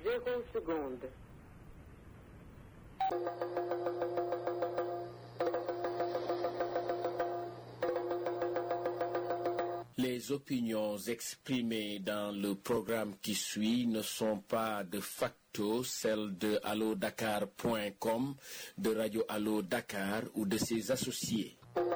zéro seconde. Les opinions exprimées dans le programme qui suit ne sont pas de facto celles de allodakar.com, de Radio Allo Dakar ou de ses associés.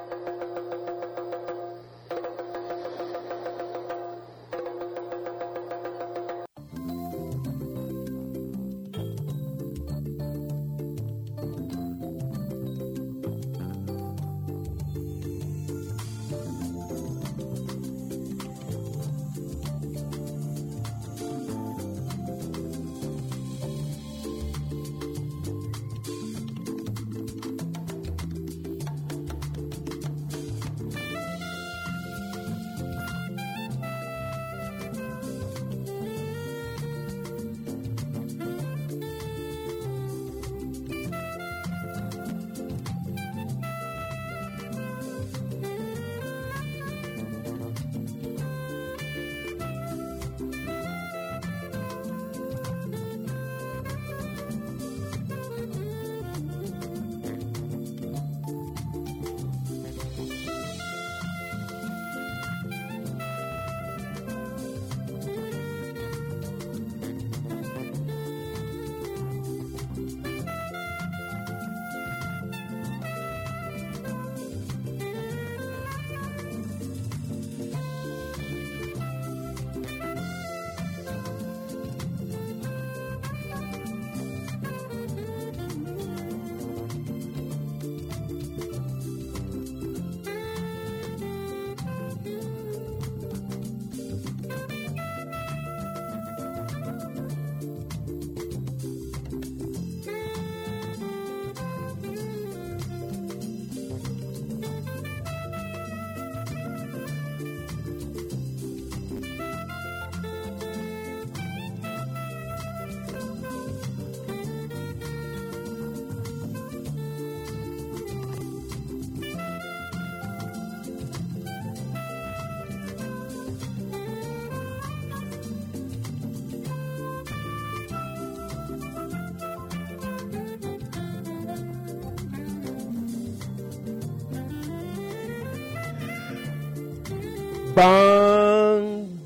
ban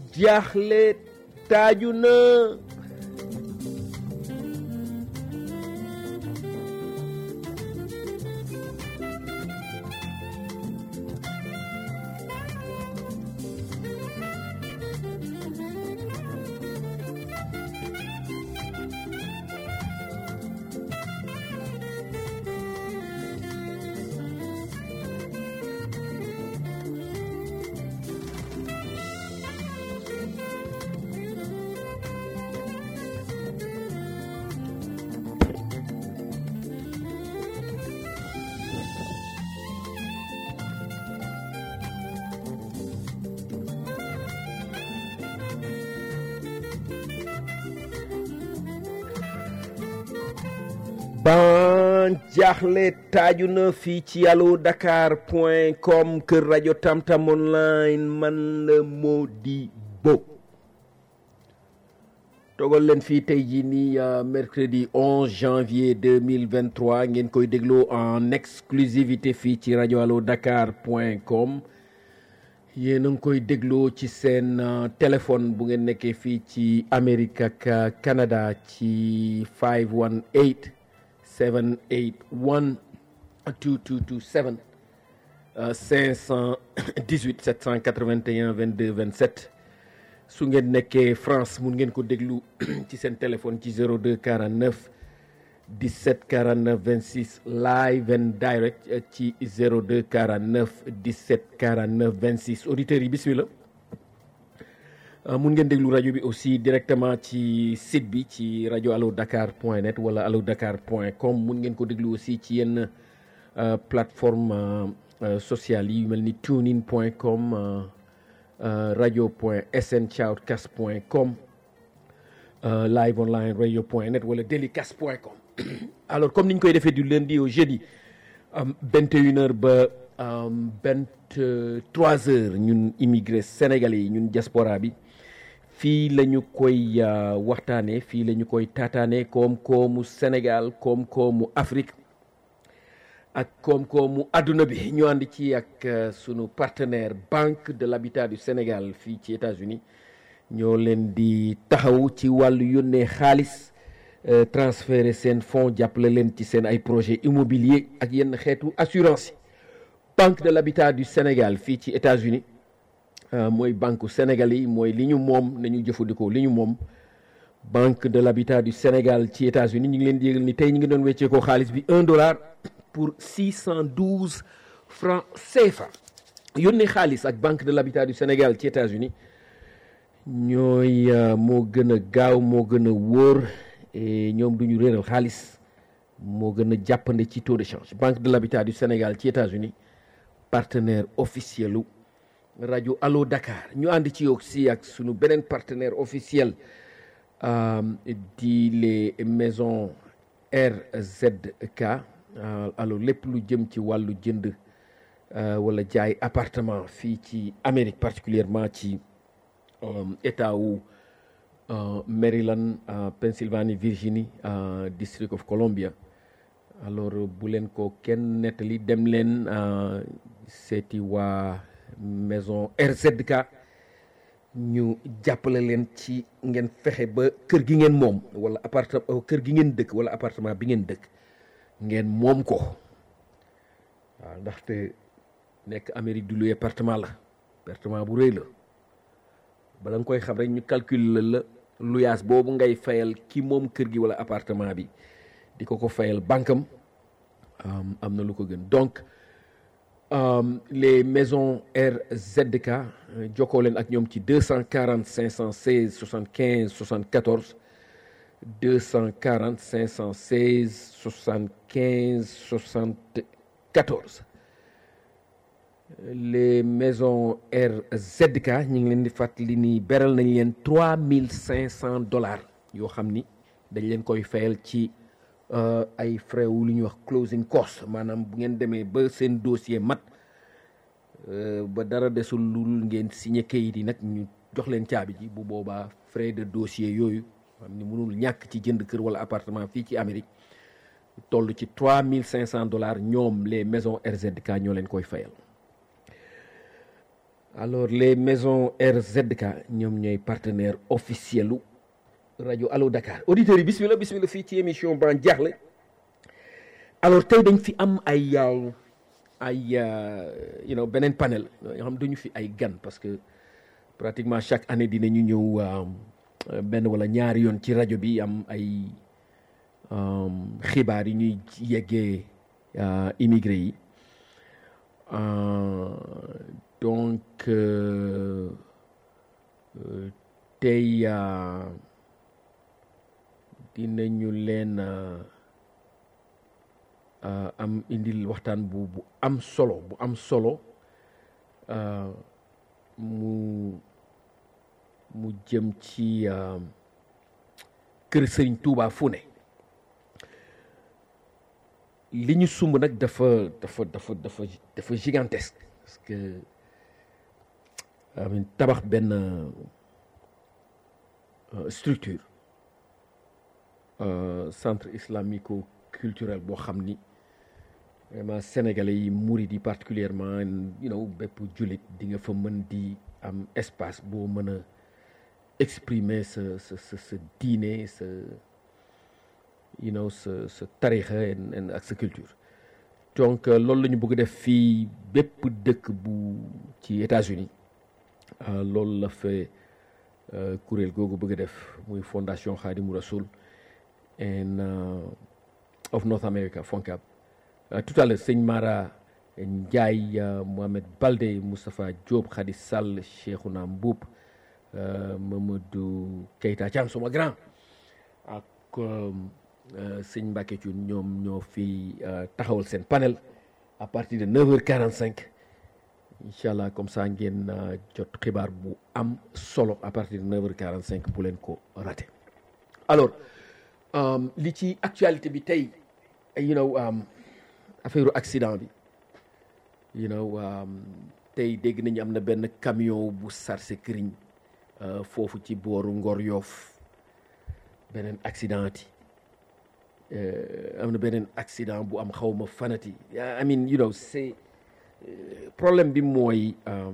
jaaxle taaju na ban jaaxle taaju na fii ci allo dakar point com kër rajo tamtam online man la Modibo togal leen fii tey jii nii euh, mercredi 11 janvier 2023 ngeen koy dégloo en exclusivité fii ci rajo allo dakar point com yéen a ngi koy dégloo ci seen euh, téléphone bu ngeen nekkee fii ci Amérique ak euh, Canada ci 518 781 2227 euh, 518 781 22 27 su ngeen nekkee France mun ngeen ko déglu ci seen téléphone ci 02 49 17 49 26 live and direct euh, ci 02 49 17 49 26 auditeurs yi bismillah Uh, mun ngeen déglu rajo bi aussi directement ci site bi ci rajo allo dakar point net wala allo dakar point com mun ngeen ko déglu aussi ci yenn uh, plateforme uh, sociales yi yu mel ni tunein point com radio point sn shoutcast point com live online radio point net wala delicast point com alors comme ni ñu koy defee du lundi au jeudi vingt et une heures ba vingt trois heures ñun immigré sénégalais yi ñun diaspora bi fii la ñu koy waxtaanee fii la ñu koy taataanee koom-koomu Sénégal koom-koomu Afrique ak koom-koomu àdduna bi ñu ànd ci ak sunu partenaire Banque de l'Habitat du Sénégal fii ci États-Unis ñoo leen di taxaw ci wàllu yónnee xaalis transférer seen fonds jàppale leen ci seen ay projet immobilier ak yenn xeetu assurance yi Banque de l'Habitat du Sénégal fii ci États-Unis mooy banque Sénégal yi mooy li ñu moom nañu jëfandikoo li ñu moom Banque de l'Habitat du Sénégal ci États-Unis ñu ngi leen di yëgal ni tey ñu ngi doon wecceekoo xaalis bi un dollar pour 612 francs CFA yónnee xaalis ak Banque de l'Habitat du Sénégal ci États-Unis ñooy moo gën a gaaw moo gën a wóor ñoom du ñu réeral xaalis moo gën a jàppande ci taux de change Banque de l'Habitat du Sénégal ci États-Unis partenaire officiel u rajo Allo Dakar ñu ànd ci yow si ak sunu beneen partenaire officiel di les maisons RZK alors lépp lu jëm ci wàllu jënd wala jaay appartement fii ci Amérique particulièrement ci état wu Maryland Pennsylvanie Virginie District of Columbia alors bu leen ko kenn nettali dem leen seeti waa maison RZK ñu jàppale leen ci ngeen fexe ba kër gi ngeen moom wala appartement kër gi ngeen dëkk wala appartement bi ngeen dëkk ngeen moom ko waaw ndaxte nekk Amérique du luy appartement la appartement bu rëy la bala nga koy xam rek ñu calculer la luyaas boobu ngay fayal ki moom kër gi wala appartement bi di ko ko fayal bankam am na lu ko gën donc les maisons RZK jokkoo leen ak ñoom ci 240 516 75 74 240 516 75 74 les maisons RZK ñu ngi leen di fàttali ni beral nañ leen 3500 dollars yoo xam ni dañ leen koy fayal ci ay frais wu lu ñuy wax closing cost maanaam bu ngeen demee ba seen dossier mat ba dara desul lul ngeen signé kayit yi nag ñu jox leen caabi ji bu boobaa frais de dossier yooyu xam ni mënul ñàkk ci jënd kër wala appartement fii ci Amérique toll ci 3500 dollars ñoom les maisons RZK ñoo leen koy fayal alors les maisons RZK ñoom ñooy partenaire officiel u rajo Allo Dakar auditeurs yi bismillah bismillah fii ci émission ban jaaxle alors tey dañ fi am ay ay you know beneen panel yoo xam dañu fi ay gan parce que pratiquement chaque année dinañu ñëw benn wala ñaari yoon ci rajo bi am ay xibaar yi ñuy yeggee immigré yi donc tey dinañu leen am indil waxtaan bu bu am solo bu am solo mu mu jëm ci kër Sëriñ Tuubaa fu ne li ñu sumb nag dafa dafa dafa dafa dafa gigantesque parce que amin tabax benn structure centre islamico culturel boo xam ni vraiment sénégalais yi murid yi particulièrement you know bépp jullit di nga fa mën di am espace boo mën a exprimer sa sa sa sa diine sa you know sa sa tarixa ak sa culture donc loolu la ñu bëgg def fii bépp dëkk bu ci États-Unis loolu la fa kuréel googu bëgg a def muy fondation Khadimou Rassoul and of North America FONCAB tout à l'heure sëñ Mara Ndiaye Mohamed Balde Moustapha Diop Khady Sall Cheikhouna Mboup Mamadou Keita Thiam suma grand ak sëñ Mbacke Thioune ñoom ñoo fi taxawal seen panel à partir de 9h45 incha allah comme ça ngeen jot xibaar bu am solo à partir de 9h45 bu leen ko raté alors li ci actualité bi tey you know affaire accident bi you know tey dégg nañu am na benn camion bu sarse këriñ foofu ci booru Ngor Yoof beneen accident ti am na beneen accident bu am xaw ma fanati I mean you know c'est problème bi mooy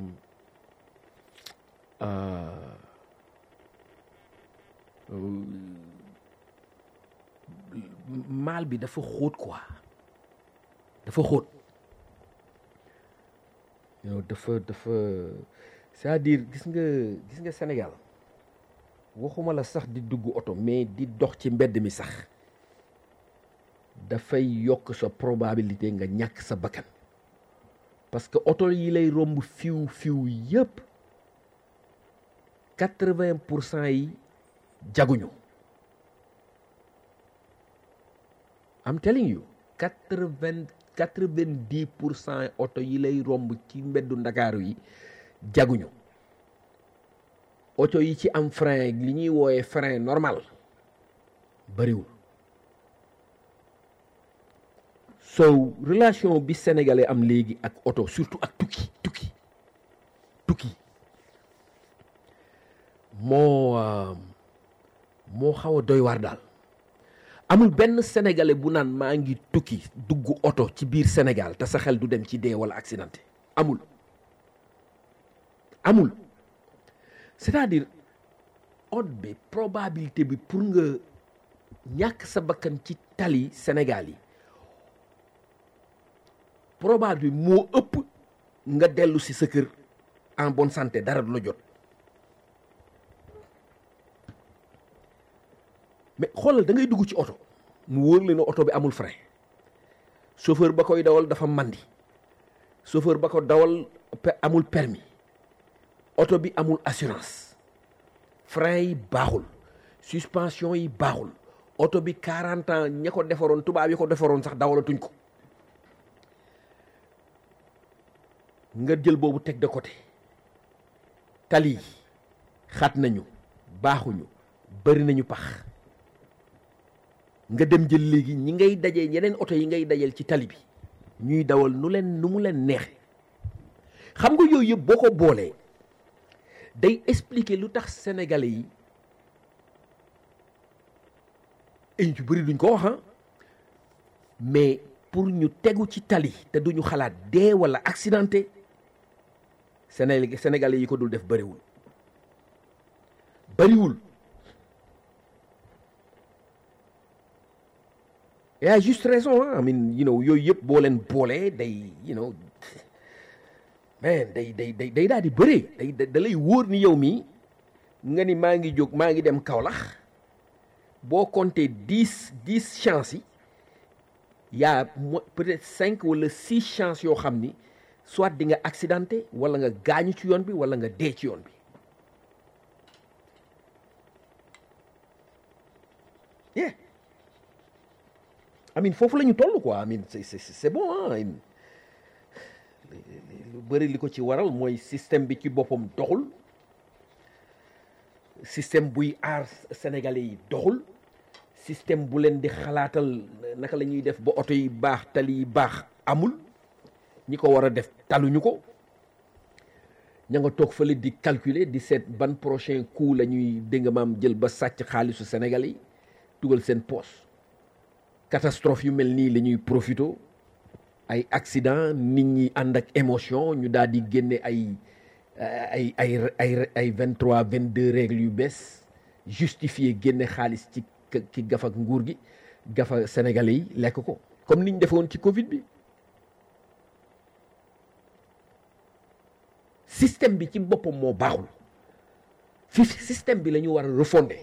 maal bi dafa xóot quoi dafa xóot yow dafa dafa c'est-à-dire gis nga gis nga Sénégal waxuma la sax di dugg oto mais di dox ci mbedd mi sax dafay yokk sa probabilité nga ñàkk sa bakkan parce que oto yi lay romb fiw fiw yëpp quatre-vingt pour cent yi jaguñu I'm telling you quatre-vingt quatre-vingt-dix pour cent oto yi lay romb ci mbeddu ndakaaru yi jaguñu oto yi ci am frein li ñuy wooyee frein normal bariwul so relation bi sénégalais am léegi ak oto surtout ak tukki tukki tukki moo moo xaw a doy waar daal amul benn sénégalais bu naan maa ngi tukki dugg oto ci biir Sénégal te sa xel du dem ci dee wala accidenté amul amul c'est-à-dire odd bi probabilité bi pour nga ñàkk sa bakkan ci tali Sénégal yi probabilité bi moo ëpp nga dellu si sa kër en bonne santé dara du la jot mais xoolal da ngay dugg ci oto mu wóor la ne oto bi amul frein chauffeur ba koy dawal dafa mandi chauffeur ba ko dawal amul permis oto bi amul assurance frein yi baaxul suspension yi baaxul oto bi 40 ans ña ko defaroon tubaab yi ko defaroon sax dawalatuñ ko nga jël boobu teg de côté tali yi xat nañu baaxuñu bari nañu pax nga dem jël léegi ñi ngay dajee yeneen oto yi ngay dajeel ci tali bi ñuy dawal nu leen nu mu leen neexe xam nga yooyu yëpp boo ko boolee day expliquer lu tax sénégalais yi ay ñu bëri duñ ko wax mais pour ñu tegu ci tali te duñu xalaat dee wala accidenté Séné sénégalais yi ko dul def bëriwul bëriwul et à juste raison ah I mean you know yooyu yëpp boo leen boolee day you know mais day day day day daal di bëree day da lay wóor ni yow mii nga ni maa ngi jóg maa ngi dem Kaolack boo compter dix dix chances yi y'a peut-être cinq wala six chances yoo xam ni soit di nga accidenté wala nga gaañu ci yoon bi wala nga dee ci yoon bi yeah I mean foofu la ñu toll quoi I mean c'est c'est c'est bon ah lu bëri li ko ci waral mooy système bi ci boppam doxul système buy aar sénégalais yi doxul système bu leen di xalaatal naka la ñuy def ba oto yi baax tali yi baax amul ñi ko war a def taluñu ko ña nga toog fële di calculer di seet ban prochain coup la ñuy dégg maam jël ba sàcc xaalisu sénégalais yi dugal seen poche catastrophe yu mel nii la ñuy profito ay accident nit ñi ànd ak émotion ñu daal di génne ay ay ay ay ay vingt trois vingt deux règles yu bees justifié génne xaalis ci ci gafa nguur gi gafa sénégalais yi lekk ko comme ni ñu defoon ci Covid bi système bi ci boppam moo baaxul fi système bi la ñu war a refonder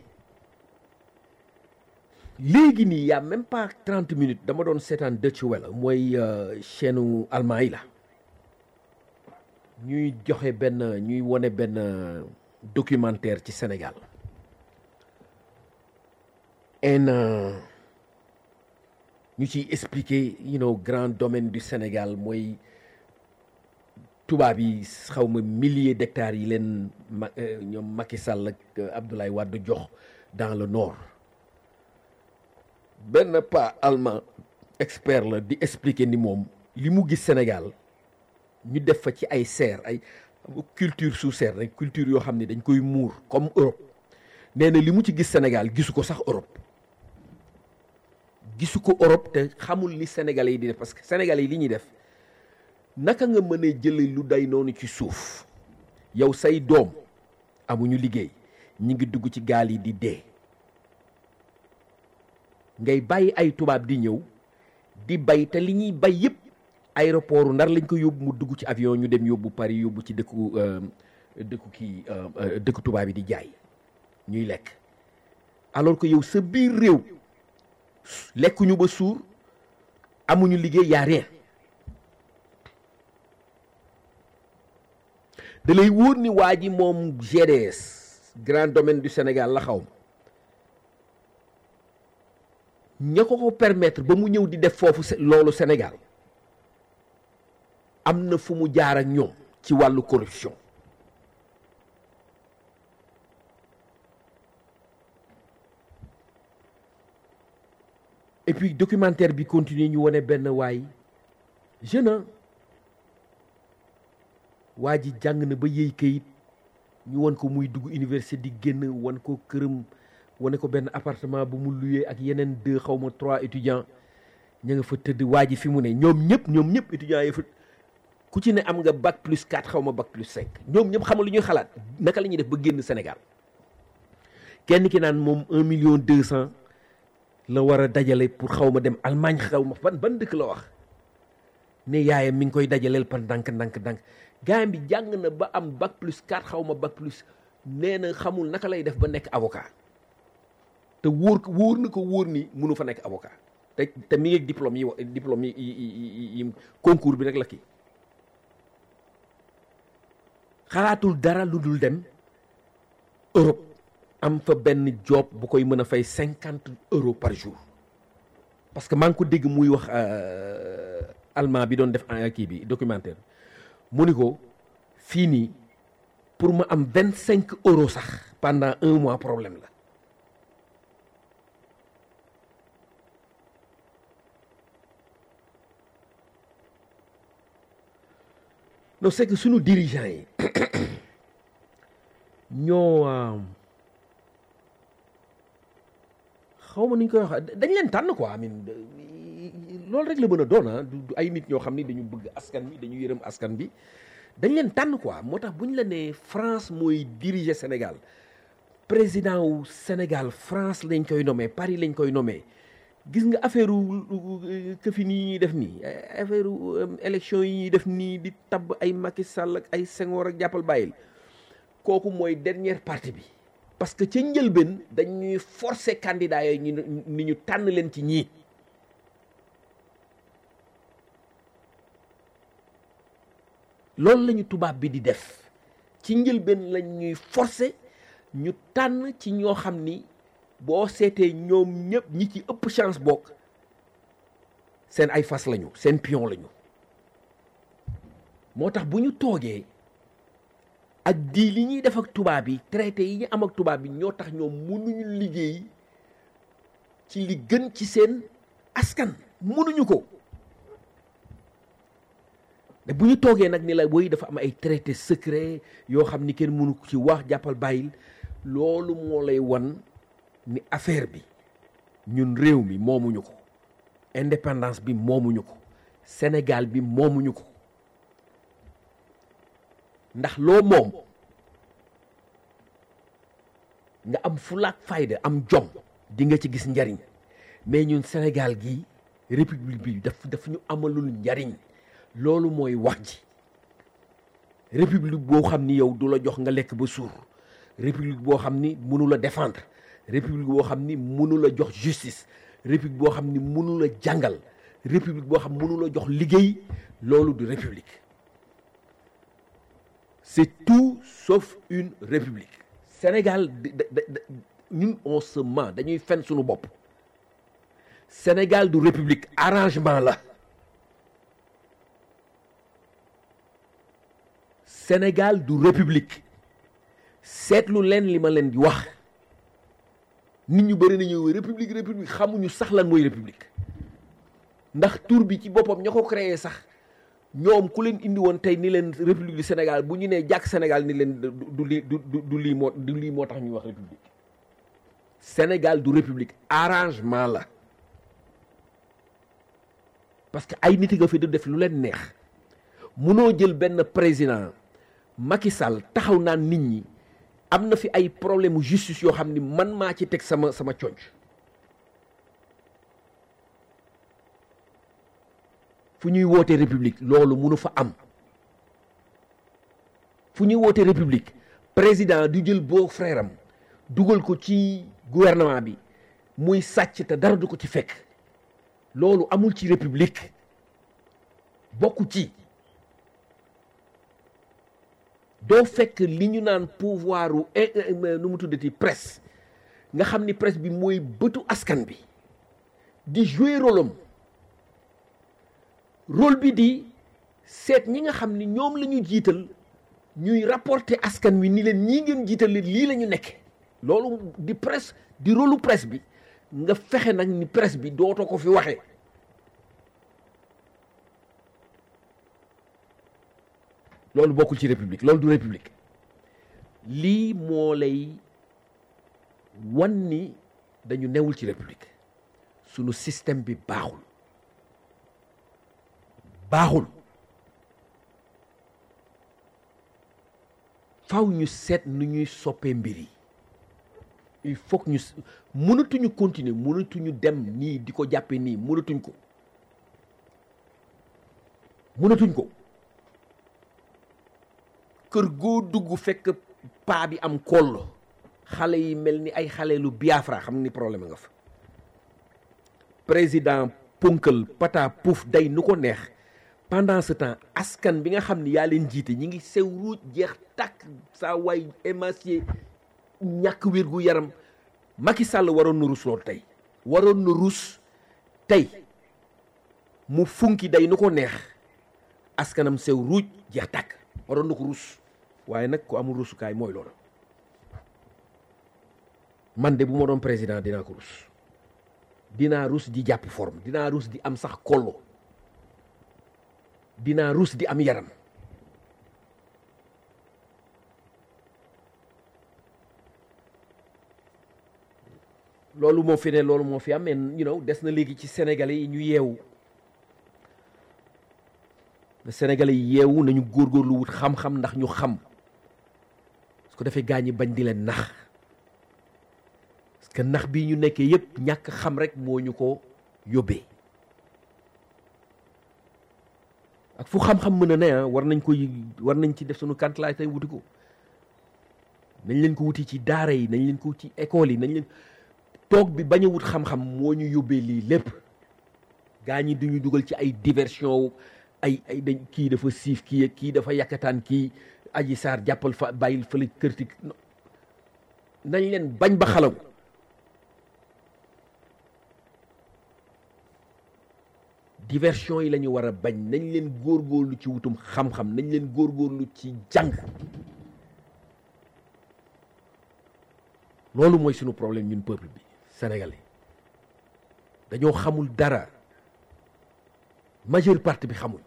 léegi nii y a même pas trente minutes dama doon seetaan Deutsche Welle mooy chaîne allemand yi la ñuy joxe benn ñuy wone benn documentaire ci Sénégal en ñu ciy expliquer you know grand domaine du Sénégal mooy tubaab yi xaw ma milliers d'hectares yi leen ma ñoom Macky Sall ak Abdoulaye Wade jox dans le nord benn pas allemand expert la di expliquer ni moom li mu gis Sénégal ñu def fa ci ay serre ay culture sous serre rek culture yoo xam ne dañ koy muur comme Europe nee na li mu ci gis Sénégal gisu ko sax Europe gisu ko Europe te xamul li Sénégalais yi di def parce que Sénégalais yi li ñuy def naka nga mën a jële lu day noonu ci suuf yow say doom amuñu liggéey ñi ngi dugg ci gaal yi di dee ngay bàyyi ay tubaab di ñëw di bay te li ñuy bay yëpp aéroport ndar lañ ko yóbbu mu dugg ci avion ñu dem yóbbu Paris yóbbu ci dëkku dëkku kii dëkku tubaab yi di jaay ñuy lekk alors que yow sa biir réew lekkuñu ba suur amuñu liggéey yaa rien da lay wóor ni waa ji moom GDS grand domaine du Sénégal la xaw ña ko ko permettre ba mu ñëw di def foofu loolu Sénégal am na fu mu jaar ak ñoom ci wàllu corruption et puis documentaire bi continuer ñu wane benn waay jeune waa ji jàng na ba yëy kayit ñu wan ko muy dugg université di génn wan ko këram wane ko benn appartement bu mu luyee ak yeneen deux xaw ma trois étudiants ña nga fa tëdd waa ji fi mu ne ñoom ñëpp ñoom ñëpp étudiants yi fa ku ci ne am nga bac plus 4 xaw ma bac plus 5 ñoom ñëpp xamal lu ñuy xalaat naka la ñuy def ba génn Sénégal kenn ki naan moom un million deux cent la war a dajale pour xaw ma dem Allemagne xaw ma ban ban dëkk la wax ne yaayam mi ngi koy dajaleel par ndànk ndànk ndànk gaayam bi jàng na ba am bac plus 4 xaw ma bac plus nee na xamul naka lay def ba nekk avocat te wóor wóor na ko wóor ni mënu fa nekk avocat te te mi ngi diplôme yi diplôme yi yi concours bi rek la kii xalaatul dara lu dul dem Europe am fa benn job bu koy mën a fay cinquante euros par jour parce que maa ngi ko dégg muy wax allemand bi doon def kii bi documentaire mu ni ko fii nii pour ma am vingt cinq euros sax pendant un mois problème la non c'est que sunu dirigeants yi ñoo xaw ma nu ñu koy wax dañ leen tànn quoi amin loolu rek la mën a doon ah du ay nit ñoo xam ni dañu bëgg askan bi dañu yërëm askan bi dañ leen tànn quoi moo tax bu ñu la nee France mooy diriger Sénégal président wu Sénégal France lañ koy nommé Paris lañ koy nommé gis nga affaire këfi nii ñuy def nii affaire élection yi ñuy def nii di tabb ay Macky Sall ak ay Senghor ak jàppal bàyyil kooku mooy dernière partie bi parce que ca njëlbeen dañuy forcer candidat yooyu ñu ni ñu tànn leen ci ñii loolu la ñu tubaab bi di def ci njëlbeen lañ ñuy forcer ñu tànn ci ñoo xam ni boo seetee ñoom ñëpp ñi ci ëpp chance bokk seen ay fas lañu seen pion lañu moo tax bu ñu toogee ak di li ñuy def ak tubaab yi traité yi ñu am ak tubaab yi ñoo tax ñoom mënuñu liggéey ci li gën ci seen askan mënuñu ko te bu ñu toogee nag ni la woy dafa am ay traité secret yoo xam ni kenn mënu ci wax jàppal bàyyil loolu moo lay wan ni affaire bi ñun réew mi moomuñu ko indépendance bi moomuñu ko Sénégal bi moomuñu ko ndax loo moom nga am fulaak fayda am jom di nga ci gis njariñ mais ñun Sénégal gi république bi daf daf ñu amalul njariñ loolu mooy wax ji république boo xam ni yow du la jox nga lekk ba suur république boo xam ni mënu la défendre république boo xam ni mënu la jox justice république boo xam ni mënu la jàngal république boo xam mënu la jox liggéey loolu du république c'est tout sauf une république Sénégal ñun on se ment dañuy fen suñu bopp Sénégal du république arrangement la Sénégal du république seetlu leen li ma leen di wax nit ñu bëri nañu république république xamuñu sax lan mooy république ndax tur bi ci boppam ña ko créé sax ñoom ku leen indi woon tey ni leen république du Sénégal bu ñu nee jàkk Sénégal ni leen du du lii du du lii moo du lii moo tax ñuy wax république Sénégal du république arrangement la parce que ay nit nga fi du def lu leen neex munoo jël benn président Macky Sall taxaw naan nit ñi am na fi ay problème justice yoo xam ni man maa ci teg sama sama conc fu ñuy woote république loolu munu fa am fu ñuy woote république président du jël boo frère am dugal ko ci gouvernement bi muy sàcc te dara du ko ci fekk loolu amul ci république bokku ci doo fekk li ñu naan pouvoiru nu mu tuddati presse nga xam ni presse bi mooy bëtu askan bi di jouer rôle am rôle bi di seet ñi nga xam ni ñoom la ñu jiital ñuy rapporter askan wi ni leen ñii ngeen jiital lii la ñu nekk loolu di presse di rôlu presse bi nga fexe nag ni presse bi dootoo ko fi waxee loolu bokkul ci république loolu du république lii moo lay wan ni dañu newul ci république sunu système bi baaxul baaxul faw ñu seet nu ñuy soppee mbir yi il faut que ñu mënatuñu continuer mënatuñu dem nii di ko jàppe nii mënatuñ ko mënatuñ ko kër goo dugg fekk paa bi am kollo xale yi mel ni ay xale lu Biafra xam ni problème nga fa président ponkal pata pouf day nu ko neex pendant ce temps askan bi nga xam ni yaa leen jiite ñi ngi sew ruuj jeex tàkk saa waay émacié ñàkk wér gu yaram Macky Sall waroon na rus loolu tey waroon na rus tey mu funki day nu ko neex askanam sew ruuj jeex tàkk waroon na ko rus waaye nag ku amul rusukaay mooy loolu man de bu ma doon président dinaa ko rus dinaa rus di jàpp forme dinaa rus di am sax kollo dinaa rus di am yaram loolu moo fi ne loolu moo fi am mais you know des na léegi ci sénégalais yi ñu yeewu sénégalais yi yeewu nañu góorgóorlu wut xam-xam ndax ñu xam su ko defee gaañi bañ di leen nax parce que nax bii ñu nekkee yépp ñàkk xam rek moo ñu ko yóbbee ak fu xam-xam mën a ne ah war nañ ko war nañ ci def suñu kantalaay tey wuti ko nañ leen ko wuti ci daara yi nañ leen ko wuti ci école yi nañ leen toog bi bañ a wut xam-xam moo ñu yóbbee lii lépp gaa ñi duñu dugal ci ay diversion ay ay dañ kii dafa siif kii kii dafa yàkkataan kii aji saar jàppal fa bàyyil fële kërti nañ leen bañ ba xalaw diversion yi la ñu war a bañ nañ leen góorgóorlu ci wutum xam-xam nañ leen góorgóorlu ci jàng loolu mooy sunu problème ñun peuple bi sénégalais dañoo xamul dara majeure partie bi xamul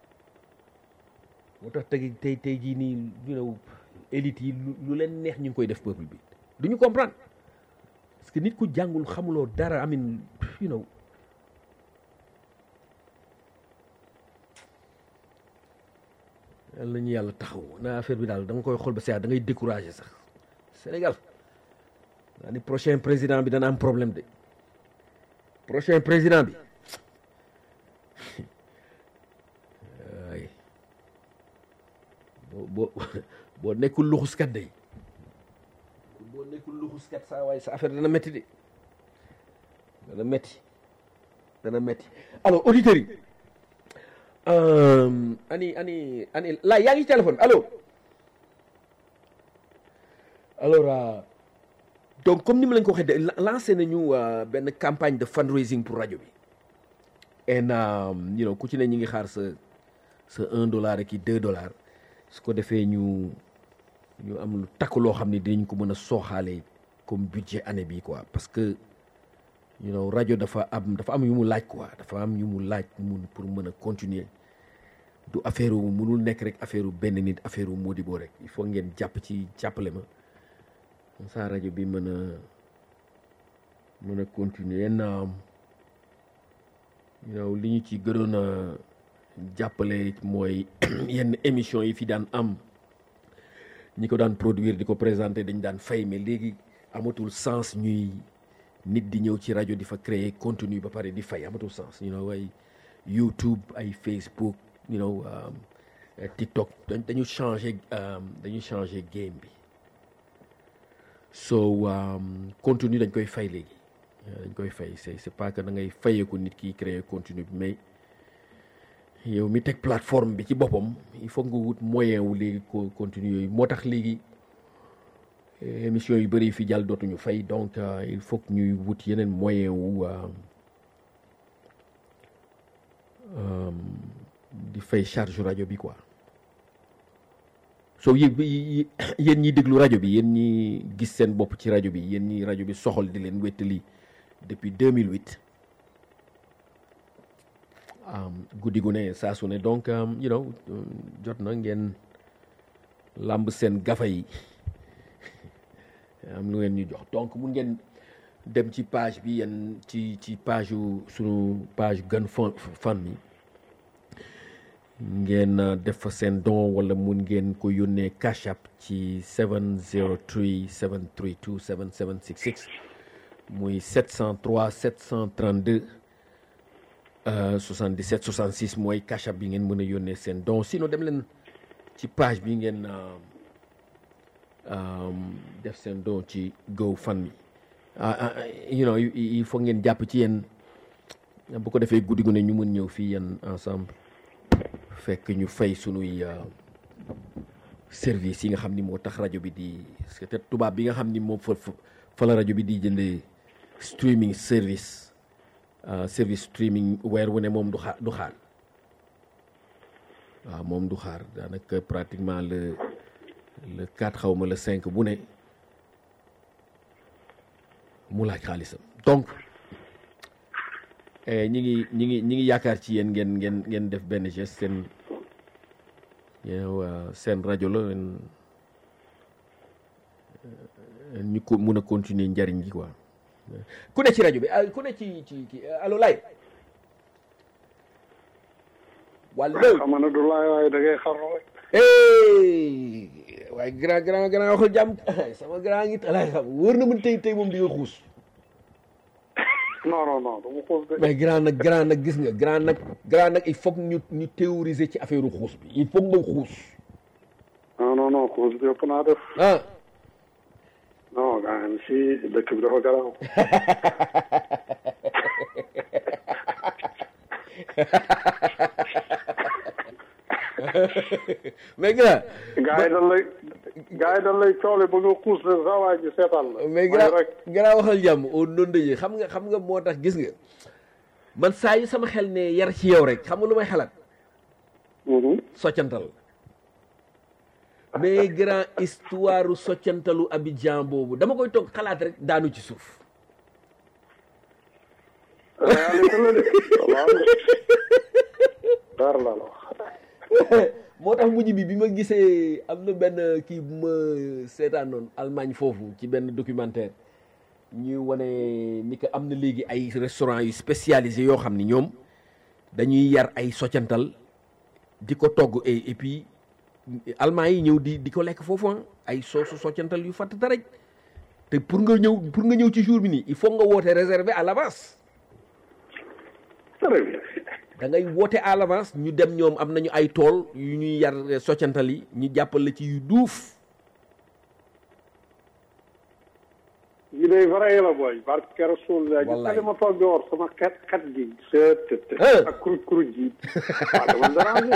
moo tax tey tey tey jii nii you know élite yi lu leen neex ñu ngi koy def peuple bi duñu comprendre parce que nit ku jàngul xamuloo dara amin you know yàlla nañu yàlla taxaw na affaire bi daal da nga koy xool ba saa da ngay découragé sax Sénégal daa ni prochain président bi dana am problème de prochain président bi waay boo boo boo nekkul luxuskat day boo nekkul luxuskat saa waaye sa affaire dana métti de dana métti dana métti alors auditeurs yi ani ani ani laa yaa ngi téléphone allo alors donc comme ni ma leen ko waxee de lancé nañu benn campagne de fundraising pour rajo bi and you know ku ci ne ñu ngi xaar sa sa un dollar ak i deux dollars su ko defee ñu ñu am lu takk loo xam ne dinañ ko mën a sooxaale comme budget année bi quoi parce que you know rajo dafa am dafa am yu mu laaj quoi dafa am yu mu laaj mun pour mën a continuer du affaire wu mënul nekk rek affaire wu benn nit affaire wu Modibo rek il faut ngeen jàpp ci jàppale ma comme ça rajo bi mën a mën a continuer na yow li ñu ci gënoon a jàppale mooy yenn émission yi fi daan am ñi ko daan produire di ko présenter dañ daan fay mais léegi amatul sens ñuy nit di ñëw ci rajo di fa créer contenu ba pare di fay amatul sens you know ay YouTube ay Facebook you know TikTok dañu changé dañu changé game bi so contenu dañ koy fay léegi dañ koy fay c'est c'est pas que da ngay fayeeku nit ki créer contenu bi mais yow mi teg plateforme bi ci boppam il faut nga wut moyen wu léegi ko contenu yooyu moo tax léegi émission yu bëri fi jàll dootuñu fay donc il faut que ñuy wut yeneen moyen wu di fay charge rajo bi quoi so yéen yéen ñi déglu rajo bi yéen ñi gis seen bopp ci rajo bi yéen ñi rajo bi soxal di leen wéttali depuis 2008 guddi gu ne saa su ne donc you know jot na ngeen làmb seen gafa yi am lu ngeen ñu jox donc mun ngeen dem ci page bi yéen ci ci page yu sunu page Gun Fund mi ngeen def fa seen don wala mun ngeen ko yónnee cash app ci 703 732 7766 muy 703 732 77 66 mooy cash app bi ngeen mën a yónnee seen don sinon dem leen ci page bi ngeen def seen don ci GoFundMe you know il faut ngeen jàpp ci yéen bu ko defee guddi gu ne ñu mën ñëw fii yéen ensemble fekk ñu fay sunuy service yi nga xam ni moo tax rajo bi di parce que te tubaab bi nga xam ni moom fa fa la rajo bi di jëndee streaming service service streaming weer wu ne moom du xaar du xaar waaw moom du xaar daanaka pratiquement le le 4 xaw ma le 5 bu ne mu laaj xaalisam donc ñi ngi ñi ngi ñi ngi yaakaar ci yéen ngeen ngeen ngeen def benn geste seen yow seen rajo la ñu ko mun a continuer njariñ gi quoi ku ne ci rajo bi ku ne ci ci ci allo lay wàllu xam na du laay waaye da ngay xarnu rek waaye grand grand grand waxul jàmm sama grand ngi lay xam wóor na mën tey tey moom di nga xuus non non non du ma xuus de mais grand nag grand nag gis nga grand nag grand nag il faut ñu ñu théoriser ci affaire xuus bi il faut nga xuus non non non xuus bi ëpp naa def ah non gaa ngi si dëkk bi dafa garaaw mais grand gaa yi dañ lay gaa yi dañ lay coole ba nga xuus ne sa waay ji seetaan la mais grand grand waxal jàmm au non dëjee xam nga xam nga moo tax gis nga man saa yu sama xel ne yar ci yow rek xam nga lu may xalaat soccantal mais grand histoire soccantalu Abidjan boobu dama koy toog xalaat rek daanu ci suuf réalité la de waaw dara la la wax moo tax mujj bi bi ma gisee am na benn kii bu ma seetaan noonu Allemagne foofu ci benn documentaire ñuy wane ni que am na léegi ay restaurant yu spécialisé yoo xam ni ñoom dañuy yar ay soccantal di ko togg et et puis allemand yi ñëw di di ko lekk foofu ay soosu soccantal yu fatt rek te pour nga ñëw pour nga ñëw ci jour bi nii il faut nga woote réservé à l'avance très bien da ngay woote à l'avance ñu dem ñoom am nañu ay tool yu ñuy yar soccantal yi ñu jàppal la ci yu duuf yi day vrai la booy barke Rasul la Wallaay. gis ma toog di war sama xet xet gi seet Ah. ak kuruj kuruj gi waaw dama dérangé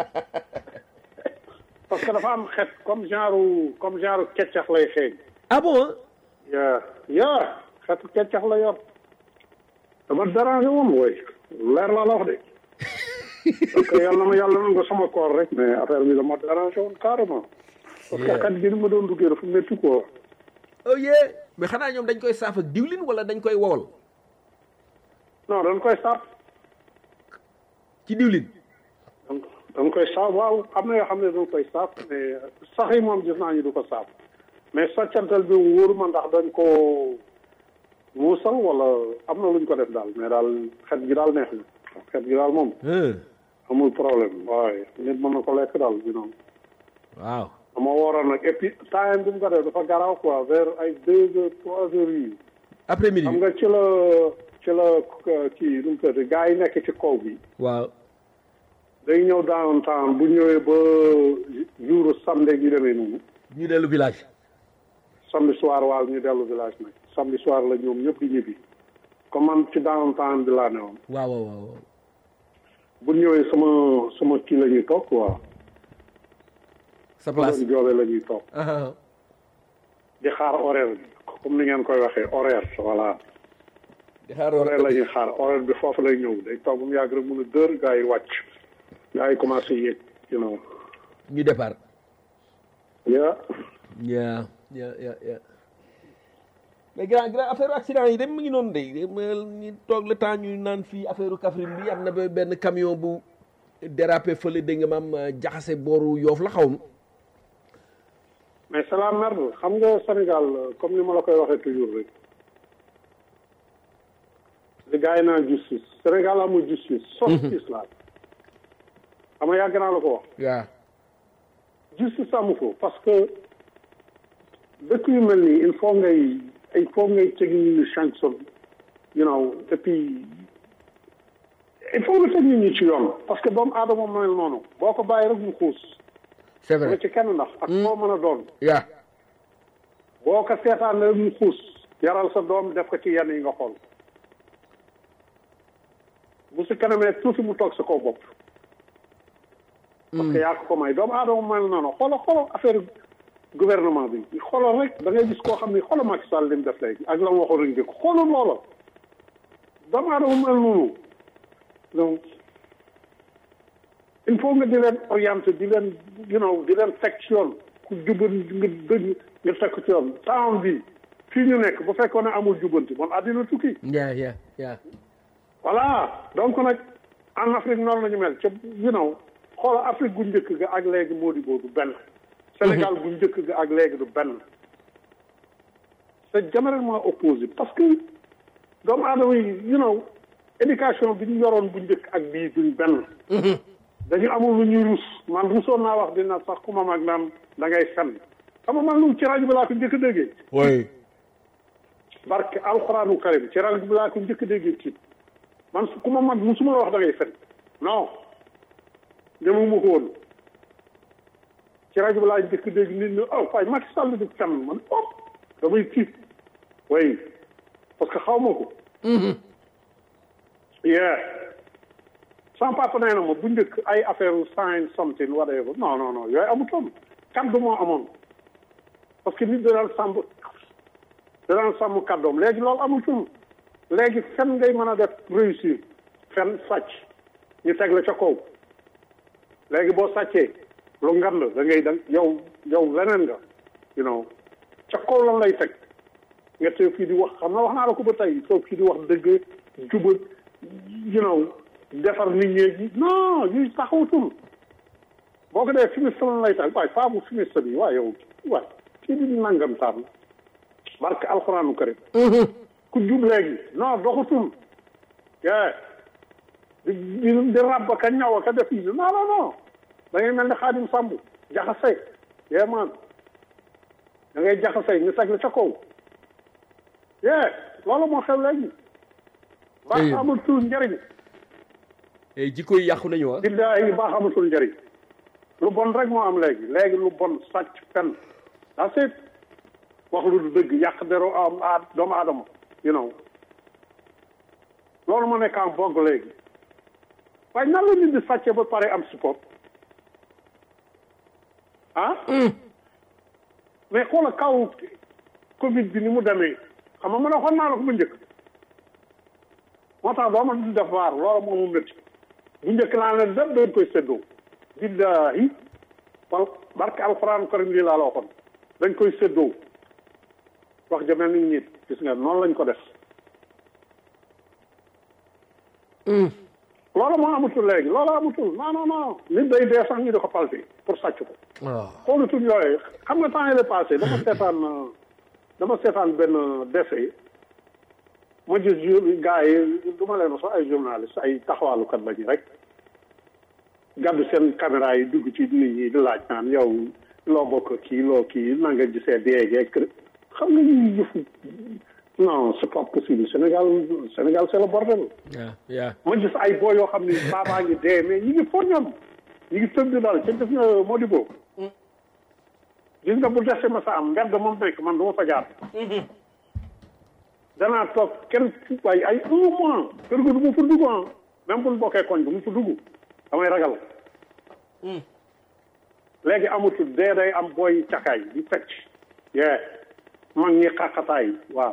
parce que dafa am xet comme genre comme genre keccax lay xeeñ ah bon yaa yaa xetu keccax la yor dama dérangé woon booy leer laa la wax de parce que yàlla na ma yàlla na nga sama koor rek mais affaire bi dama dérangé woon carrément parce que Yeah. xet gi ni ma doon duggee dafa métti quoi oh yeah mais xanaa ñoom dañ koy saaf ak diwlin wala dañ koy wowal non dañ koy sàpp ci diwlin danga koy saaf waaw am na yoo xam ne danga koy saaf mais sax yi moom gis naa ñu du ko saaf mais soccantal bi wóoru ma ndax dañ ko muusal wala am na luñ ko def daal mais daal xet gi daal neex na xet gi daal moom amul problème waaye nit mën na ko lekk daal you know waaw dama waroon nag et puis time bi mu ko def dafa garaaw quoi vers ay deux heures trois heures yi après midi xam nga ci la ci la kii nu mu tuddati gars yi nekk ci kaw bi waaw day ñëw downtown bu ñëwee ba jour samedi gi demee noonu ñu dellu village samedi soir waaw ñu dellu village nag samedi soir la ñoom ñëpp di ñibbi comme man ci downtown bi laa ne woon waaw waaw waaw bu ñëwee sama sama kii la ñuy toog quoi sa place doon joobee la ñuy toog ah di xaar horaire bi comme ni ngeen koy waxee horaire voilà di xaar horaire la ñuy xaar horaire bi foofu lay ñëw day toog bu mu yàgg rek mun a dër gars yi wàcc gars yi commencé yéeg you know ñu départ yeah yaa yaa yaa yaa mais grand grand affaire accident yi dem mu ngi noonu de ñu toog le temps ñu naan fii affaire Kaffrine bi am na ba benn camion bu dérapé fële dégg nga maam jaxase booru yoof la xaw ma mais c'est la merde xam nga Sénégal comme ni ma la koy waxee toujours rek li gars yi naan justice Sénégal amul justice justice la xam nga yàgg naa la ko wax waaw justice amu ko parce que dëkk yu mel nii il faut ngay il faut ngay teg nit ñi sanction you know et puis il faut nga teg nit ñi ci yoon parce que doomu aadama mel noonu boo ko bàyyi rek mu xuus c'est nga vrai ci kenn ndax ak koo mën a doon yaa boo ko seetaan rek mu xuus yaral sa doom def ko ci yenn yi nga xool bu si kanamee tuuti mu toog sa kaw bopp parce que yaa ko ko may doomu aadama mel noonu xoolal xoolal affaire gouvernement bi xoolal rek da ngay gis koo xam ni xoolal Macky Sall li mu def léegi ak la mu waxoon rek njëkk xoolal loola doomu aadama mel noonu donc il faut nga di leen orienté di leen you know di leen teg ci yoon ku jubban nga dëgg nga teg ko ci yoon temps bi fii ñu nekk bu fekkoon ne amul jubbanti bon àddina tukki yaa yaa yaa voilà donc nag en Afrique noonu la ñu mel ca you know xoola Afrique gu njëkk ga ak léegi moo di boobu benn Sénégal gu njëkk ga ak léegi du benn c'est diamétralement opposé parce que doomu aadama yi you know éducation bi ñu yoroon bu njëkk ak bii duñ benn dañu amul lu ñuy rus man rusoon naa wax dina sax ku ma mag naan da ngay fen xam nga man lu ci rajo bi laa ko njëkk a déggee oui barke alxuraanu karim ci rajo bi laa ko njëkk a déggee tiit man su ku ma mag musuma la wax da ngay fen non demuma ko woon ci rajo bi laa njëkk a dégg nit ñi oh waaye Macky Sall di fen man oh damay tiit way parce que xaw ma ko yeah sama papa nee na ma bu njëkk ay affaire sign something whatever non non non yooyu amutoon kaddu moo amoon parce que nit da daan sàmm da daan sàmm kaddoom léegi loolu amutul léegi fen ngay mën a def réussir fen sàcc ñu teg la ca kaw léegi boo sàccee lu ngan la da ngay da yow yow leneen nga you know ca kaw lan lay teg nga teew fii di wax xam na wax naa la ko ba tey toog fii di wax dëgg juba you know defar nit ñi non ñuy taxawatul boo ko dee fumiste lan lay tax waaye faamu fumiste bi waaye yow waay kii di nangam taan barke alxuraanu karim ku jub léegi non doxatul yeah di di di ràbb ka ñaw ka def yi non non non da ngay mel ni xaadim sàmb jaxase yee man da ngay jaxase ñu teg la ca kaw yee loolu moo xew léegi baax Ayib. amatul njëriñ et jikko yi yàqu nañu ah billaahi baax amatul njëriñ lu bon rek moo am léegi léegi lu bon sàcc fen daa seet wax lu du dëgg yàq dero am a doomu aadama you know loolu ma nekk en vogue léegi waaye nan la nit di sàcce ba pare am support ah mais xoola kaw covid bi ni mu demee xam nga man a xool naa la ko bu njëkk moo tax doo ma di def waar loolu moo mu métti bu njëkk naa ne lépp dañ koy séddoo billahi wal barke alxuraan karim lii laa la waxoon dañ koy séddoo wax ja mel ni nit gis nga noonu lañ ko def loolu loolu moo amatul léegi loolu amatul non non non nit day dee sax ñu di ko palpi pour sàcc ko waaw xoolatul yooyu xam nga temps yële passé dama seetaan euh, dama seetaan benn décès ma gis jour gars yi du ma leen sax ay journaliste ay taxawaalukat lañu rek gàddu seen caméra yi dugg ci nit ñi di laaj naan yow loo bokk kii loo kii na nga gisee déegee kër xam nga ñuy yëfu non c'est pas possible Sénégal Sénégal c'est le bordel yaa yaa ma gis ay boo yoo xam ni baabaa ngi dee mais ñi ngi fo ñoom ñi ngi tëb di dal ci def nga moo di boobu gis nga bu dese ma sa am mbedd moom nekk man du ma fa jaar danaa toog kenn waaye ay un mois kër ga du ma fa dugg ah même bu ñu bokkee koñ du ma fa dugg damay ragal léegi amatul dee day am booy cakaay di fecc yee mag ñi xaqataay waaw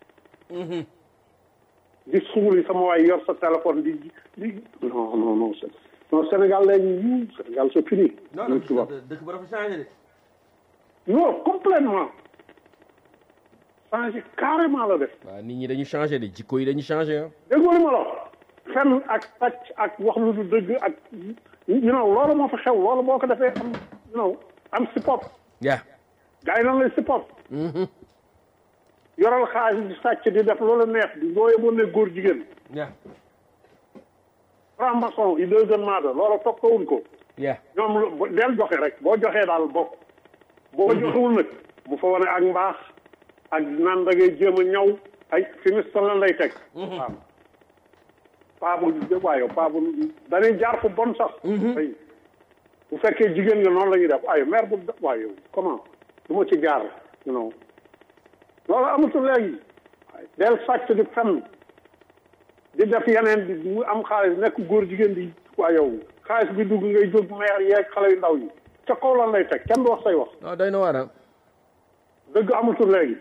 di suuli sama waay yor sa téléphone di di non non non c'est non Sénégal léegi yu Sénégal c'est fini ñu tubaab dëkk ba dafa changé de non complètement changé carrément la def waaw nit ñi dañu changé de jikko yi dañu changé ah déggoo li ma la wax fenn ak sàcc ak wax lu du dëgg ak you know loolu moo fa xew loolu boo ko defee am you know am si pop yaa gars yi nan lay si pop yoral xaalis di sàcc di def loolu neex di boo yeboon ne góor jigéen yaa franc-maçon yi deuxièmement de loolu toppawuñ ko yaa ñoom lu bo- del joxe rek boo joxee daal bokk boo joxewul nag bu fa wane ak mbaax ak naan da ngay jéem a ñaw ay finiste lan lay teg waaw paa bu waayo paa bu dañuy jaar fu bon sax ay bu fekkee jigéen nga noonu la ñuy def waaye mère bu waaye comment du ma ci jaar you know loolu amatul léegi waaye del sàcc di fenn di def yeneen di mu am xaalis nekk góor jigéen di waa yow xaalis bi dugg ngay jóg meer yeeg xale yu ndaw yi ca kaw lan lay teg kenn du wax say wax non doy na waar ah dëgg amatul léegi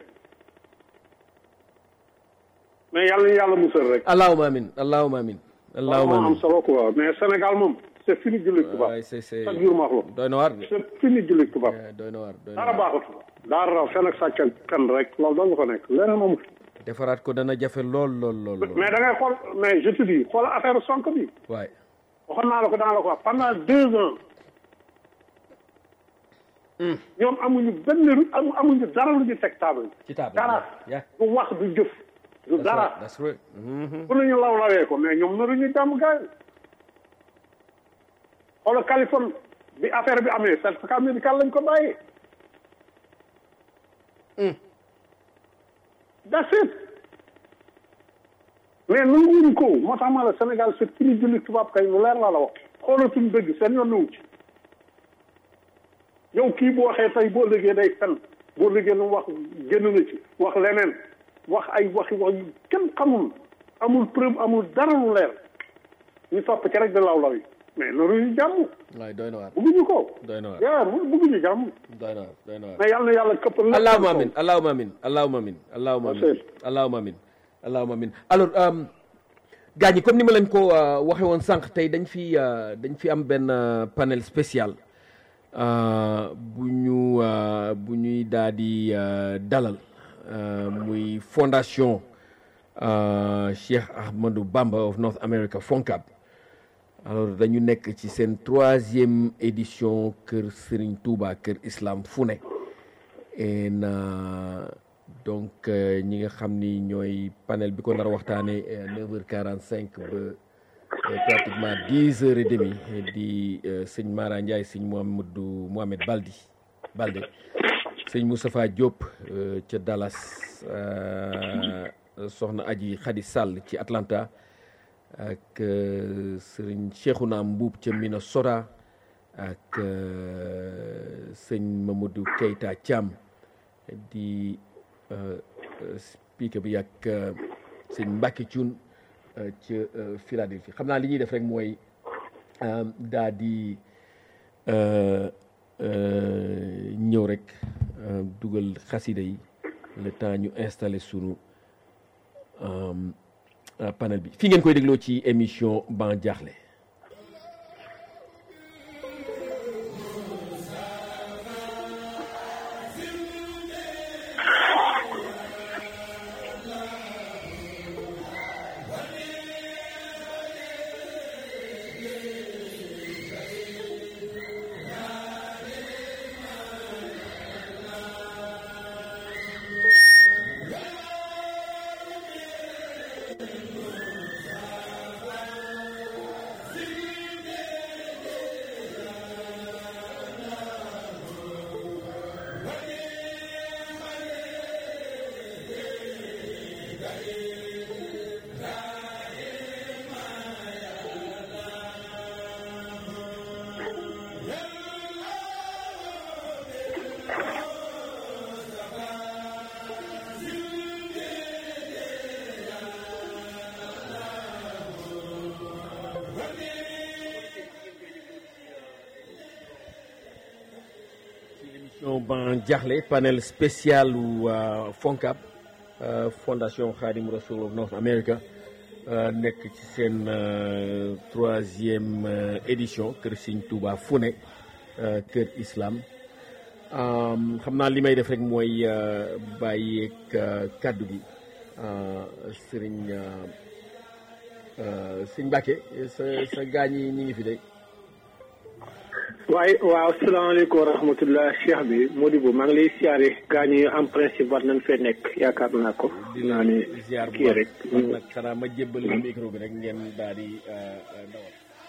mais yàlla ñu yàlla musal rek allahuma amin allahuma amin allahuma moo am amin solo quoi mais Sénégal moom c'est fini jullit tubaab waay c'est c'est chaque jour ma wax la doy na waar de c'est fini jullit tubaab Eh, doy na waar doy na dara waar baaxatul dara raw fen ak sàcc ak fen rek loolu doo nga fa nekk leneen amul defaraat ko dana jafe lool lool lool lool mais da ngay xool mais je te dis xool affaire Sonko bi waay waxoon naa la ko dana la ko wax pendant deux ans ñoom amuñu benn ru- amu amuñu dara lu ñu teg table ci table dara yeah du wax du jëf du dara that's right Mhm. pour nañu law lawee ko mais ñoom naruñu jàmm gaay xoola Californie bi affaire bi amee certificat médical lañ ko bàyyee that's it mais nanguwuñ ko moo tax ma la Sénégal c'est fini julli tubaab kay lu leer laa la wax xoolatuñ dëgg seen yoon nawu ci yow kii bu waxee tey boo liggéey day fen boo liggéey lu mu wax génn na ci wax leneen wax ay waxi wax yu kenn xamul amul preuve amul dara lu leer ñu topp ci rek di law law yi mais naruñu jàmm waay doy na waar bëgguñu ko doy na waar yaa mu bëgguñu jàmm doy na waar doy na waar mais yàlla na yàlla këppal lépp allahuma seen amin allahuma amin allahuma amin allahuma amin Merci. allahuma amin allahuma amin alors euh, gars ñi comme ni ma leen ko euh, waxe woon sànq tey dañ fi euh, dañ fi am benn euh, panel spécial euh, bu ñu euh, bu ñuy daal di euh, dalal euh, muy fondation euh, Cheikh Ahmadou Bamba of North America FONCAB alors dañu nekk ci seen troisième édition kër Serigne Touba kër Islam fu ne et na donc euh, ñi nga xam ni ñooy panel bi ko nar a waxtaanee neuf heures quarante cinq ba euh, pratiquement dix heures et demie di euh, sëñ Mara Ndiaye sëñ Mohamadou Mohamed Baldi Balde sëñ Moustapha Diop euh, ca Dallas euh, soxna Aji Khady Sall ci Atlanta ak euh, sëriñ Cheikhouna Mbuub ca Minnesota ak euh, sëñ Mamadou Keita Thiam di euh, euh, speaker bi ak euh, sëñ Mbacke Thioune euh, ca euh, Philadelphie xam naa li ñuy def rek mooy euh, daa di euh, euh, ñëw rek euh, dugal xasida yi le temps ñu installé sunu euh, euh, panel bi fii ngeen koy dégloo ci émission Ban Diakhli émission ban jaaxle panel spécial ou FONCAB fondation Khadim Rassoul of North America nekk ci seen troisième édition kër Sëñ Touba Fune kër islam xam naa li may def rek mooy bàyyeeg kàddu gi sëriñ sëñ Mbacke sa sa gaañ yi ñu ngi fi de. waaye waaw asalaamaaleykum wa rahmatullah cheikh bi Modibo maa ngi lay siyaare gaañ yi en principe war nañ fee nekk yaakaar naa ko. dinaa ne ziar bu kii rek. baax nag xanaa ma jébbal la micro bi rek ngeen daal di dawal.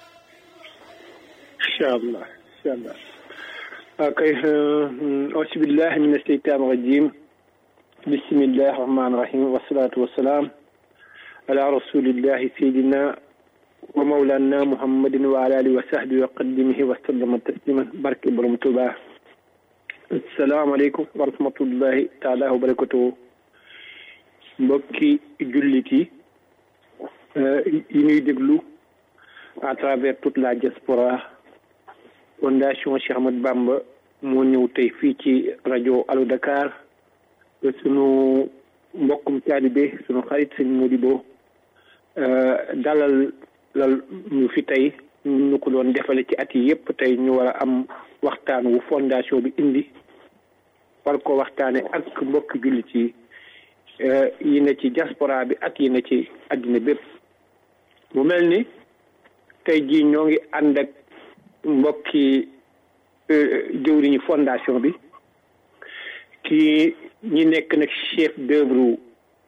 incha allah incha allah. ok auzu billahi min asheytaan rajim bismillahi rahmaani rahim wasalaatu wasalaam ala rasulillahi sayidina wa mawlana muhammadin wa ala alihi wa sahbihi wa qadimihi wa sallama tasliman barke borom Tuuba asalaamaaleykum wa rahmatullahi taala wa barakatuhu mbokki jullit yi yi ñuy déglu à travers toute la diaspora fondation Cheikh Ahmad Bamba moo ñëw tey fii ci rajo Allo Dakar sunu mbokkum taalibe sunu xarit sëñ Modibo dalal lal ñu fi tey ñu ko doon defale ci at yi yëpp tey ñu war a am waxtaan wu fondation bi indi war ko waxtaane ak mbokki jullit yi yi na ci diaspora bi ak yi na ci àddina bépp mu mel ni tey jii ñoo ngi ànd ak mbokki jëwriñu fondation bi kii ñi nekk nag chef d'œuvre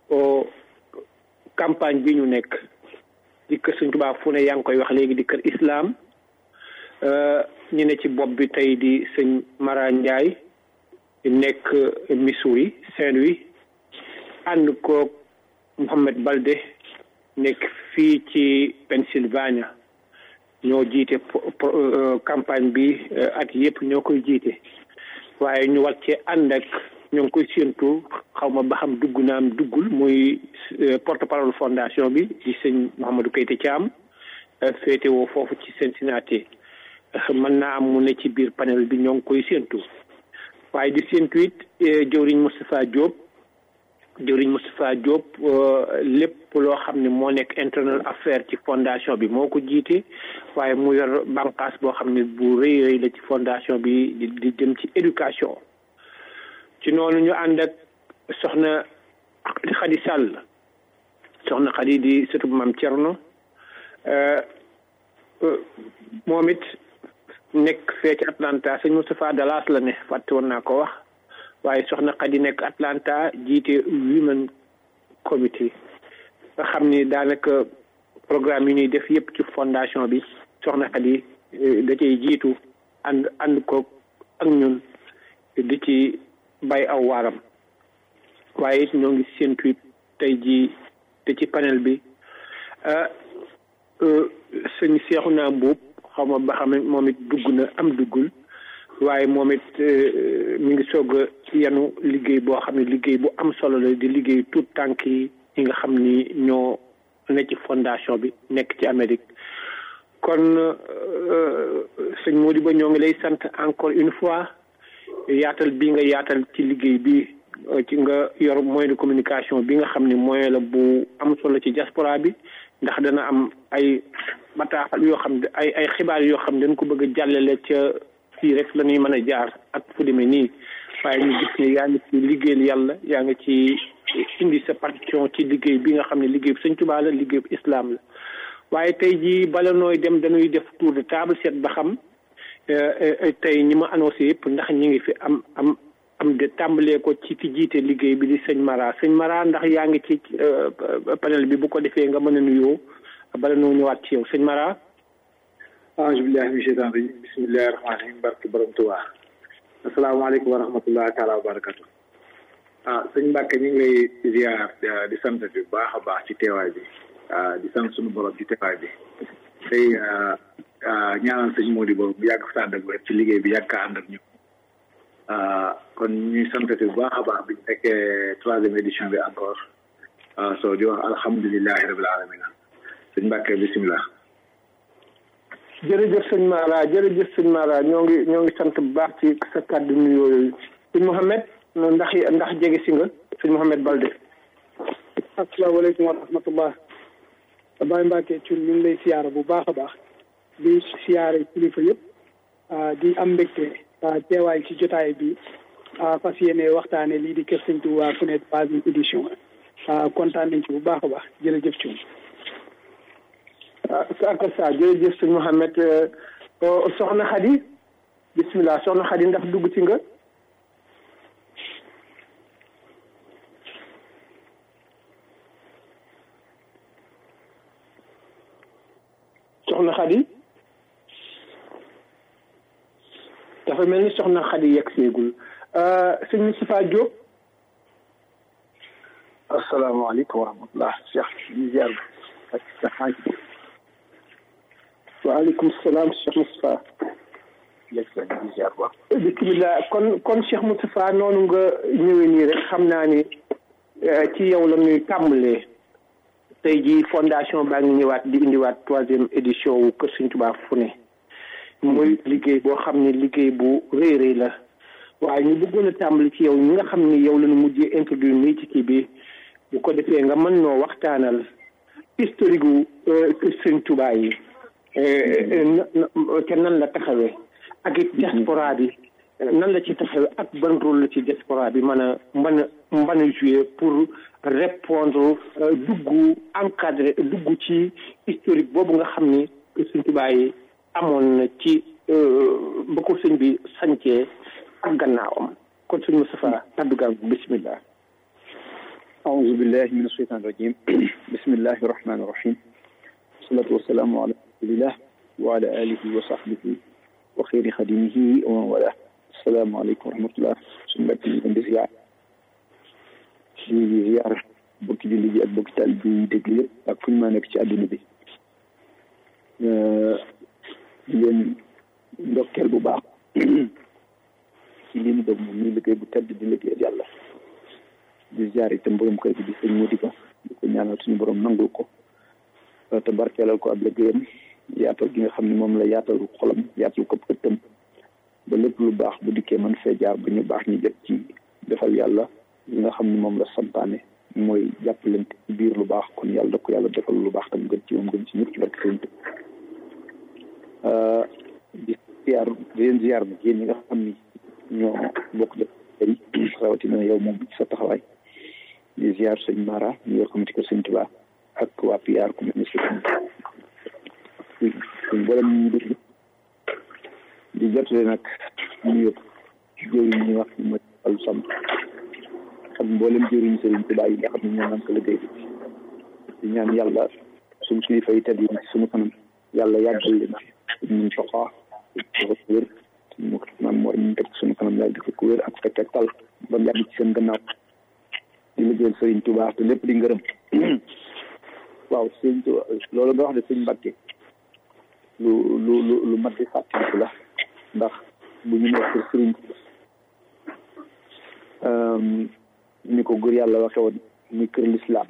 campagne bi ñu nekk di kër Sëñ Tuubaa fu ne yaa ngi koy wax léegi di kër islam ñi ne ci bopp bi tey di sëñ Mara Ndiaye nekk Missouri Saint-Louis ànd koog Mouhamed Balde nekk fii ci Pennsylvania ñoo jiite campagne bi at yëpp ñoo koy jiite waaye ñu war cee ànd ak ñoo ngi koy séentu xaw ma ba xam dugg naam duggul muy porte parole fondation bi di sëñ Mouhamadou Keita Thiam féete woo foofu ci Cincinnati mën naa am mu ne ci biir panel bi ñoo ngi koy séentu waaye di séentu it jëwriñ Moustapha Diop jëwriñ Moustapha Diop lépp loo xam ne moo nekk internal affaire ci fondation bi moo ko jiite waaye mu yor bànqaas boo xam ne bu rëy rëy la ci fondation bi di di jëm ci éducation ci noonu ñu ànd ak soxna Xadi Sall soxna Xadi di sëtub Maam Cerno moom it nekk fee ci Atlanta sëñ Moustapha Dallas la ne fàtte woon naa ko wax waaye soxna Xadi nekk Atlanta jiite women committee nga xam ni daanaka programme yi ñuy def yëpp ci fondation bi soxna Xadi da cay jiitu ànd ànd ko ak ñun di ci bay aw waaram waaye it ñoo ngi séentu it tey jii te ci panel bi sëñ seexu naa mbuub xaw ma ba xam moom it dugg na am duggul waaye moom it mi ngi soog a yanu liggéey boo xam ne liggéey bu am solo la di liggéey tout tànk yi ñi nga xam ni ñoo ne ci fondation bi nekk ci Amérique kon sëñ Modibo ñoo ngi lay sant encore une fois yaatal bi nga yaatal ci liggéey bi ci nga yor moyen de communication bi nga xam ne moyen la bu am solo ci diaspora bi ndax dana am ay bataaxal yoo xam ne ay ay xibaar yoo xam ne dañ ko bëgg a jàllale ca fii rek la ñuy mën a jaar ak fu demee nii waaye ñu gis ne yaa ngi ci liggéeyal yàlla yaa ngi ci indi sa partition ci liggéey bi nga xam ne liggéey bu Sëñ Tuubaa la liggéey bu islam la waaye tey jii bala nooy dem dañuy def tour de table seet ba xam tey ñi ma annoncé yëpp ndax ñi ngi fi am am am de tàmbalee ko ci ki jiite liggéey bi di sëñ Mara sëñ Mara ndax yaa ngi ci panel bi bu ko defee nga mën a nuyoo bala noo ñëwaat ci yow sëñ Mara aouzu billahi min sheytan rajim bismillahi rahmani rahim barke borom Tuubaa asalaamaaleykum wa rahmatullahi taala wa barakatu ah sëñ Mbàkke ñu ngi lay ziar di sant bi bu baax a baax ci teewaay bi di sant suñu borom ci teewaay bi tey ñaanal sëñ Modibo bu yàgg fa ànd ak wér ci liggéey bi yàgg ka ànd ak ñu kon ñuy sant bu baax a baax bi ñu fekkee troisième édition bi encore soo di wax alhamdulilahi rabil alamina sëñ Mbàkke bisimilah jërëjëf sëñ Mara jërëjëf sëñ Mara ñoo ngi ñoo ngi sant bu baax ci sa kàddu nuyoo yooyu sëñ Mouhamed ndax ndax jege si nga sëñ Mouhamed Balde. asalaamaaleykum wa rahmatullah Baye Mbacke Thioune ñu ngi lay siyaara bu baax a baax di siyaare kilifa yëpp di am mbégte teewaay ci jotaay bi fas yéene waxtaane lii di Kër Sëñ Touba Fenêtre troisième édition kontaan nañ ci bu baax a baax jërëjëf Thioune. saaka sa jërëjëf sëñ Mouhamed soxna Khady bismillah soxna Khady ndax dugg ci nga. soxna Khady dafa mel ni soxna Khady yegg seegul sëñ Moustapha Diop. asalaamaaleykum wa rahmatulah Cheikh di ziar ak sa xaaj. waaleykum salaam Cheikh Moustapha. yegg sa di ziar ba. bisimilah kon kon Cheikh Moustapha noonu nga ñëwee nii rek xam naa ni ci yow la ñuy tàmbalee. tey jii fondation baa ngi ñëwaat di indiwaat troisième édition wu Kër Sëñ Tuubaa fu ne muy liggéey boo xam ne liggéey bu rëy rëy la waaye ñu bëggoon a tàmbali ci yow ñi nga xam ni yow la ñu mujjee introduire nii ci kii bi bu ko defee nga mën noo waxtaanal historique gu Kër Sëñ Tuubaa yi te nan la taxawee ak it diaspora bi nan la ci taxawee ak ban rôle la ci diaspora bi mën a mën a mën a jouer pour répondre dugg encadré dugg ci historique boobu nga xam ni Sëñ Tuubaa yi amoon na ci ba ko sëñ bi sancee ak gannaawam kon sëñ Moustapha kaddu gaa bismillah أعوذ بالله من الشيطان الرجيم بسم الله الرحمن الرحيم والصلاة والسلام على رسول الله وعلى آله وصحبه وخير خدمه ومن والاه السلام عليكم ورحمة الله suñu mbokk yi di ziar di ziar bokki julli ji ak bokki taal bi déglu yëpp ak fu ñu maa nekk ci àdduna bi di leen ndokkeel bu baax ci li ñu dog moom muy liggéey bu tedd di liggéeyal yàlla di ziar itam borom kër gi di sëñ Mody Ba di ko ñaanal suñu borom nangul ko te barkeelal ko ab liggéeyam yaatal gi nga xam ne moom la yaatal xolam yaatal ko ëttam ba lépp lu baax bu dikkee man fee jaar ba ñu baax ñu jot ci defal yàlla li nga xam ne moom la santaane mooy jàppalante ci biir lu baax kon yàlla da ko yàlla defal lu baax tam gën ci moom gën ci ñëpp ci barke sëñ di ziar di leen ziar nag yéen ñi nga xam ni ñoo bokk def tey rawatina yow moom ci sa taxawaay di ziar sëñ Mara ñu yor comité kër sëñ Tuubaa ak waa PR ku mel ni sëñ suñ boolem ñu déglu di jotale nag ñu yëpp jëriñ ñi wax ni mooy Fallou Samb ak mboolem jëriñ sëriñ Tuubaa yi nga xam ne ñoo naan ko liggéey bi di ñaan yàlla suñ suñu fay tedd yi ci suñu kanam yàlla yàggal leen ñu soxaa dafa ko wér mu maam mooy ñu teg suñu kanam yàlla dafa ko wér ak fekk ak tal ba yàgg ci seen gannaaw di liggéeyal sëriñ Tuubaa te lépp di ngërëm waaw sëriñ Tuubaa loolu nga wax de sëriñ Mbàkke lu lu lu lu mat di fàttaliku la ndax bu ñu nekk sëriñ ni ko góor yàlla waxe woon muy kër lislaam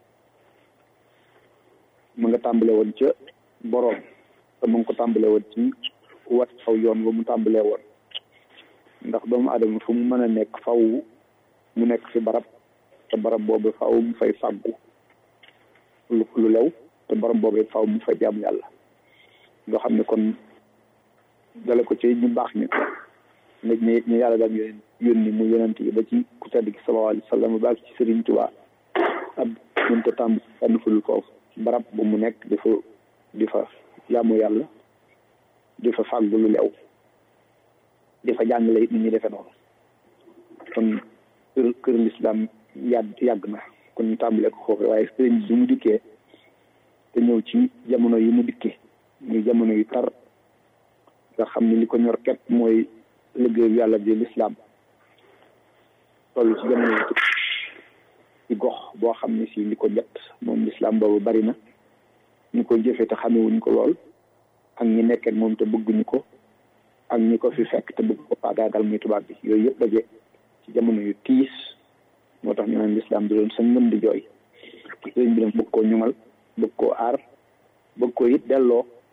mu nga tàmbale woon ca boroom te mu ngi ko tàmbale woon ci wat aw yoon ba mu tàmbalee woon ndax doomu aadama fu mu mën a nekk faw mu nekk fi barab te barab boobu faw mu fay fàggu lu lu lew te barab boobu faw mu fay jaamu yàlla nga xam ne kon dale ko ci ñu baax ni nit ñi ñu yàlla daan yónni yónni mu yonent yi ba ci ku tedd gi sallallahu alayhi wa sallam ba ci Sëriñ Tuubaa ab mën ko tàmb tànn ful foofu barab bu mu nekk di fa di fa jaamu yàlla di fa fàggu lu lew di fa jàngale it ni ñuy defee noonu kon kër kër lislaam yàgg yàgg na kon ñu tàmbalee ko foofu waaye sëriñ bi mu dikkee te ñëw ci jamono yi mu dikkee muy jamono yu tar nga xam ne li ko ñor képp mooy liggéeyu yàlla bi lislaam toll ci jamono yu ci gox boo xam ne si li ko jot moom lislaam boobu bari na ñu koy jëfee te xamewuñ ko lool ak ñi nekk ak moom te bëgguñu ko ak ñi ko fi fekk te bëgg ko faagaagal muy tubaab bi yooyu yëpp daje ci jamono yu tiis moo tax ñu naan lislaam di doon sa ngëm di jooy sëriñ bi nag bëgg koo ñoŋal bëgg koo aar bëgg koo it delloo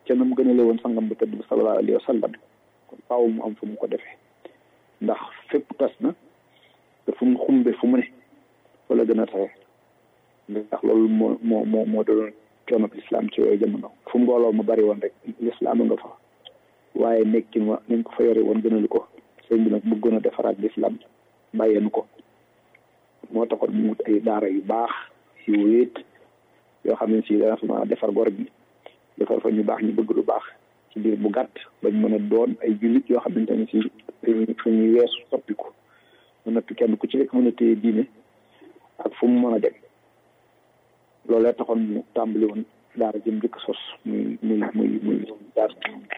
ca nam gënale woon sangam bu tëdd bi sallallahu alayhi wa sallam kon faaw mu am fu mu ko defee ndax fépp tas na te fu mu xumbe fu mu ne fa la gën a taxe ndax loolu moo moo moo moo doon coono lislaam ci yooyu jamono fu mbooloo mu bari woon rek lislaam nga fa waaye nekkin wa nañ ko fa yore woon gënalu ko sëñ bi nag bëggoon a defaraat lislaam bàyyeenu ko moo taxoon mu wut ay daara yu baax yu wéet yoo xam ne si dana fa mën a defar gor bi defar fa ñu baax ñu bëgg lu baax ci biir bu gàtt bañ mën a doon ay jullit yoo xamante ne si dañuy weesu soppiku mu noppi kenn ku ci nekk mën a téye diine ak fu mu mën a dem loolee taxoon mu tàmbali woon daara jëm njëkk sos muy muy muy muy daara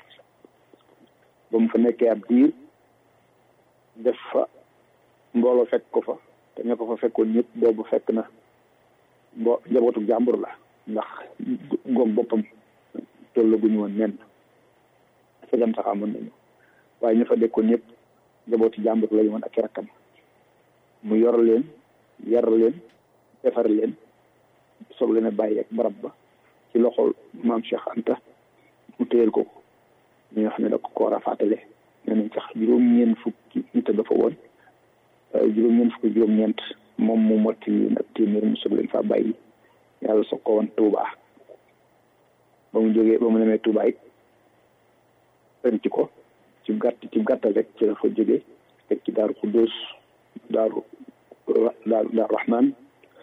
ba mu fa nekkee ab diir def fa mbooloo fekk ko fa te ña ko fa fekkoon ñëpp boobu fekk na mbo njabootu jàmbur la ndax goog boppam tollaguñu woon nen fegam sax amoon nañu waaye ña fa dekkoon ñëpp njabootu jàmbur lañu woon ak i rakkam mu yor leen yar leen defar leen soog leen a bàyyi ak barab ba ci loxol maam Cheikh Anta mu téyel ko ñi nga xam ne da ko koor a fàttale nee nañ sax juróom-ñeent fukki nit dafa woon juróom-ñeent fukki juróom-ñeent moom mu motti nag téeméer mu soog leen faa bàyyi yàlla soog ko woon Touba ba mu jógee ba mu demee Touba it ci ko ci gàtt ci gàttal rek ci la fa jógee teg ci daaru Xuddoos daaru daaru daaru Rahman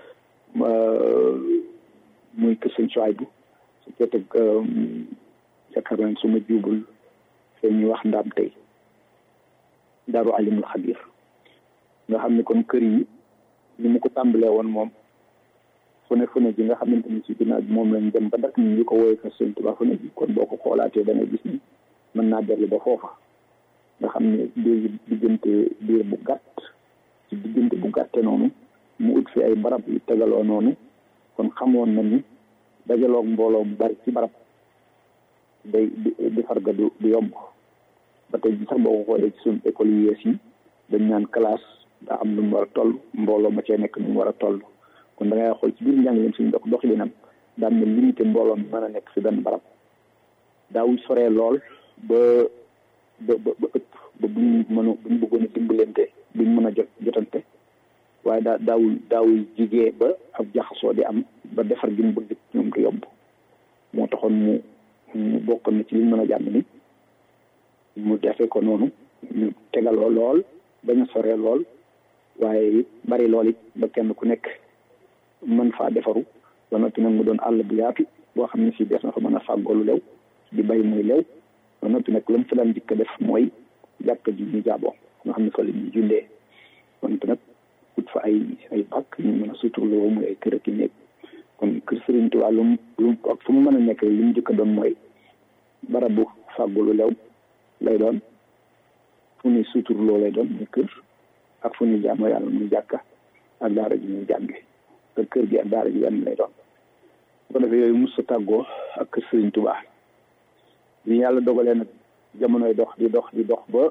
muy kër sëñ Suwaybu su ko teg yaakaar naa su ma juubul seen ñu wax ndaam tey daaru alimul xabir nga xam ne kon kër yi ni mu ko tàmbalee woon moom fu ne fu ne ji nga xamante ni si ginnaaw bi moom lañ dem ba dak ñu ko woowee kër sëñ Tuubaa fu ne ji kon boo ko xoolaatee da ngay gis ni mën naa dellu ba foofa nga xam ne biir diggante biir bu gàtt ci diggante bu gàtte noonu mu ut fi ay barab yu tegaloo noonu kon xamoon na ni dajaloog mbooloo mu bari ci barab day defar ga du du yomb ba tey ji sax boo ko xoolee ci suñu école yu yees yi dañ naan classe daa am lu mu war a toll mbooloo ma cee nekk nu mu war a toll kon da ngay xool ci biir njàngaleem suñu dox doxalinam daan na limité mbooloo mi mën a nekk si benn barab daawuñ soree lool ba ba ba ëpp ba buñ mën a buñ bëggoon a dimbalante buñ mën a jot jotante waaye daa daawul daawul jigee ba ab jaxasoo di am ba defar gi mu bëgg ñoom du yomb moo taxoon mu mu bokk na ci liñ mën a jàmm ni mu defee ko noonu ñu tegaloo lool bañ a soree lool waaye it bari lool it ba kenn ku nekk mën faa defaru ba noppi nag mu doon àll bu yaatu boo xam ne si des na fa mën a fàggoolu lew di bay muy lew ba noppi nag lam fa daan dikk def mooy jàkk ji ñu jaaboo nga xam ne fa la ñuy jullee kon nag ut fa ay ay bàkk ñu mën a suturloo muy ay kër ak i néeg kon kër Sëriñ Tuubaa lu mu lu mu ak fu mu mën a nekk li mu njëkk a doon mooy barabu fàggulu lew lay doon fu ñuy suturloo lay doon muy kër ak fu ñuy jaamoo yàlla muy jàkka ak daara ji ñuy jànge te kër gi ak daara ji benn lay doon bu ko defee yooyu mus sa tàggoo ak kër Sëriñ Tuubaa li yàlla dogalee nag jamonoy dox di dox di dox ba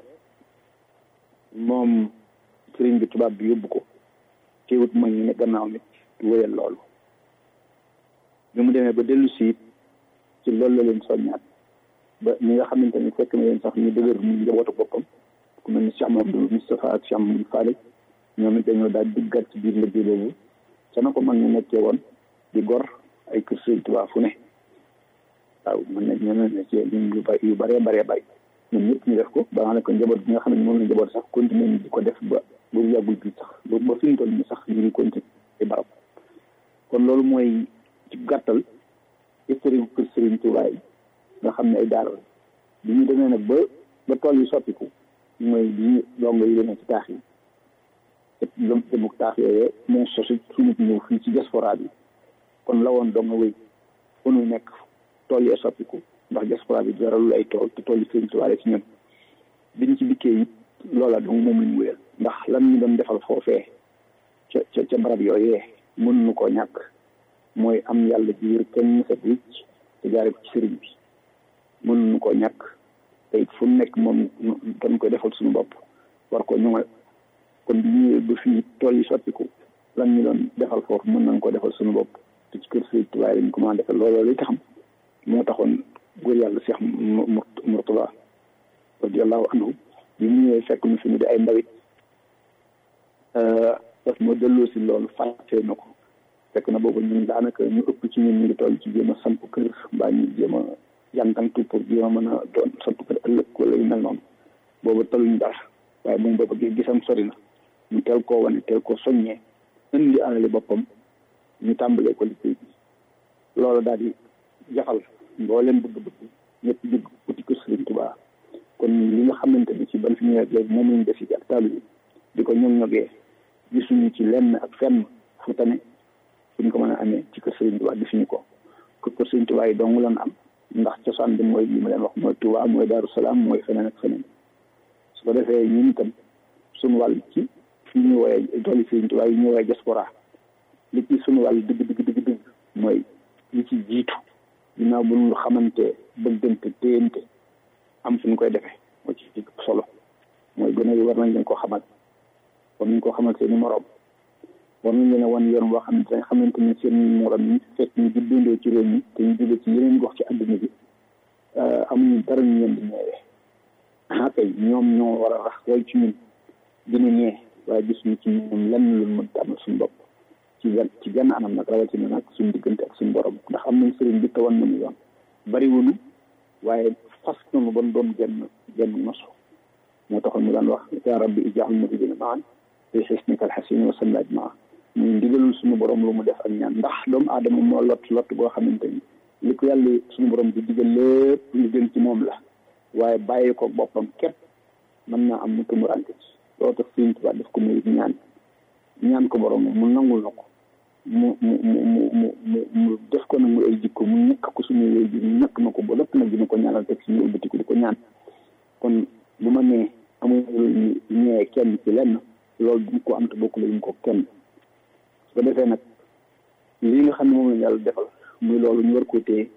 moom sëriñ bi tubaab bi yóbbu ko teewut mag ñi ne gannaaw nit wéyal loolu bi mu demee ba dellu si it ci loolu la leen soññaat ba ñi nga xamante ni fekk na leen sax ñu dëgër ñu njabootu boppam ku mel ni Cheikh Mamadou Moustapha ak Cheikh Mamadou Fallé ñoom it dañoo daal duggaat ci biir liggéey boobu ca na ko mag ñu nekkee woon di gor ay kër sëriñ Tuubaa fu ne waaw mën na ñoo ne ci yu yu bëree bëree bëri ñun ñëpp ñu def ko ba nga ne ko njaboot bi nga xam ne moom la njaboot sax continuer ñu di ko def ba ba mu yàggul bi sax ba ba fi mu toll nii sax ñu ngi continuer ci barab kon loolu mooy ci gàttal historique kër Serigne Touba yi nga xam ne ay daara la bi ñu demee nag ba ba tool yi soppiku mooy bi ñu dongo yi demee ci taax yi te demuk taax yooyee moo sosi suñu ñëw fii ci diaspora bi kon la woon dongo wéy fu nu nekk tool yee soppiku ndax diaspora bi jaralul ay tool te tool yi Serigne Touba ci ñun biñ ci dikkee it loola donc moom lañ wéyal ndax lan ñu doon defal foofee ca ca ca barab yooyee mën nu koo ñàkk mooy am yàlla ji wér kenn set wicc te jaare ko ci sëriñ bi mën nu koo ñàkk te it fu nekk moom dañ koy defal suñu bopp war ko ñoŋal kon bi ñëwee ba fii tool yi sottiku lan ñu doon defal foofu mën nañ ko defal suñu bopp te ci kër Sëriñ Tuubaa lañ ko mën a defal looloo li taxam moo taxoon góor yàlla Cheikh Mourtada radiallahu anhu bi mu ñëwee fekk nu fi mu di ay ndawit daf ma delloo si loolu fàttee na ko fekk na boobu ñun daanaka ñu ëpp ci ñun ñu ngi toll ci jéem a samp kër mbaa ñu jéem a jàngantu pour jéem a mën a doon samp kër ëllëg wala yu mel noonu boobu taluñ dara waaye moom boobu gis gisam sori na ñu teel koo wane teel koo soññee indi alali boppam ñu tàmbalee ko liggéey bi loolu daal di jafal mbooleem bëgg-bëgg ñëpp jóg uti kër Sëriñ Tuubaa kon li nga xamante ni ci ban fi ñëwee léegi moom lañ def ci ak taalu bi di ko ñoŋ ñogee gisuñu ci lenn ak fenn fu tane fuñ ko mën a amee ci kër Sëriñ Tuubaa gisuñu ko kër kër Sëriñ Tuubaa yi dong lan am ndax cosaan bi mooy li ma leen wax mooy Tuubaa mooy Daaru Salaam mooy feneen ak feneen su ko defee ñun itam suñu wàll ci fi ñu woowee dooli Sëriñ Tuubaa yi ñu woowee diaspora li ci suñu wàll dëgg dëgg dëgg dëgg mooy li ci jiitu ginnaaw bu ñu xamante bëggante téyante am fu ñu koy defee moo ci ci solo mooy gën a war nañ leen koo xamal war nañ koo xamal seen i morom war nañ leen a wan yoon boo xamante ne xamante ni seen morom yi fekk ñu juddandoo ci réew mi te ñu jóge ci yeneen gox ci àdduna bi amuñu dara ñu leen di ñeewee ah kay ñoom ñoo war a rax roy ci ñun dina ñee waaye gisuñu ci ñoom lenn lu mën tàmmal suñu bopp ci gan ci genn anam nag rawatina nag suñu diggante ak suñu borom ndax am nañ sëriñ bi tawan nañu yoon bari wuñu waaye fas nañu ban doon genn genn nosu moo taxoon mu daan wax yaa rabbi ijaal muridina maan fi xisnika alxasin wa sallaaj maa muy ndigalul suñu borom lu mu def ak ñaan ndax doomu aadama moo lot lot goo xamante ni li ko yàlla suñu borom di digal lépp lu gën ci moom la waaye bàyyi ko boppam képp mën naa am mu tumurante ci loo tax Sëriñ Tuubaa def ko muy ñaan ñaan ko borom mu nangul na ko mu mu mu mu mu mu mu def ko nag mu ay jikko mu ñàkk ko suñu wéy bi mu ñàkk na ko ba lépp nag dina ko ñaanal teg suñu ëlbatiku di ko ñaan kon bu ma nee amul ñëwee kenn ci lenn loolu du ko am te bokk la ñu ko kenn su ko defee nag lii nga xam ne moom la yàlla defal muy loolu ñu war koo téye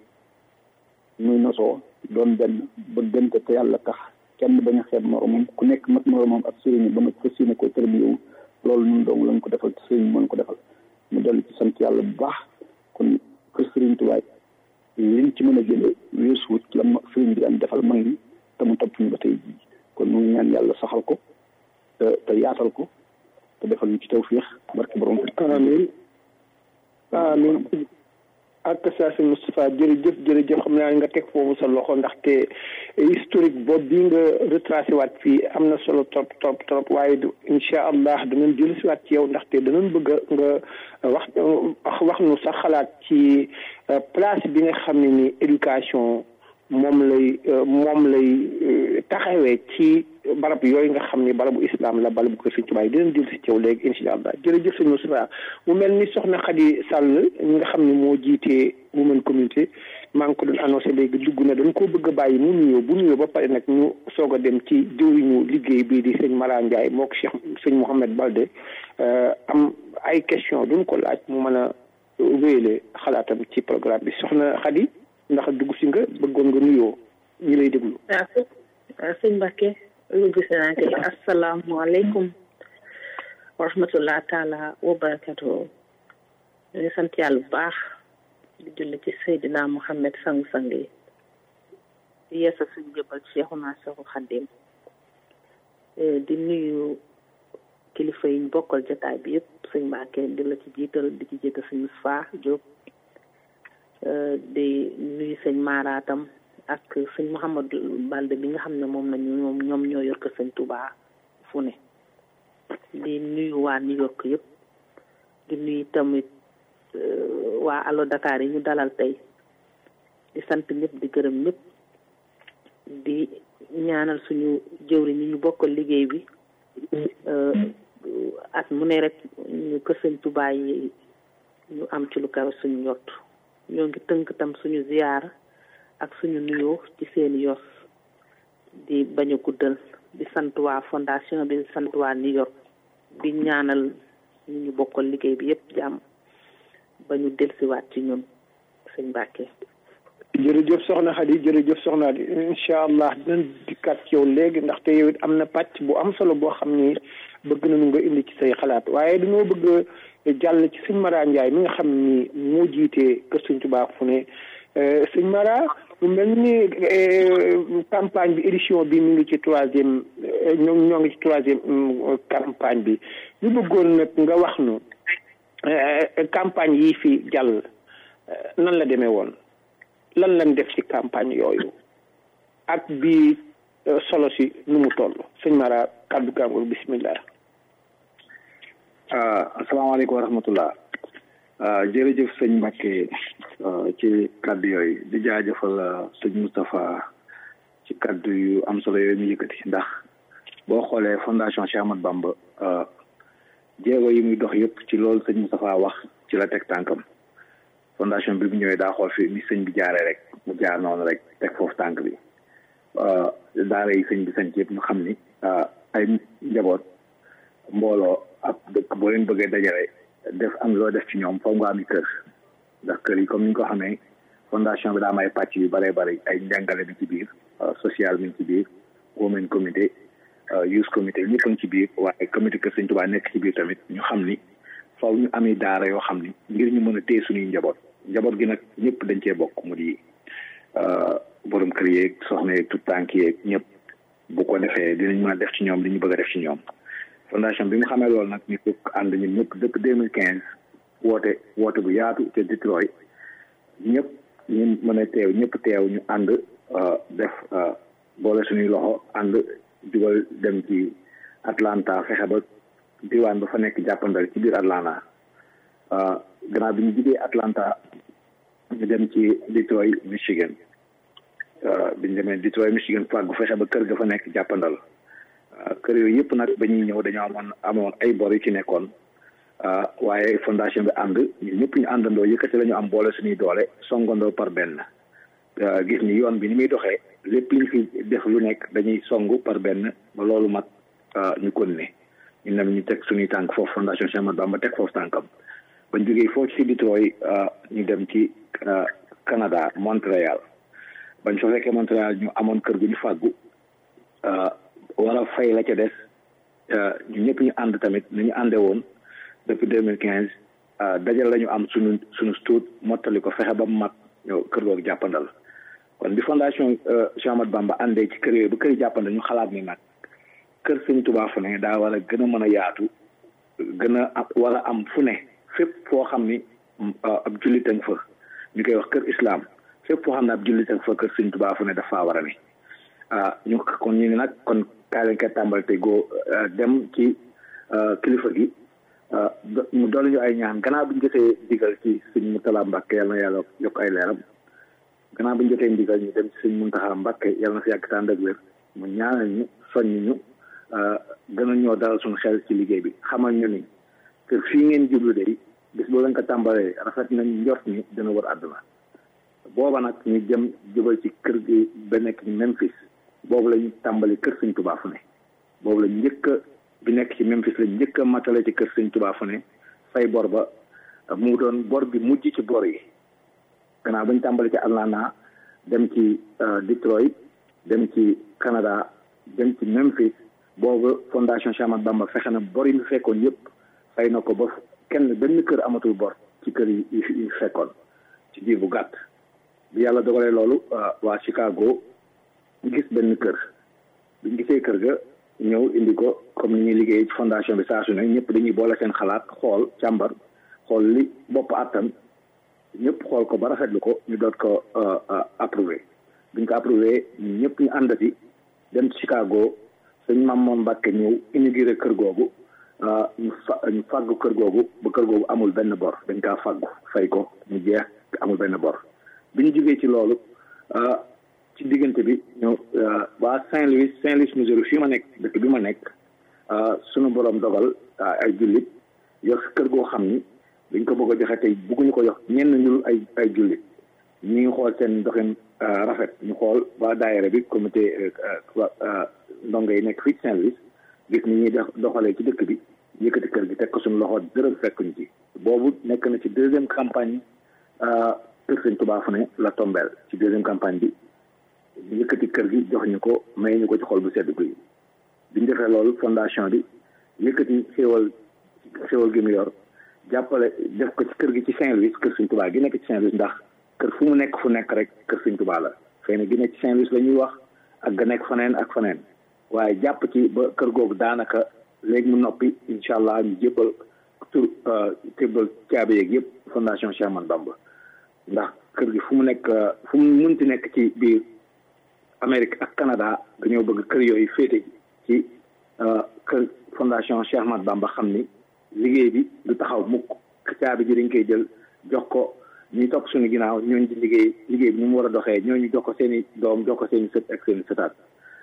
muy nosoo doon benn bëggante te yàlla tax kenn bañ a xeeb moromam ku nekk mat moromam ak sëriñ ba nga fas yéene ko tërbiyewu loolu ñun dong lañ ko defal te sëriñ mën ko defal mu dellu ci sant yàlla bu baax kon kër sëriñ tubaay liñ ci mën a jëlee weesu wut la ma sëriñ bi daan defal mag ñi te mu topp ñu ba tey jii kon ñu ngi ñaan yàlla saxal ko te te yaatal ko te defal ñu ci tawfiix barke borom amin amin ak saa si Moustapha jërëjëf jërëjëf xam naa nga teg foofu sa loxo ndaxte historique boobu bi nga retracé waat fii am na solo trop trop trop waaye du incha allah danañ jël si waat ci yow ndaxte danañ bëgg nga wax wax nu sax xalaat ci place bi nga xam ne ni éducation moom lay moom lay taxawee ci barab yooyu nga xam ni barabu islam la barabu ko Sëñ Tuubaa yi dinañ jël si ci yow léegi incha allah jërëjëf sëñ Moustapha mu mel ni soxna Khady Sall ñi nga xam ne moo jiitee women communauté maa ngi ko doon annoncé léegi dugg na dañ koo bëgg a bàyyi mu nuyoo bu nuyoo ba pare nag ñu soog a dem ci jëwriñu liggéey bii di sëñ Mara Ndiaye moo ko Cheikh sëñ Mouhamed Balde am ay question duñ ko laaj mu mën a wéyale xalaatam ci programme bi soxna Khady ndax dugg si nga bëggoon nga nuyoo ñi lay déglu. waaw sëñ Mbacke lu gis naa kay asalaamualeykum wa rahmatullah taala wa barakatu ñu ngi sant yàlla bu baax di julli ci Seydina Muhammad sang-sang yi di yeesa suñ jëbal Cheikhuna Cheikhul Khadim di nuyu kilifa yi ñu bokkal jotaay bi yëpp sëñ Mbacke di la ci jiital di ci jiital sëñ Moustapha Diop di nuyu sëñ Maratam ak sëñ Mouhamadou Balde bi nga xam ne moom nañu ñoom ñoom ñoo yor ko sëñ Touba fu ne di nuyu waa New York yëpp di nuyu tamit waa Allo Dakar yi ñu dalal tey di sant ñëpp di gërëm ñëpp di ñaanal suñu jëwri ñi ñu bokkal liggéey bi at mu ne rek ñu kër sëñ Touba yi ñu am ci lu kawe suñu njott ñoo ngi tënk tam suñu ziyaara ak suñu nuyoo ci seeni yos di bañ a guddal di sant waa fondation bi di sant waa New York di ñaanal ñu ñu bokkal liggéey bi yépp jàmm ba ñu delsiwaat ci ñun sëñ Mbàkke jërëjëf soxna Khady jërëjëf soxna Khady incha allah dinañ dikkaat ci yow léegi ndaxte yow it am na pàcc bu am solo boo xam ni bëgg nañu nga indi ci say xalaat waaye dañoo bëgg jàll ci sëñ Mara Ndiaye mi nga xam ni moo jiitee kër sëñ Tuubaa fu ne sëñ Mara mu mel ni campagne bi édition bi mu ngi ci troisième ñoo ñoo ngi ci troisième campagne bi ñu bëggoon nag nga wax nu campagne yi fi jàll nan la demee woon lan lañ def ci campagne yooyu ak bi solo si nu mu toll sëñ Mara kàddu gàngoor bismillah asalaamaaleykum wa rahmatullah jërëjëf sëñ Mbacke ci kaddu yooyu di jaajëfal sëñ Moustapha ci kaddu yu am solo yooyu mu yëkkati ndax boo xoolee fondation Cheikh Ahmadou Bamba jéego yi muy dox yëpp ci loolu sëñ Moustapha wax ci la teg tànkam fondation bi bu ñëwee daa xool fi ni sëñ bi jaaree rek mu jaar noonu rek teg foofu tànk bi daara yi sëñ bi sañ ci yëpp ñu xam ni ay njaboot mbooloo ab dëkk boo leen bëggee dajale def am loo def ci ñoom foog nga am kër ndax kër yi comme ni ñu ko xamee fondation bi daa am ay pàcc yu bëree bëri ay njàngale mi ci biir social mi ci biir women comité youth comité ñëpp a ngi ci biir waaye comité kër Sëñ Tuubaa nekk ci biir tamit ñu xam ni faw ñu amee daara yoo xam ni ngir ñu mën a téye suñuy njaboot njaboot gi nag ñëpp dañ cee bokk mu di borom kër yeeg soxna yeeg tout tànk yeeg ñëpp bu ko defee dinañ mën a def ci ñoom li ñu bëgg a def ci ñoom fondation bi mu xamee loolu nag ñu ko ànd ñun ñëpp depuis deux mille quinze woote woote bu yaatu te Detroit ñëpp ñu mën a teew ñëpp teew ñu ànd def boole suñuy loxo ànd jubal dem ci Atlanta fexe ba diwaan ba fa nekk jàppandal ci biir Atlanta gannaaw bi ñu jugee Atlanta ñu dem ci Detroit Michigan bi ñu demee Detroit Michigan fàggu fexe ba kër ga fa nekk jàppandal kër yooyu yëpp nag ba ñuy ñëw dañoo amoon amoon ay bor yu ci nekkoon waaye fondation bi ànd ñun ñëpp ñu àndandoo yëkkati la ñu am boole suñuy doole songandoo par benn gis ni yoon bi ni muy doxee lépp liñ fi def lu nekk dañuy song par benn ba loolu mat ñu kon ne ñu dem ñu teg suñuy tànk foofu fondation Cheikh Ahmadou Bamba teg foofu tànkam bañ jógee foofu ci Detroit ñu dem ci Canada Montréal bañ fa fekkee Montréal ñu amoon kër gu ñu fàggu war a fay la ca des ñu ñëpp ñu ànd tamit ni ñu àndee woon depuis deux mille quinze dajal la ñu am suñu suñu stuut mottali ko fexe ba mu mat ñëw kër googu jàppandal kon bi fondation Cheikh Ahmadou Bamba àndee ci kër yooyu bu kër yi jàppandal ñu xalaat ni nag kër Sëñ Tuubaa fu ne daa war a gën a mën a yaatu gën a war a am fu ne fépp foo xam ni ab jullitang fa ñu koy wax kër islam fépp foo xam ne ab jullitang fa kër Sëñ Tuubaa fu ne dafa war a ne ah ñu kon ñu ne nag kon kaay lañ koy tàmbali te goo dem ci kilifa gi mu doole ñu ay ñaan gannaaw bi ñu jotee digal ci sëñ Murtala Mbàkke yal na yàlla yokk ay leeram gannaaw bi ñu jotee ndigal ñu dem ci sëñ Muntaxa Mbàkke yal na fi yàgg tànd ak wér mu ñaanal ñu soññ ñu gën a ñoo dalal suñu xel ci liggéey bi xamal ñu ni que fii ngeen jublu de bis boo leen ko tàmbalee rafet nañ njort ni dina wër àdduna booba nag ñu jëm jubal ci kër gi ba nekk ci Memphis boobu la ñu tàmbali kër sëñ Tuubaa fu ne boobu la njëkk a bi nekk ci Memphis la njëkk a matale ci kër sëñ Tuubaa fu ne fay bor ba mu doon bor bi mujj ci bor yi gannaaw ba ñu tàmbali ci Atlanta dem ci Detroit dem ci Canada dem ci Memphis boobu fondation Cheikh Ahmadou Bamba fexe na bor yi mu fekkoon yëpp fay na ko ba kenn benn kër amatul bor ci kër yi yi fekkoon ci diir bu gàtt bi yàlla dogalee loolu waa Chicago gis benn kër biñ gisee kër ga ñëw indi ko comme ni ñuy liggéey ci fondation bi saa su ne ñëpp dañuy boole seen xalaat xool càmbar xool li bopp attan ñëpp xool ko ba rafetlu ko ñu doot ko approuvé biñ ko approuvé ñëpp ñu àndati dem ci Chicago sëñ Mamoon Mbàkke ñëw inauguré kër googu ñu fa ñu fàggu kër googu ba kër googu amul benn bor dañ kaa fàggu fay ko mu jeex amul benn bor bi ñu jógee ci loolu ci diggante bi ñu waa Saint-Louis Saint-Louis Missouri fii ma nekk dëkk bi ma nekk sunu borom dogal ay jullit yor kër goo xam ni dañ ko bëgg a joxe tey bëgguñu ko jox ñenn ñu ay ay jullit ñu ngi xool seen doxin rafet ñu xool waa daayira bi comité ndongo yi nekk fii Saint-Louis gis ni ñuy doxalee ci dëkk bi yëkkati kër gi teg ko suñu loxo dërëm fekkuñ ci boobu nekk na ci deuxième campagne kër Sëñ Tuubaa fu ne la tombeel ci deuxième campagne bi ñu yëkkati kër gi jox ñu ko may ñu ko ci xol bu sedd guy biñ defee loolu fondation bi yëkkati xéewal xéewal gi mu yor jàppale def ko ci kër gi ci Saint-Louis kër Sëñ Tuubaa gi nekk ci Saint-Louis ndax kër fu mu nekk fu nekk rek kër Sëñ Tuubaa la xëy na gi nekk ci Saint-Louis la ñuy wax ak ga nekk faneen ak faneen waaye jàpp ci ba kër googu daanaka léegi mu noppi incha allah ñu jébbal tur jébbal caabi yeeg yëpp fondation Cheikh Ahmadou Bamba ndax kër gi fu mu nekk fu mu munti nekk ci biir Amérique ak Canada dañoo bëgg kër yooyu féete ci kër fondation Cheikh Ahmadou Bamba xam ni liggéey bi du taxaw mukk caabi ji dañ koy jël jox ko ñuy topp suñu ginnaaw ñooñu di liggéey liggéey bi ni mu war a doxee ñooñu jox ko seen i doom jox ko seen i sët ak seen i sëtaat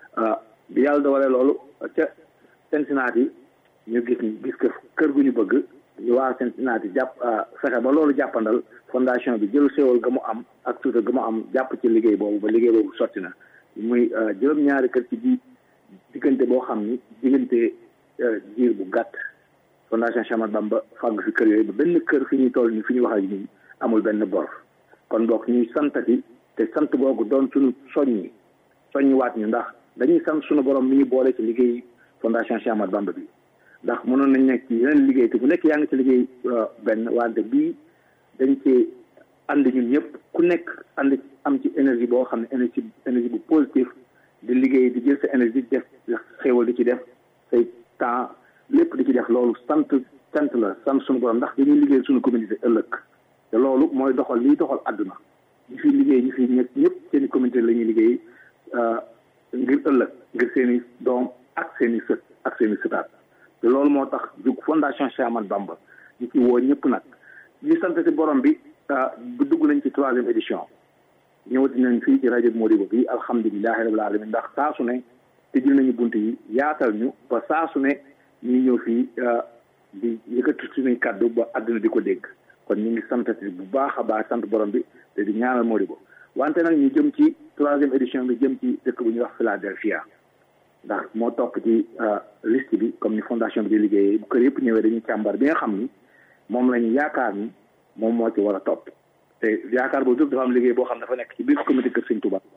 bi yàlla dogalee loolu ca Cincinnati ñu gis gis ko kër gu ñu bëgg ñu waa Cincinnati jàpp fexe ba loolu jàppandal fondation bi jël xéwal ga mu am ak suuta ga mu am jàpp ci liggéey boobu ba liggéey boobu sotti na muy juróom-ñaari kër ci bi diggante boo xam ni diggante diir bu gàtt fondation Cheikh Ahmadou Bamba fàgg fi kër yooyu ba benn kër fi ñuy toll ni fi ñu wax ak ñun amul benn bor kon boog ñuy santati te sant googu doon suñu soññi soññi waat ñu ndax dañuy sant suñu borom mi ñu boole ci liggéey fondation Cheikh Ahmadou Bamba bi ndax mënoon nañ nekk ci yeneen liggéey te bu nekk yaa ngi ci liggéey benn wante bii dañ ci ànd ñun ñëpp ku nekk ànd am ci énergie boo xam ne énergie énergie bu positif di liggéey di jël sa énergie di def xéewal di ci def say temps lépp di ci def loolu sant sant la sant suñu borom ndax dañuy liggéey suñu communauté ëllëg te loolu mooy doxal liy doxal àdduna ñi fi liggéey ñi fi ñëpp ñëpp seen i communauté la ñuy liggéey ngir ëllëg ngir seen i doom ak seen i sët ak seen i sëtaat te loolu moo tax jug fondation Cheikh Ahmadou Bamba ñu ci woo ñëpp nag ñu sant ci borom bi bu dugg nañ ci troisième édition ñëwati nañ fii ci rajo Modibo bi alhamdulilahi rabil alamin ndax saa su ne tëjul nañu bunt yi yaatal ñu ba saa su ne ñuy ñëw fii di yëkkati suñuy kàddu ba àdduna di ko dégg kon ñu ngi santati bu baax a baax sant borom bi te di ñaanal Modibo wante nag ñu jëm ci troisième édition bi jëm ci dëkk bu ñuy wax Philadelphia ndax moo topp ci liste bi comme ni fondation bi di liggéeyee bu kër yëpp ñëwee dañuy càmbar bi nga xam ni moom la ñu yaakaar ni moom moo ci war a topp te yaakaar boobu yëpp dafa am liggéey boo xam ne dafa nekk ci biir comité kër Sëñ Touba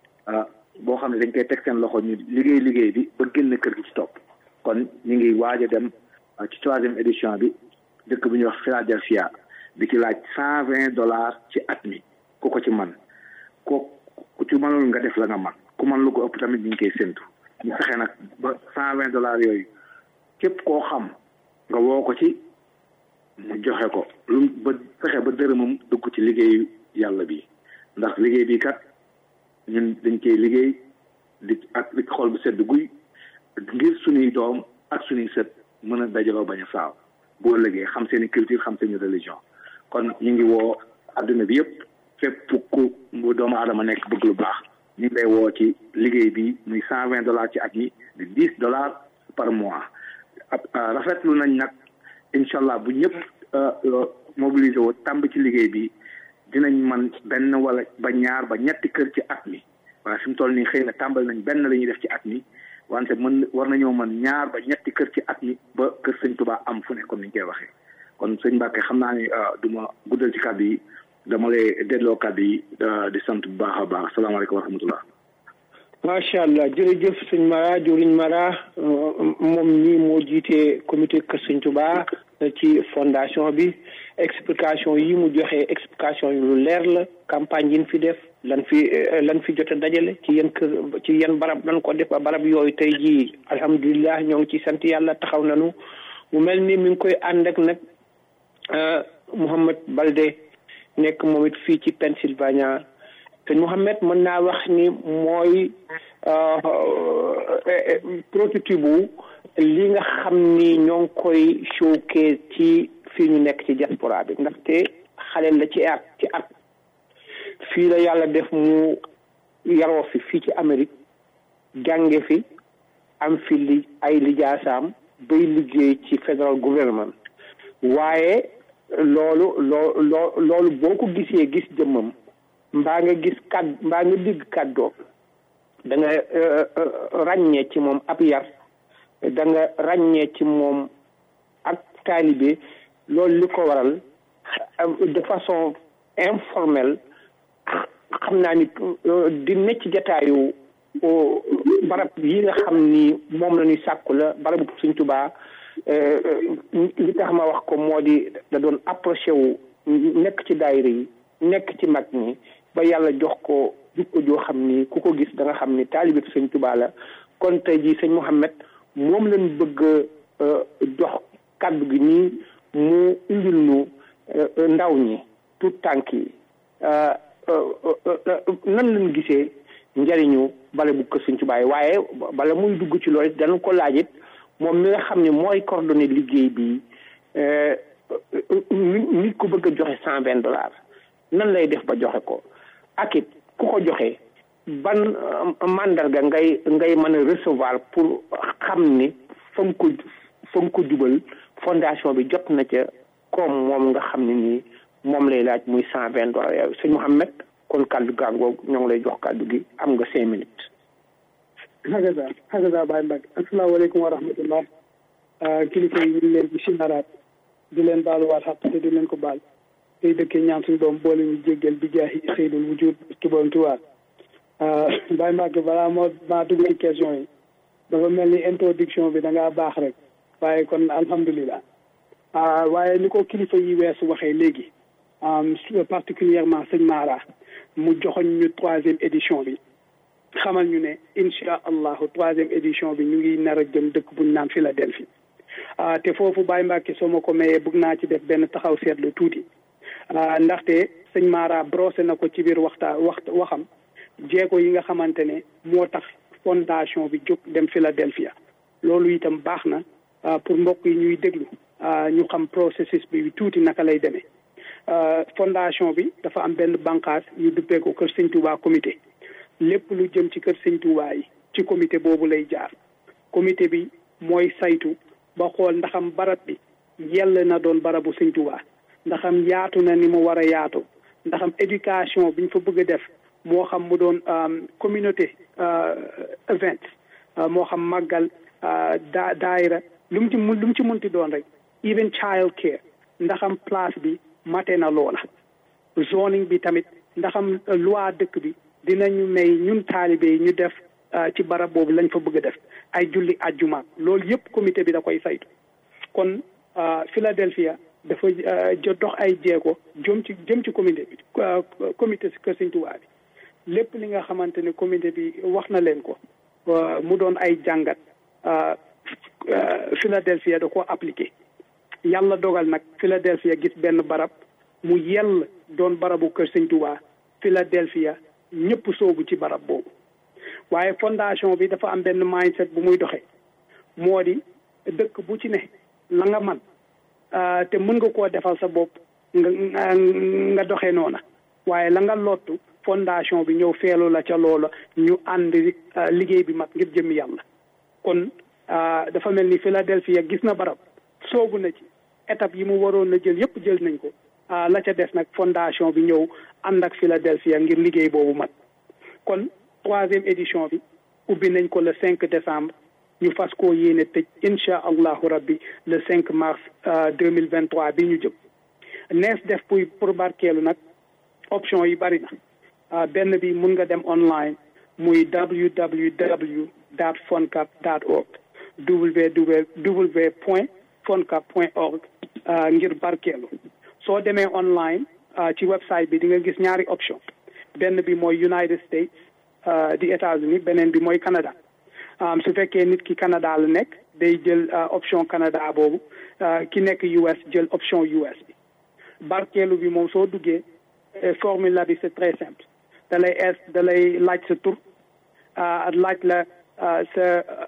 boo xam ne dañ koy teg seen loxo ñu liggéey liggéey bi ba génn kër gi ci topp kon ñu ngi waaj a dem ci troisième édition bi dëkk bu ñuy wax Philadelphia di ci laaj cent vingt dollars ci at mi ku ko ci man ko ku ci mënul nga def la nga man ku man lu ko ëpp tamit ñu ngi koy séntu ñu fexe nag ba cent vingt dollars yooyu képp koo xam nga woo ko ci mu joxe ko lu ba fexe ba dërëmam dugg ci liggéeyu yàlla bi ndax liggéey bi kat ñun dañ koy liggéey di ak li xool bu sedd guy ngir suñuy doom ak suñuy sët mën a dajaloo bañ a saaw boo liggéey xam seeni culture xam seeni religion kon ñu ngi woo adduna bi yëpp fépp ku doomu aadama nekk bëgg lu baax ñu ngi lay woo ci liggéey bi muy cent vingt dollars ci at mi di dix dollars par mois rafetlu nañ nag incha allah bu ñëpp mobilisé woo tàmb ci liggéey bi dinañ man benn wala ba ñaar ba ñetti kër ci at mi waaye fi mu toll nii xëy na tàmbali nañ benn la ñuy def ci at mi wante mën war nañoo mën ñaar ba ñetti kër ci at mi ba kër sëñ Tuubaa am fu ne comme ni ñu koy waxee kon sëñ Mbàkke xam naa ni du ma guddal ci kàddu yi dama lay delloo kàddu yi di sant bu baax a baax salaamaaleykum wa rahmatullah macha allah jërëjëf sëñ Mara jëriñ Mara moom ñii moo jiite comité kër sëñ Tuubaa ci fondation bi explication yi mu joxe explication yi lu leer la campagne yi ñu fi def lan fi lan fi jot a dajale ci yan kër ci yan barab lan ko def ba barab yooyu tey jii alhamdulilah ñoo ngi ci sant yàlla taxaw nañu mu mel ni mi ngi koy ànd ak nag Mouhamed Balde nekk moom it fii ci Pennsylvania te Mouhamed mën naa wax ni mooy prototype bu li nga xam ni ñoo ngi koy showcase ci fii ñu nekk ci diaspora bi ndaxte xale la ci at ci at fii la yàlla def mu yaroo fi fii ci Amérique jànge fi am fi li ay lijaasaam bay liggéey ci federal government waaye loolu loo loo loolu boo ko gisee gis jëmmam mbaa nga gis kàdd mbaa nga digg kàddoo da nga ràññee ci moom ab yar da nga ràññee ci moom ak taalibe loolu li ko waral de façon informelle xam naa ni di necc jataayu barab yi nga xam ni moom la ñuy sàkku la barabu Sëñ Tuubaa li tax ma wax ko moo di da doon approché wu nekk ci daayira yi nekk ci mag ñi ba yàlla jox ko jukko joo xam ni ku ko gis da nga xam ni taalibe sëñ Tuubaa la kon tey jii sëñ Mouhamed moom lañ bëgg jox kàddu gi nii mu indil nu ndaw ñi tout tànk yi nan lañ gisee njëriñu bale bu kër sëñ Tuubaa yi waaye bala muy dugg ci loolu dana ko laajit moom mi nga xam ne mooy coordonné liggéey bi nit ko bëgg a joxe cent vingt dollars nan lay def ba joxe ko ak it ku ko joxe ban mandarga ngay ngay mën a recevoir pour xam ni fa nga ko fa nga ko jubal fondation bi jot na ca comme moom nga xam ne nii moom lay laaj muy cent vingt dollars yow sëñ Mouhamed kon kàddu gàngoog ñoo ngi lay jox kàddu gi am nga cinq minutes hagaza hagaza Baye Mbacke asalaamaaleykum wa rahmatullah kilifa yi ñu ngi leen di sinaraat di leen baaluwaat xaq te di leen ko baal tey dëkkee ñaan suñu doom boole ñu jéggal bi jaahi seydul wujud ci borom tuwaat Baye Mbacke balaa moo maa dugg ci question yi dafa mel ni introduction bi da ngaa baax rek waaye kon alhamdulilah waaye ni ko kilifa yi weesu waxee léegi particulièrement sëñ Mara mu joxoñ ñu troisième édition bi xamal ñu ne incha allahu troisième édition bi ñu ngi nar a jëm dëkk buñ naan Philadelphie te foofu Baye Mbacke soo ma ko mayee bëgg naa ci def benn taxaw seetlu tuuti ndaxte sëñ Mara brosé na ko ci biir waxtaa wax waxam jéego yi nga xamante ne moo tax fondation bi jóg dem Philadelphia loolu itam baax na pour mbokk yi ñuy déglu ñu xam processus bi tuuti naka lay demee fondation bi dafa am benn bànqaas yu duppee ko kër sëñ Touba comité lépp lu jëm ci kër sëñ Touba yi ci comité boobu lay jaar comité bi mooy saytu ba xool ndaxam barab bi yell na doon barabu sëñ Touba ndaxam yaatu na ni mu war a yaatu ndaxam éducation biñ fa bëgg a def moo xam mu doon communauté event moo xam màggal daa daayira lu mu ci mun lu mu ci munti doon rek even child care ndaxam place bi mate na loola zoning bi tamit ndaxam loi dëkk bi dinañu may ñun taalibe yi ñu def ci barab boobu lañ fa bëgg a def ay julli ajjuma loolu yëpp comité bi da koy saytu kon Philadelphia dafa jot dox ay jéego jëm ci jëm ci comité bi comité si kër Sëñ Tuubaa bi lépp li nga xamante ne comité bi wax na leen ko mu doon ay jàngat Philadelphia da ko appliqué yàlla dogal nag Philadelphia gis benn barab mu yell doon barabu kër Sëñ Tuubaa Philadelphia ñëpp soobu ci barab boobu waaye fondation bi dafa am benn mindset bu muy doxee moo di dëkk bu ci ne la nga man te mën nga koo defal sa bopp nga nga doxee noona waaye la nga lottu fondation bi ñëw feelu la ca loola ñu ànd liggéey bi mat ngir jëmmi yàlla kon dafa mel ni Philadelphia gis na barab soobu na ci étape yi mu waroon na jël yëpp jël nañ ko la ca des nag fondation bi ñëw ànd ak Philadelphia ngir liggéey boobu mat kon troisième édition bi ubbi nañ ko le cinq décembre ñu fas koo yéene tëj incha allahu rabbi le cinq mars deux mille vingt trois bi ñu jëm nees def pour pour barkeelu nag option yi bari na benn bi mun nga dem online muy www dot foncap dot org www point foncap point org ngir barkeelu soo demee online ci website bi di nga gis ñaari option benn bi mooy United States di États-Unis beneen bi mooy Canada su fekkee nit ki Canada la nekk day jël option Canada boobu ki nekk US jël option US bi barkeelu bi moom soo duggee formule bi c'est très simple da lay es da lay laaj sa tur laaj la sa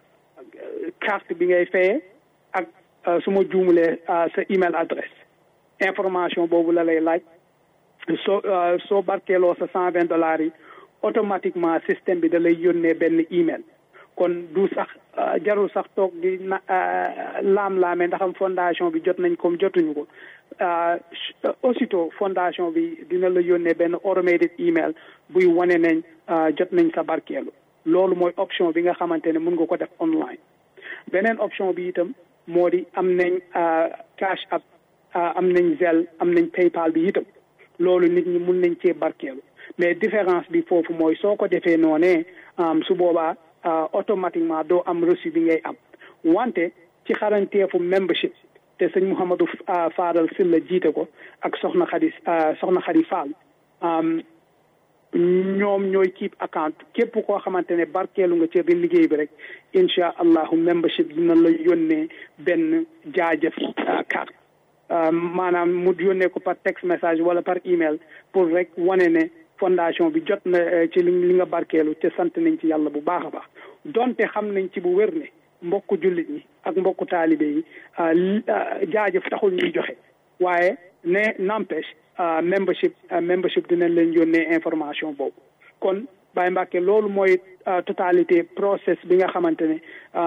carte bi ngay fayee ak su ma juumulee sa email adresse information boobu la lay laaj soo soo barkeeloo sa cent vingt dollars yi automatiquement système bi da lay yónnee benn email kon du sax jarul sax toog di na laam-laame ndax am fondation bi jot nañ comme jotuñu ko aussitôt fondation bi dina la yónnee benn automated email buy wane nañ jot nañ sa barkeelu loolu mooy option bi nga xamante ne mun nga ko def online beneen option bi itam moo di am nañ cash app am nañ Zelle am nañ PayPal bi itam loolu nit ñi mun nañ cee barkeelu mais différence bi foofu mooy soo ko defee noonee su boobaa automatiquement doo am reçu bi ngay am wante ci xaranteefu membership te sëñ Mouhamadou Fadal Sylla jiite ko ak soxna Xadi soxna Xadi Fall ñoom ñooy keep account képp koo xamante ne barkeelu nga ci liggéey bi rek incha allahu membership dina la yónnee benn jaajëf carte maanaam mu yónnee ko par text message wala par email pour rek wane ne fondation bi jot na ci li nga barkeelu te sant nañ ci yàlla bu baax a baax donte xam nañ ci bu wér ne mbokku jullit ñi ak mbokku taalibe yi jaajëf taxul ñuy joxe waaye ne n'empêche membership membership dinañ leen yónnee information boobu kon Baye Mbacke loolu mooy totalité process bi nga xamante ne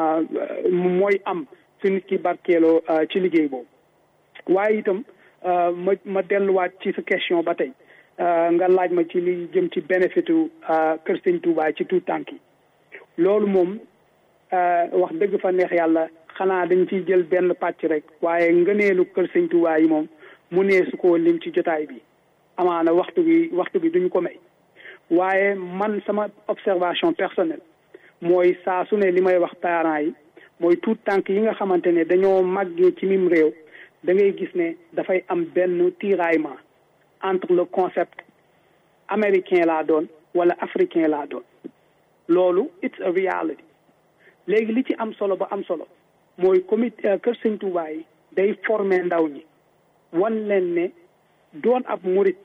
mooy am su nit ki barkeeloo ci liggéey boobu waaye itam ma ma delluwaat ci sa question ba tey nga laaj ma ci li jëm ci bénéfitu kër Sëñ Touba ci tout tànk yi loolu moom wax dëgg fa neex yàlla xanaa dañ ciy jël benn pàcc rek waaye ngëneelu kër Sëñ Touba yi moom mu nee su ko lim ci jotaay bi amaana waxtu bi waxtu bi duñu ko may waaye man sama observation personnelle mooy saa su ne li may wax parents yi mooy tout tànk yi nga xamante ne dañoo màggee ci mim réew da ngay gis ne dafay am benn tiraillement entre le concept américain laa doon wala africain laa doon loolu it's a reality léegi li ci am solo ba am solo mooy comité kër Sëñ Tuubaa yi day former ndaw ñi wan leen ne doon ab murit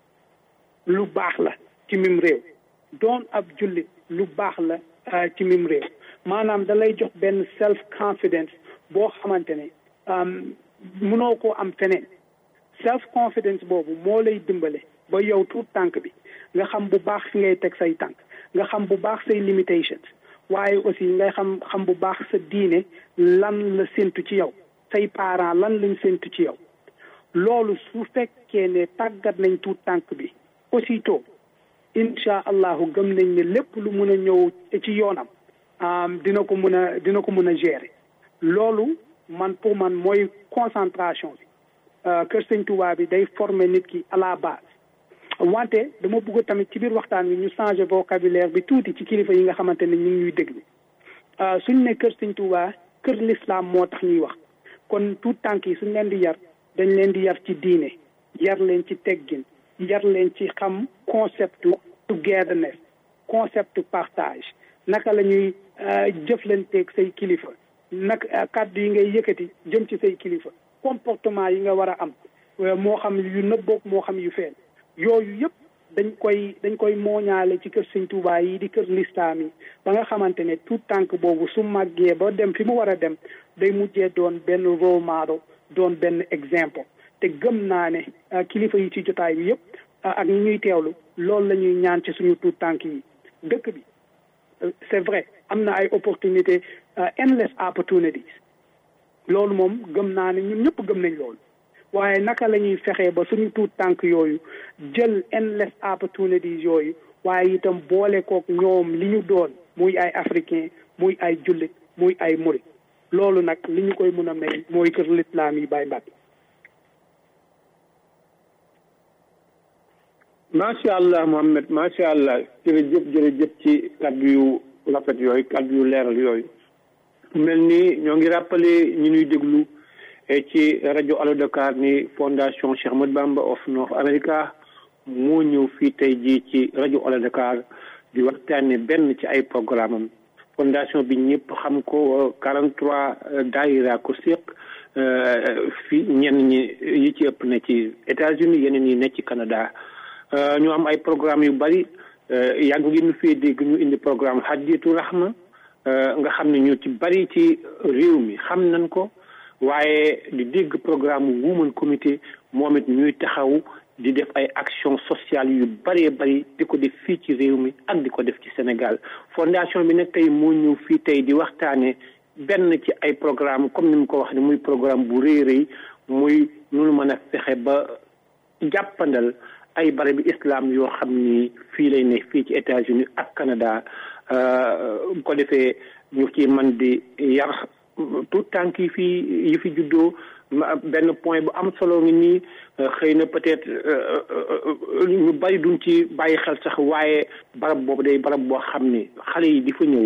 lu baax la ci mim réew doon ab jullit lu baax la ci mim réew maanaam da lay jox benn self confidence boo xamante ne mënoo koo am feneen self confidence boobu moo lay dimbale ba yow tuut tànk bi nga xam bu baax fi ngay teg say tànk nga xam bu baax say limitations waaye aussi ngay xam xam bu baax sa diine lan la séntu ci yow say parents lan lañ séntu ci yow loolu su fekkee ne tàggat nañ tuut tànk bi aussitôt incha allahu gëm nañ ne lépp lu mun a ñëw ci yoonam dina ko mun a dina ko mun a gérer loolu man pour man mooy concentration bi kër sëñ Touba bi day former nit ki à la base wante dama bëgg tamit ci biir waxtaan wi ñu changer vocabulaire bi tuuti ci kilifa yi nga xamante ne ñu ngi ñuy déglu suñ ne kër sëñ Touba kër l'islam moo tax ñuy wax kon tout tànk yi suñ leen di yar dañ leen di yar ci diine yar leen ci teggin yar leen ci xam concept togetherness concept partage naka la ñuy jëflanteeg say kilifa nag kàddu yi ngay yëkkati jëm ci say kilifa comportement yi nga war a am moo xam yu nëbboog moo xam yu feen yooyu yëpp dañ koy dañ koy mooñaale ci kër sëñ Tuubaa yi di kër lislaam yi ba nga xamante ne tout tànk boobu su màggee ba dem fi mu war a dem day mujjee doon benn role model doon benn exemple te gëm naa ne kilifa yi ci jotaay bi yëpp ak ñi ñuy teewlu loolu la ñuy ñaan ci suñu tout tànk yi dëkk bi c'est vrai am na ay opportunité endless opportunities loolu moom gëm naa ne ñun ñëpp gëm nañ loolu waaye naka la ñuy fexee ba suñu tuut tànk yooyu jël endless opportunities yooyu waaye itam boole kook ñoom li ñu doon muy ay africain muy ay jullit muy ay murit loolu nag li ñu koy mun a may mooy kër lislaam yi Baye Mbacke macha allah Mohamed macha allah jërëjëf jërëjëf ci kaddu yu rafet yooyu kaddu yu leeral yooyu mel ni ñoo ngi rappelé ñu ñuy déglu ci rajo Allo Dakar ni fondation Cheikh Ahmadou Bamba of North America moo ñëw fii tey jii ci rajo Allo Dakar di waxtaane benn ci ay programme am fondation bi ñëpp xam ko 43 daayira ko séq fii ñenn ñi yi ci ëpp ne ci États-Unis yeneen yi ne ci Canada ñu am ay programme yu bari yàgg ngeen fii dégg ñu indi programme Hadiyatu Rahma nga xam ne ñu ci bari ci réew mi xam nañ ko waaye di dégg programme Women Comité moom it ñuy taxaw di def ay action sociale yu bëree bëri di ko def fii ci réew mi ak di ko def ci Sénégal fondation bi nag tey moo ñëw fii tey di waxtaane benn ci ay programme comme ni mu ko wax ne muy programme bu rëy rëy muy nunu mën a fexe ba jàppandal ay barabi islam yoo xam ni fii lay ne fii ci États-Unis ak Canada bu ko defee ñu ci man di yar tout tànk yi fi yi fi juddoo benn point bu am solo ngi nii xëy na peut-être ñu bari duñ ci bàyyi xel sax waaye barab boobu day barab boo xam ni xale yi di fa ñëw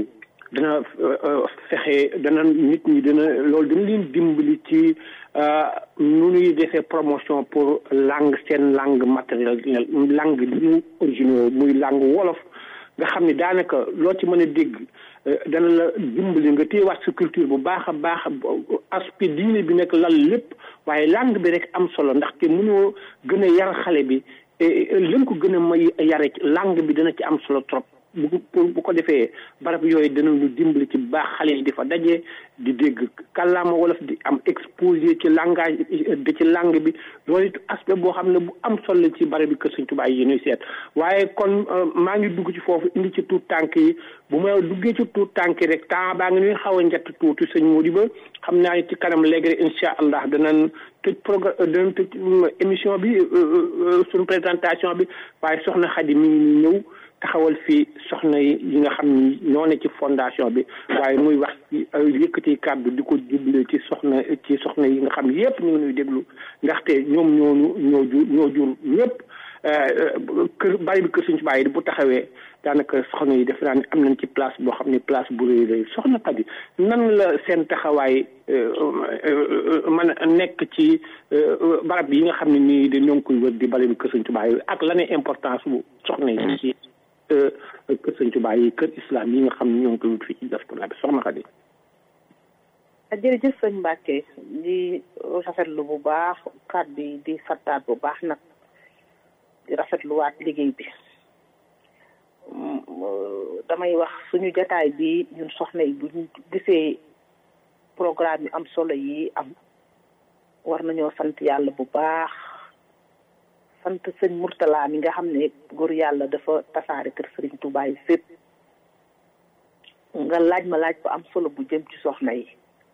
dana fexe dana nit ñi dana loolu dana leen dimbali ci nu ñuy defee promotion pour langue seen langue matérielle langue bi ñu originaux muy langue wolof nga xam ne daanaka loo ci mën a dégg dana la dimbali nga téyewaat sa culture bu baax a baax aspect diine bi nekk lal lépp waaye langue bi rek am solo ndaxte mënoo gën a yar xale bi lën ko gën a may yare langue bi dana ci am solo trop bu bu ko defee barab yooyu danañu dimbali ci baax xale yi di fa daje di dégg kàllaama wolof di am exposé ci langage de ci langue bi loolu it aspect boo xam ne bu am solo ci barab bi kër Sëñ Tuubaa yi ñuy seet waaye kon maa ngi dugg ci foofu indi ci tuut tànk yi bu ma duggee ci tuut tànk yi rek temps baa ngi ñuy xaw a njett tuuti sëñ Mody ba xam naa ci kanam léegi rek incha allah danañ tëj programme danañ tëj émission bi suñu présentation bi waaye soxna Xadi mi ngi ñëw taxawal fii soxna yi yi nga xam ni ñoo ne ci fondation bi waaye muy wax ci yëkkati kàddu di ko jublee ci soxna ci soxna yi nga xam yépp ñu ngi nuy déglu ndaxte ñoom ñoonu ñoo jur ñoo jur ñëpp kër bari bi kër suñu bàyyi bu taxawee daanaka soxna yi def naa ne am nañ ci place boo xam ne place bu rëy rëy soxna Xadi nan la seen taxawaay mën a nekk ci barab yi nga xam ne nii de ñoo ngi koy wër di bari bi kër suñu bàyyi ak la ne importance bu soxna yi ci kër sëñ Tuubaa yi kër islam yi nga xam ne ñoo ngi koy wut fii ci diaspora bi soxna Xadi jërëjëf sëñ Mbàkke di rafetlu bu baax kàddu yi di fattaat bu baax nag di rafetluwaat liggéey bi damay wax suñu jataay bi ñun soxna yi bu ñu gisee programme yu am solo yi am war nañoo sant yàlla bu baax sant sëñ Murtala mi nga xam ne góor yàlla dafa tasaare kër sëriñ Tuubaa yi fépp nga laaj ma laaj bu am solo bu jëm ci soxna yi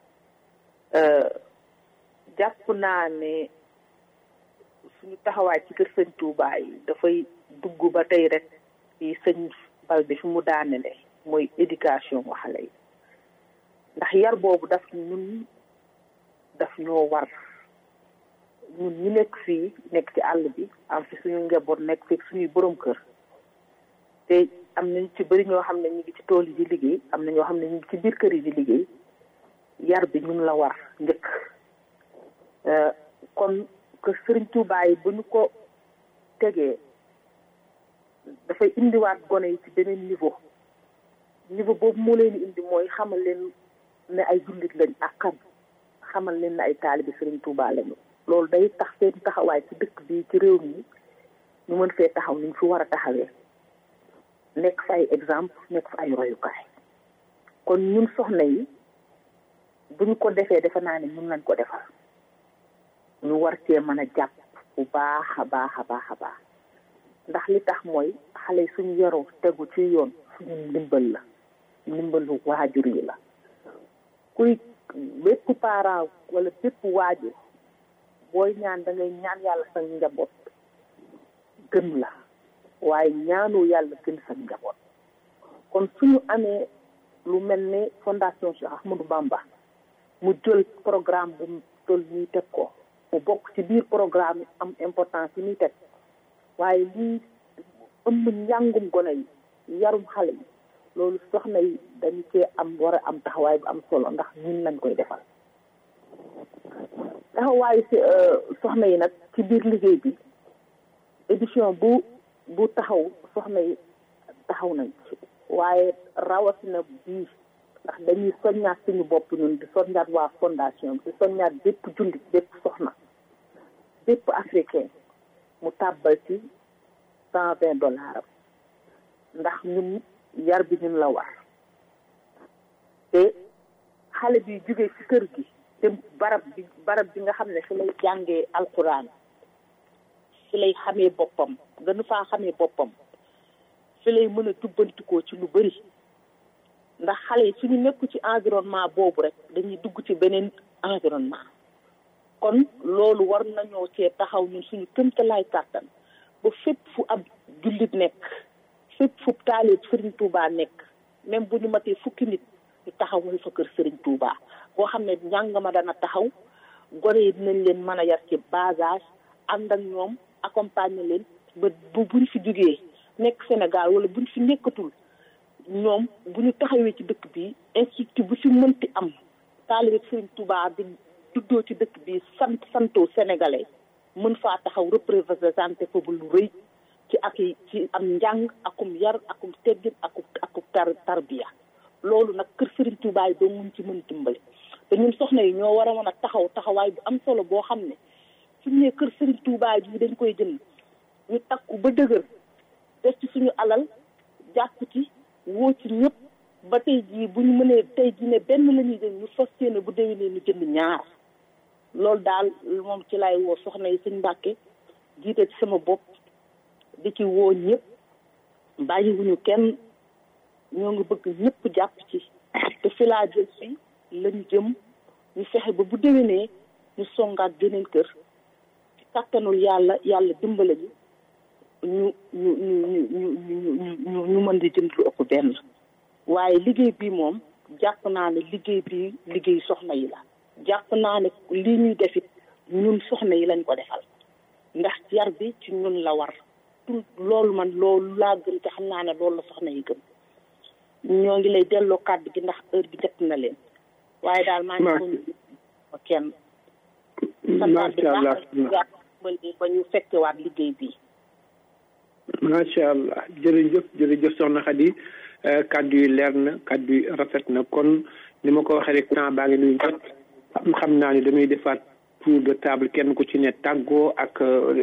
jàpp naa ne suñu taxawaay ci kër sëñ Tuubaa yi dafay dugg ba tey rek ci sëñ Balde fi mu daanele mooy éducation wa xale yi ndax yar boobu daf ñun daf ñoo war ñun ñi nekk fii nekk ci àll bi am fi suñu njaboot nekk fii suñuy borom kër te am nañ ci bëri ñoo xam ne ñu ngi ci tool yi di liggéey am na ñoo xam ne ñu ngi ci biir kër yi di liggéey yar bi ñun la war njëkk kon que sëriñ Tuubaa yi bu ñu ko tegee dafay indiwaat gone yi ci beneen niveau niveau boobu moo leen indi mooy xamal leen ne ay jullit lañ ak kan xamal leen ne ay taalibi sëriñ Tuubaa lañu loolu day tax seen taxawaay ci dëkk bi ci réew mi ñu mën fee taxaw ni ñu fi war a taxawee nekk fa ay exemple nekk fa ay royukaay kon ñun soxna yi bu ñu ko defee defe naa ne ñun lañ ko defal ñu war cee mën a jàpp bu baax a baax a baax a baax ndax li tax mooy xale yi suñu yaroo tegu ci yoon suñu ndimbal la ndimbalu waajur yi la kuy bépp parent wala bépp waajur booy ñaan da ngay ñaan yàlla sa njaboot gën la waaye ñaanu yàlla gën sa njaboot kon suñu amee lu mel ne fondation Cheikh Ahmadou Bamba mu jël programme bu toll nii teg ko mu bokk ci biir programme yi am importance yi muy teg waaye lii ëmb njàngum gone yi yarum xale yi loolu soxna yi dañu cee am war a am taxawaay bu am solo ndax ñun lañ koy defal taxawaayu si soxna yi nag ci biir liggéey bi édition bu bu taxaw soxna yi taxaw nañ ci waaye rawatina bii ndax dañuy soññaat suñu bopp ñun di soññaat waa fondation bi di soññaat bépp jullit bépp soxna bépp africain mu tàbbal ci cent vingt dollars am ndax ñun yar bi ñun la war te xale bi jóge ci kër gi te barab bi barab bi nga xam ne fi lay jàngee alquran fi lay xamee boppam gënu faa xamee boppam fi lay mën a jubbantikoo ci lu bëri ndax xale yi suñu nekku ci environnement boobu rek dañuy dugg ci beneen environnement kon loolu war nañoo cee taxaw ñun suñu këmtalaay kàttan ba fépp fu ab jullit nekk fépp fu taalib Serigne Touba nekk même bu ñu matee fukki nit ñu taxawal fa kër Serigne Touba boo xam ne njàng ma dana taxaw gone yi dinañ leen mën a yar ci bas âge ànd ak ñoom accompagner leen ba bu buñ fi jugee nekk Sénégal wala buñ fi nekkatul ñoom bu ñu taxawee ci dëkk bi institut bu fi mënti am taalibe Sëriñ Touba di juddoo ci dëkk bi sant santoo sénégalais mën faa taxaw représenté fa bu lu rëy ci ak ci am njàng akum yar akum teggin akum akum tar tarbiya loolu nag kër Sëriñ Touba yi doo mun ci mën dimbali te ñun soxna yi ñoo war a mën a taxaw taxawaay bu am solo boo xam ne suñu ne kër Sëriñ Touba ji dañ koy jënd ñu takku ba dëgër def ci suñu alal jàpp ci woo ci ñëpp ba tey jii bu ñu mënee tey jii ne benn la ñuy jënd ñu fas yéene bu déwénee ñu jënd ñaar loolu daal moom ci lay woo soxna yi sëñ Mbàkke jiite ci sama bopp di ci woo ñëpp bàyyiwuñu kenn ñoo ngi bëgg ñëpp jàpp ci te fi laa jël si lañ jëm ñu fexe ba bu déwénee ñu songaat geneen kër ci kàttanul yàlla yàlla dimbale ñu ñu ñu ñu ñu ñu ñu ñu mën di jënd lu ëpp benn waaye liggéey bi moom jàpp naa ne liggéey bi liggéey soxna yi la jàpp naa ne lii ñuy defit ñun soxna yi lañ ko defal ndax yar bi ci ñun la war tout loolu man loolu laa gëm te xam naa ne loolu la soxna yi gëm ñoo ngi lay delloo kàddu gi ndax heure bi jot na leen waaye daal maa ngi ko kenn macha allah ba ñu fekkewaat liggéey bi macha allah jërëjëf jërëjëf soxna Khady kàddu yi leer na kàddu yi rafet na kon ni ma ko waxee rek temps baa ngi nuy jot xam naa ni damay defaat tour de table kenn ku ci ne tàggoo ak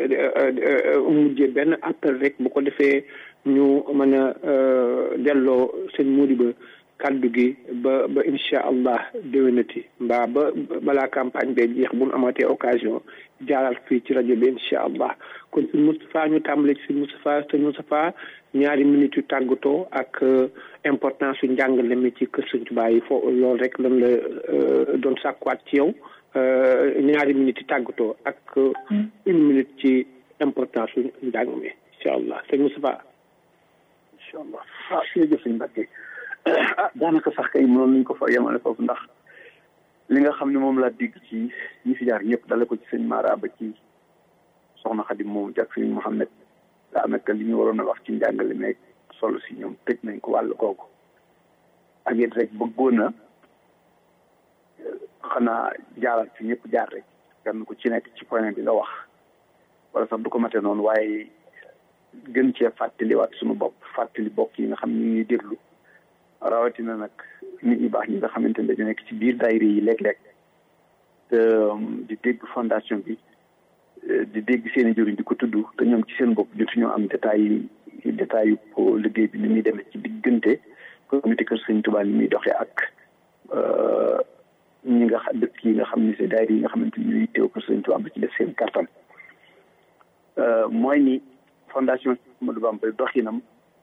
mujjee benn appel rek bu ko defee ñu mën a delloo seen muudi ba kàddu gi ba ba incha allah déwénati mbaa ba balaa campagne bee jeex bu nu amatee occasion jaaral fii ci rajo bi incha allah kon sëñ Moustapha ñu tàmbale ci sëñ Moustapha sëñ Moustapha ñaari minutes yu tàggatoo ak importance su njàngale mi ci kër sëñ Tuubaa yi foo loolu rek lan la doon sàkkuwaat ci yow ñaari minutes yu tàggatoo ak une minute ci importance su njàng mi incha allah sëñ Moustapha. incha allah ah jërëjëf sëñ Mbacke ah daanaka sax kay mënoon nañ ko fa yemale foofu ndax li nga xam ne moom laa dégg ci ñi fi jaar ñëpp dale ko ci sëñ Mara ba ci soxna Xadim moom jak sëñ Mouhamed daanaka li ñu waroon a wax ci njàngale meeg solo si ñoom tëj nañ ko wàll kooku ak it rek bëggoon na xanaa jaaral fi ñëpp jaar rek kenn ku ci nekk ci point bi nga wax wala sax du ko mate noonu waaye gën cee fàttaliwaat suñu bopp fàttali bokk yi nga xam ni ñuy déglu rawatina nag nit ñi baax ñi nga xamante ne dañu nekk ci biir daayira yi léeg-léeg te di dégg fondation bi di dégg seen i jëriñ di ko tudd te ñoom ci seen bopp jotuñoo am détail yi détail yu liggéey bi ni muy demee ci diggante comité kër Sëñ Tuubaa ni muy doxee ak ñi nga xam dëkk yi nga xam ni si daayira yi nga xamante ni ñuy teew kër Sëñ Tuubaa ba ci def seen kattan mooy ni fondation Ahmadou Bamba doxinam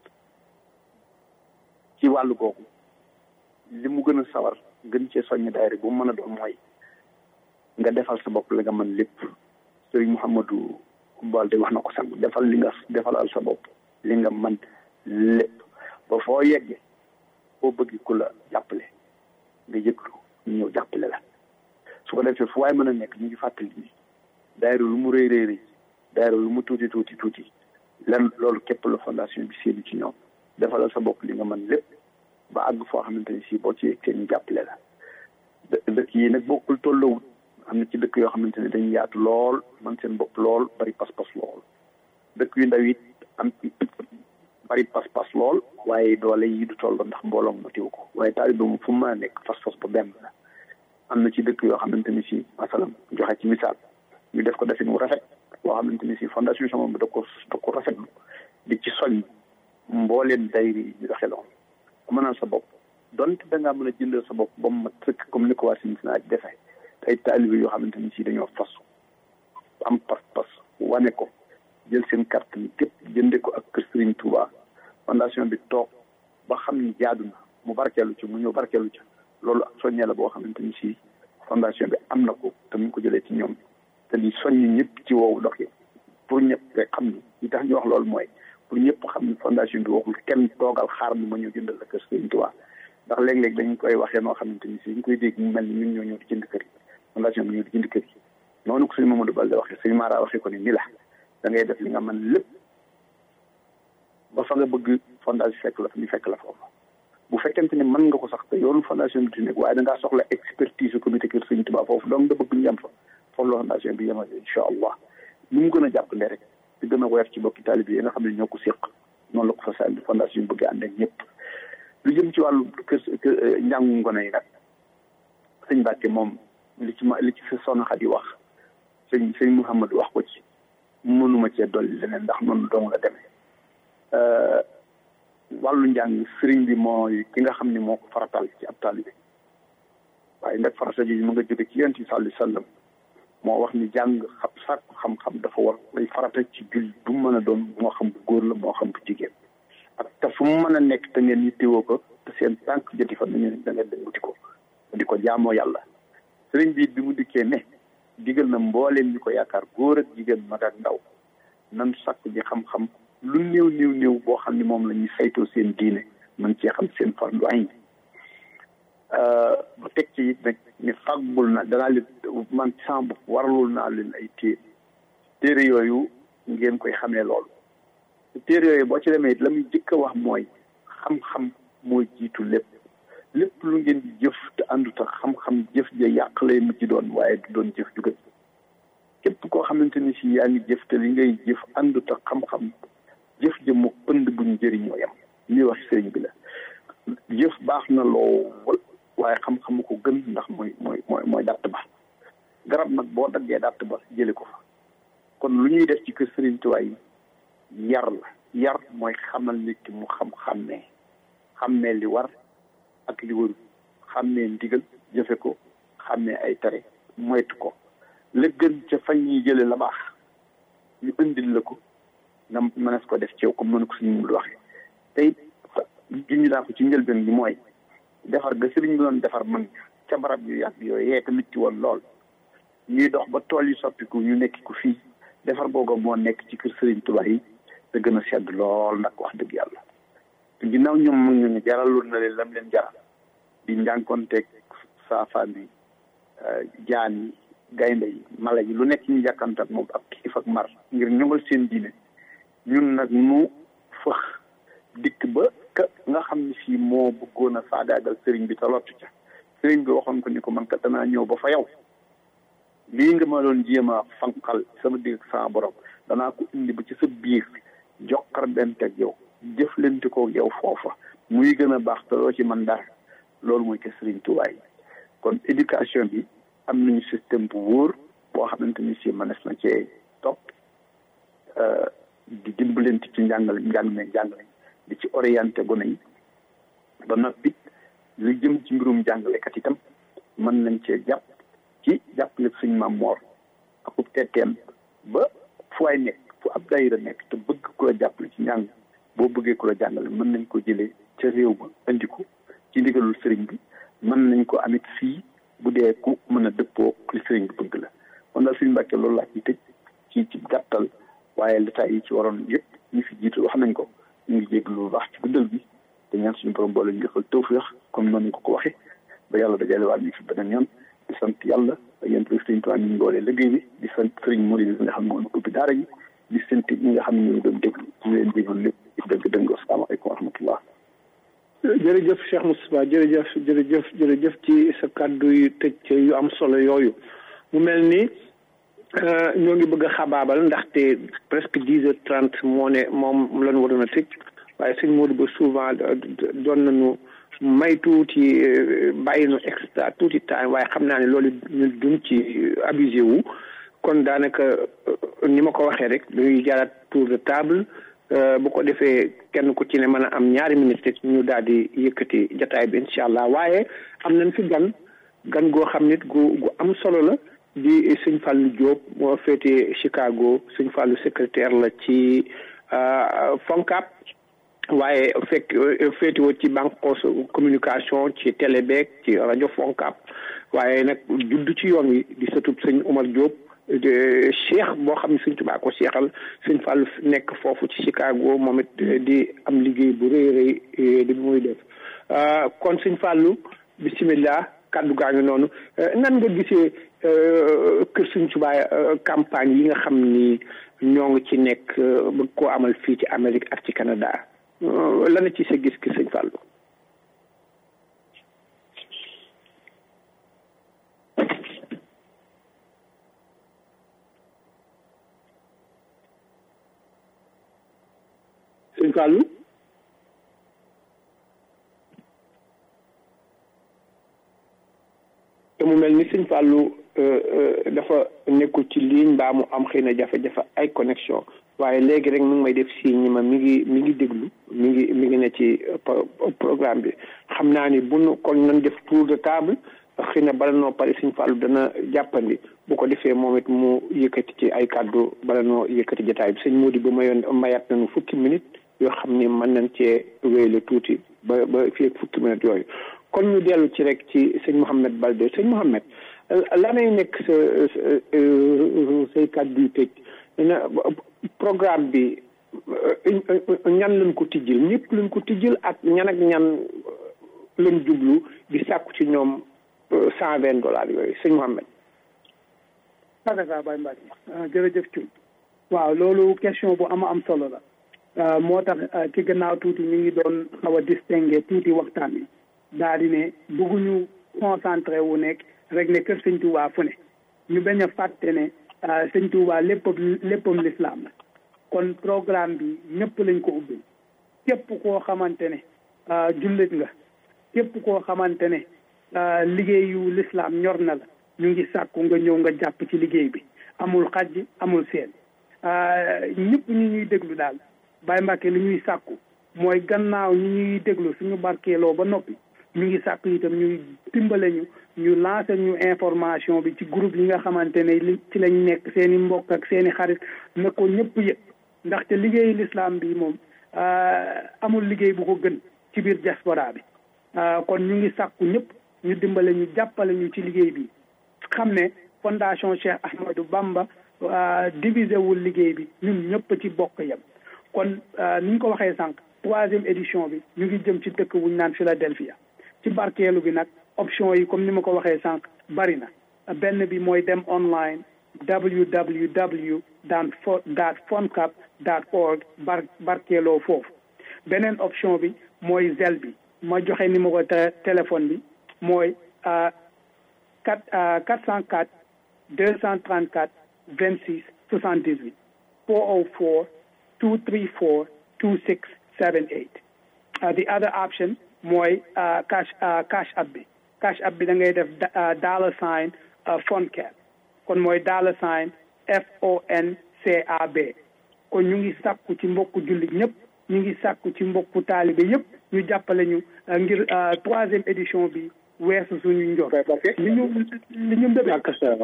ci wàllu googu li mu gën a sawar gën cee soññ daayira bu mu mën a doon mooy nga defal sa bopp la nga mën lépp sëriñ Mouhamadou Balde wax na ko sax defal li nga defalal sa bopp li nga mën lépp ba foo yeggee foo bëgg ku la jàppale nga yëglu ñu ñëw jàppale la su ko defee fu waay mën a nekk ñu ngi fàttali ni daayira lu mu rëy rëy rëy daayira lu mu tuuti tuuti tuuti lan loolu képp la fondation bi séenu ci ñoom defalal sa bopp li nga mën lépp ba àgg foo xamante ni si boo ci yëg ñu jàppale la dëkk yi nag bokkul tollawut am na ci dëkk yoo xamante ne dañuy yaatu lool man seen bopp lool bari pas-pas lool dëkk yu ndaw it am bari pas-pas lool waaye doole yi du toll ndax mbooloo ma tiw ko waaye taalibe moom fu mu mën a nekk fas-fas ba benn la am na ci dëkk yoo xamante ni si masalam joxe ci misaal ñu def ko defin mu rafet boo xamante ni si fondation sama bi da ko da ko rafetlu di ci soñ mbooleen dayri yi ñu doxee loolu mënal sa bopp donte da ngaa mën a jëndal sa bopp ba mu mat sëkk comme ni ko waa Cincinnati di defee ay taalibe yoo xamante ni si dañoo fas am pas-pas wane ko jël seen carte ni képp jënde ko ak kër Serigne Touba fondation bi toog ba xam ni jaadu na mu barkeelu ci mu ñëw barkeelu ci loolu ak soññee la boo xamante ni si fondation bi am na ko te mu ko jëlee ci ñoom te di soññ ñëpp ci woowu dox yi pour ñëpp rek xam ni li tax ñu wax loolu mooy pour ñëpp xam ni fondation bi waxul kenn toogal xaar ni ma ñëw jëndal la kër Serigne Touba ndax léeg-léeg dañ koy waxee noo xamante ni si ñu koy dégg mu mel ni ñun ñoo ñëw di jënd kër yi fondation bi ñëw di jënd kër yi noonu ko sëñ Mamadou Balde waxee sëñ Mara waxee ko ni ni la da ngay def li nga mën lépp ba fa nga bëgg fondation fekk la fa ñu fekk la foofu fekkente ne mën nga ko sax te yoonu fondation bi di nekk waaye da ngaa soxla expertise comité kër Sëñ Tuubaa foofu donc nga bëgg ñu yem fa foofu la fondation bi yemal incha allah nu mu gën a jàppale rek di gën a woyof ci bokki taalibe yi nga xam ne ñoo ko séq noonu la ko fa sànni fondation bi bëgg ànd ak ñëpp lu jëm ci wàllu kër njàngu ngone yi nag sëñ Mbàkke moom li ci ma li ci sa soxna Xadi wax sëñ sëñ Mouhamad wax ko ci mënuma cee dolli leneen ndax noonu dong la demee wàllu njàng sëriñ bi mooy ki nga xam ne moo ko faratal ci ab taalibe waaye nag farata ji mu nga jóge ci yonent bi sallallahu alayhi wasallam moo wax ni jàng xam sàkku xam-xam dafa war lay farata ci jul bu mu mën a doon moo xam bu góor la moo xam bu jigéen ak te fu mu mën a nekk te ngeen yittewoo ko te seen tànk joti fa nañu da ngeen dem wuti ko di ko jaamoo yàlla sëriñ bi bi mu dikkee ne digal na mbooleem ñu ko yaakaar góor ak jigéen mag ak ndaw nan sàkku ji xam-xam lu néew néew néew boo xam ne moom la ñuy saytoo seen diine mën cee xam seen fardu ayn bu teg ci it nag ni fàggul na danaa leen man sama bopp waralul naa leen ay téere téere yooyu ngeen koy xamee loolu téere yooyu boo ci demee it la muy jëkk a wax mooy xam-xam mooy jiitu lépp lépp lu ngeen di jëf te àndut ak xam-xam jëf ja yàq lay mujj doon waaye du doon jëf ju gën képp koo xamante ni si yaa ngi jëf te li ngay jëf àndut ak xam-xam jëf ja mu pënd buñ jëriñoo yam li wax sëriñ bi la jëf baax na lool waaye xam-xamu ko gën ndax mooy mooy mooy mooy dàtt ba garab nag boo daggee dàtt ba jële ko fa kon lu ñuy def ci kër sëriñ Tuubaa yi yar la yar mooy xamal nit ki mu xam-xammee xammee li war ak li warul xammee ndigal jëfe ko xammee ay tere moytu ko la gën ca fañ ñuy jële la baax ñu indil la ko nga mënees ko def ci yow comme noonu ko suñu mul waxee tey junñi naa ko ci njëlbeen bi mooy defar ga sëriñ bi doon defar mag ca barab yu yàgg yooyu yee tamit ci woon lool ñuy dox ba tool yi soppiku ñu nekk ko fii defar booga moo nekk ci kër sëriñ Tuubaa yi te gën a sedd lool nag wax dëgg yàlla te ginnaaw ñoom mag ñu ne jaraloon na leen lam leen jaral di njànkoonteeg saafaan yi jaan yi gaynde yi mala yi lu nekk ñu jàkkante ak moom ak xiif ak mar ngir ñongal seen diine ñun nag nu fëx dikk ba ka nga xam ne fii moo bëggoon a faagaagal sëriñ bi te lottu ca sëriñ bi waxoon ko ni ko man kat danaa ñëw ba fa yow lii nga ma doon jéem a fanqal sama digg ak sama borom danaa ko indi ba ci sa biir jokkar benteeg yow jëflante ko yow foofa muy gën a baax te loo ci man dara loolu mooy ke sëriñ Tuubaa yi kon éducation bi am nañu système bu wóor boo xamante ni si mënees na cee topp di dimbalante ci njàngale njàng me njàngale di ci orienté gone yi ba noppi lu jëm ci mbirum jàngalekat itam mën nañ cee jàpp ci jàppale suñ maam moor akub tetteem ba fu waay nekk fu ab dayira nekk te bëgg ku la jàppale ci njàng boo bëggee ku la jàngale mën nañ ko jëlee ca réew ma indi ko ci ndigalul sëriñ bi mën nañ ko amit fii bu dee ku mën a dëppoo li sëriñ bi bëgg la kon daal suñu mbàkkee loolu laa ci tëj ci ci gàttal waaye l'état yi ci waroon yëpp ñi fi jiitu wax nañ ko ñu ngi jégg lu baax ci guddal bi te ñaan suñu borom boole ñu defal tawfeex comme noonu ko ko waxee ba yàlla dajale waat ñu fi beneen yoon di sant yàlla ak yéen tamit sëriñ Tuubaa ñu ngi boolee liggéey bi di sant sëriñ Mori bi nga xam ne moo ubbi daara ji di sant ñi nga xam ne ñu doon déglu ñu leen déglu lépp di dëgg dëgg asalaamaaleykum wa rahmatullah jërëjëf Cheikh Moustapha jërëjëf jërëjëf jërëjëf ci sa kàddu yu tëj yu am solo yooyu mu mel ni ñoo ngi bëgg a xabaabal ndaxte presque dix heures trente moo ne moom lañu waroon a tëj waaye sëñ Modou ba souvent doon nañu may tuuti bàyyi nu extra tuuti temps waaye xam naa ne loolu ñu duñ ci abusé wu kon daanaka ni ma ko waxee rek dañuy jaaraat tour de table bu ko defee kenn ku ci ne mën a am ñaari minutes ñu daal di yëkkati jataay bi incha allah waaye am nañ fi gan gan goo xam nit gu gu am solo la di sëñ Fallou Diop moo féete Chicago sëñ Fallou secrétaire la ci FONCAB waaye fekk féetewoo ci banque communication ci télé beeg ci rajo FONCAB waaye nag judd ci yoon wi di sëtub sëñ Omar Diop cheikh boo xam ne sëñ Tuubaa ko seexal sëñ Fallou nekk foofu ci Chicago moom it di am liggéey bu rëy rëy di muy def kon sëñ Fallou bisimilah kàddu gaa ngi noonu nan nga gisee kër sëñ Tuubaa campagne yi nga xam ni ñoo ngi ci nekk bëgg koo amal fii ci Amérique ak ci Canada lan ci sa gis-gis sëñ Fallou. Fallou te mu mel ni sëñ Fallou dafa nekkul ci ligne mbaa mu am xëy na jafe-jafe ay connexion waaye léegi rek mi ngi may def signe ñi ma mi ngi mi ngi déglu mi ngi mi ngi ne ci programme bi xam naa ni bu nu kon nañ def tour de table xëy na bala noo pare sëñ Fallou dana jàppandi bu ko defee moom it mu yëkkati ci ay kàddu bala noo yëkkati jotaay bi sëñ Mody ba mayoon mayaat nañu fukki minutes yoo xam ni mën nañ cee wéyale tuuti ba ba fii fukki minutes yooyu kon ñu dellu ci rek ci sëñ Mouhamed Balde sëñ Mouhamed lanay nekk sa say kàddu yu tëj na programme bi ñan lañ ko tijjil ñëpp lañ ko tijjil ak ñan ak ñan lañ jublu di sàkku ci ñoom cent vingt dollars yooyu sëñ Mouhamed saka Baye Mbacke jërëjëf Thioune waaw loolu question bu ama am solo la moo tax ci gannaaw tuuti ñu ngi doon xaw a distinguer tuuti waxtaan wi daal di ne bëgguñu concentré wu nekk rek ne kër sëñ Touba fu ne ñu bañ a fàtte ne sëñ Touba léppam léppam lislaam la kon programme bi ñëpp lañ ko ubbi képp koo xamante ne jullit nga képp koo xamante ne liggéeyu lislaam ñor na la ñu ngi sàkku nga ñëw nga jàpp ci liggéey bi amul xaj amul seen ñëpp ñu ñuy déglu daal Baye Mbacke li ñuy sàkku mooy gannaaw ñi ñuy déglu suñu barkeeloo ba noppi ñu ngi sàkku itam ñuy dimbale ñu ñu lancé ñu information bi ci groupe yi nga xamante ne li ci lañ nekk seen i mbokk ak seen i xarit na ko ñëpp yëg ndaxte liggéeyu l'islam bi moom amul liggéey bu ko gën ci biir diaspora bi kon ñu ngi sàkku ñëpp ñu dimbale ñu jàppale ñu ci liggéey bi xam ne fondation Cheikh Ahmadou Bamba divisé wul liggéey bi ñun ñëpp ci bokk yem kon ni ñu ko waxee sànq troisième édition bi ñu ngi jëm ci dëkk wuñ naan Philadelphia ci barkeelu bi nag option yi comme ni ma ko waxee sànq bari na benn bi mooy dem online www daan fo dot foncap dot org bar barkeeloo foofu beneen option bi mooy zel bi ma joxe numéro téléphone bi mooy quatre quatre cent quatre deux cent trente quatre vingt six soixante dix huit four oh four two three four two six seven eight the other option mooy cash cash app bi cash app bi da ngay def dollar sign FONCAB kon mooy dollar sign F O N C A B kon ñu ngi sàkku ci mbokku jullit ñëpp ñu ngi sàkku ci mbokku taalibe yëpp ñu jàppale ñu ngir troisième édition bi weesu suñu njor li ñu li ñu mbébé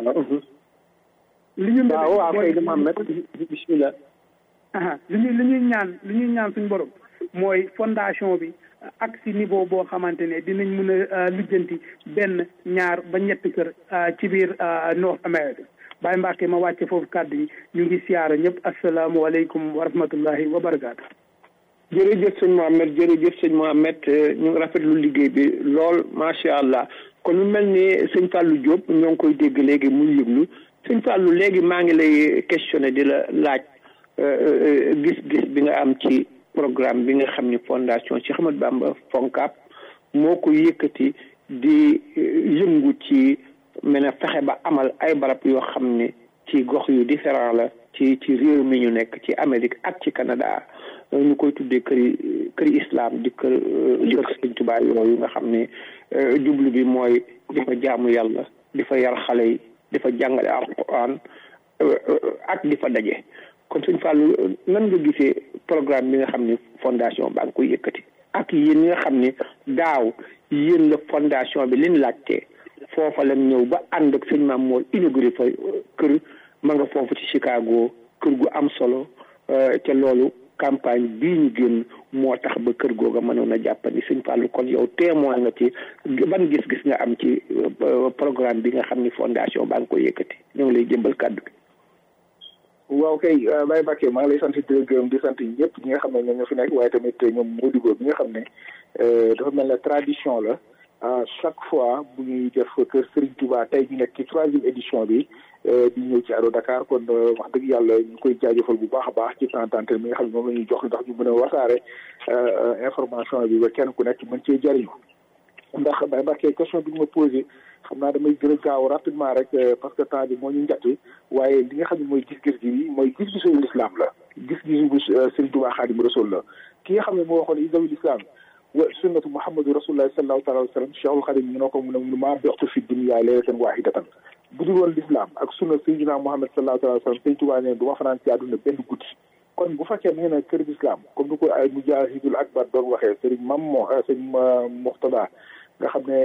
li ñu mbébé waaw kay dama am bismillah li ñu li ñuy ñaan li ñuy ñaan suñu borom mooy fondation bi ak si niveau boo xamante ne dinañ mën a lijjanti benn ñaar ba ñetti kër ci biir North America Baye Mbacke ma wàcce foofu kàddu yi ñu ngi siyaara ñëpp asalaamualeykum wa rahmatullahi wa barakaatu. jërëjëf sëñ Mohamed jërëjëf sëñ Mohamed ñu ngi rafetlu liggéey bi lool macha allah kon mu mel ni sëñ Fallou Diop ñoo ngi koy dégg léegi muy yëglu sëñ Fallou léegi maa ngi lay questionné di la laaj gis-gis bi nga am ci. programme bi nga xam ni fondation Cheikh Ahmadou Bamba FONCAB moo ko yëkkati di yëngu ci mën a fexe ba amal ay barab yoo xam ne ci gox yu différent la ci ci réew mi ñu nekk ci Amérique ak ci Canada ñu koy tuddee këri këri islam di kër di kër Sëñ Tuubaa yooyu nga xam ne jublu bi mooy di fa jaamu yàlla di fa yar xale yi di fa jàngale alquran ak di fa daje kon sëñ Fallou nan nga gisee programme bi nga xam ne fondation baa ngi koy yëkkati ak yéen ñi nga xam ne daaw yéen la fondation bi liñ laajte foofa lañ ñëw ba ànd ak sëñ Maam Moor inauguré fa kër ma nga foofu ci Chicago kër gu am solo ca loolu campagne bii ñu génn moo tax ba kër googa mënoon a jàppandi sëñ Fallou kon yow témoin nga ci ban gis-gis nga am ci programme bi nga xam ni fondation baa ngi koy yëkkati ñoo ngi lay jëmbal kàddu gi waaw kay Baye Mbacke maa ngi lay sant di la gërëm di sant ñëpp ñi nga xam ne ñoom ñoo fi nekk waaye tamit ñoom Modibo bi nga xam ne dafa mel ne tradition la à chaque fois bu ñuy def kër Serigne Touba tey ñu nekk ci troisième édition bi di ñëw ci Allo Dakar kon wax dëgg yàlla ñu koy jaajëfal bu baax a baax ci temps d'antenne mi nga xam ne moom la ñuy jox ndax ñu mën a wasaare information bi ba kenn ku nekk mën cee jariñu ndax Baye Mbacke question bi nga ma posé xam naa damay gën a gaaw rapidement rek parce que temps bi moo ñu njatti waaye li nga xam ne mooy gis-gis gi mooy gis-gisu l'islam la gis-gisu bu Serigne Touba Xaadimu Rasuul la ki nga xam ne moo waxoon isawil islam wa sunnatu muhammadu rasulullahi sallallahu taala wa sallam cheikhul xadim mu ne ko mu ne mu maa bextu fi dunya leylatan wahidatan bu dul woon l'islam ak sunna sayyidina muhammad sallallahu taala wa sallam sëñ Tuubaa ne du ma fanaan ci àdduna benn guddi kon bu fekkee nee na kër islam comme ni ko ay mujahidul akbar doon waxee sëriñ mam moo sëñ muxtada nga xam ne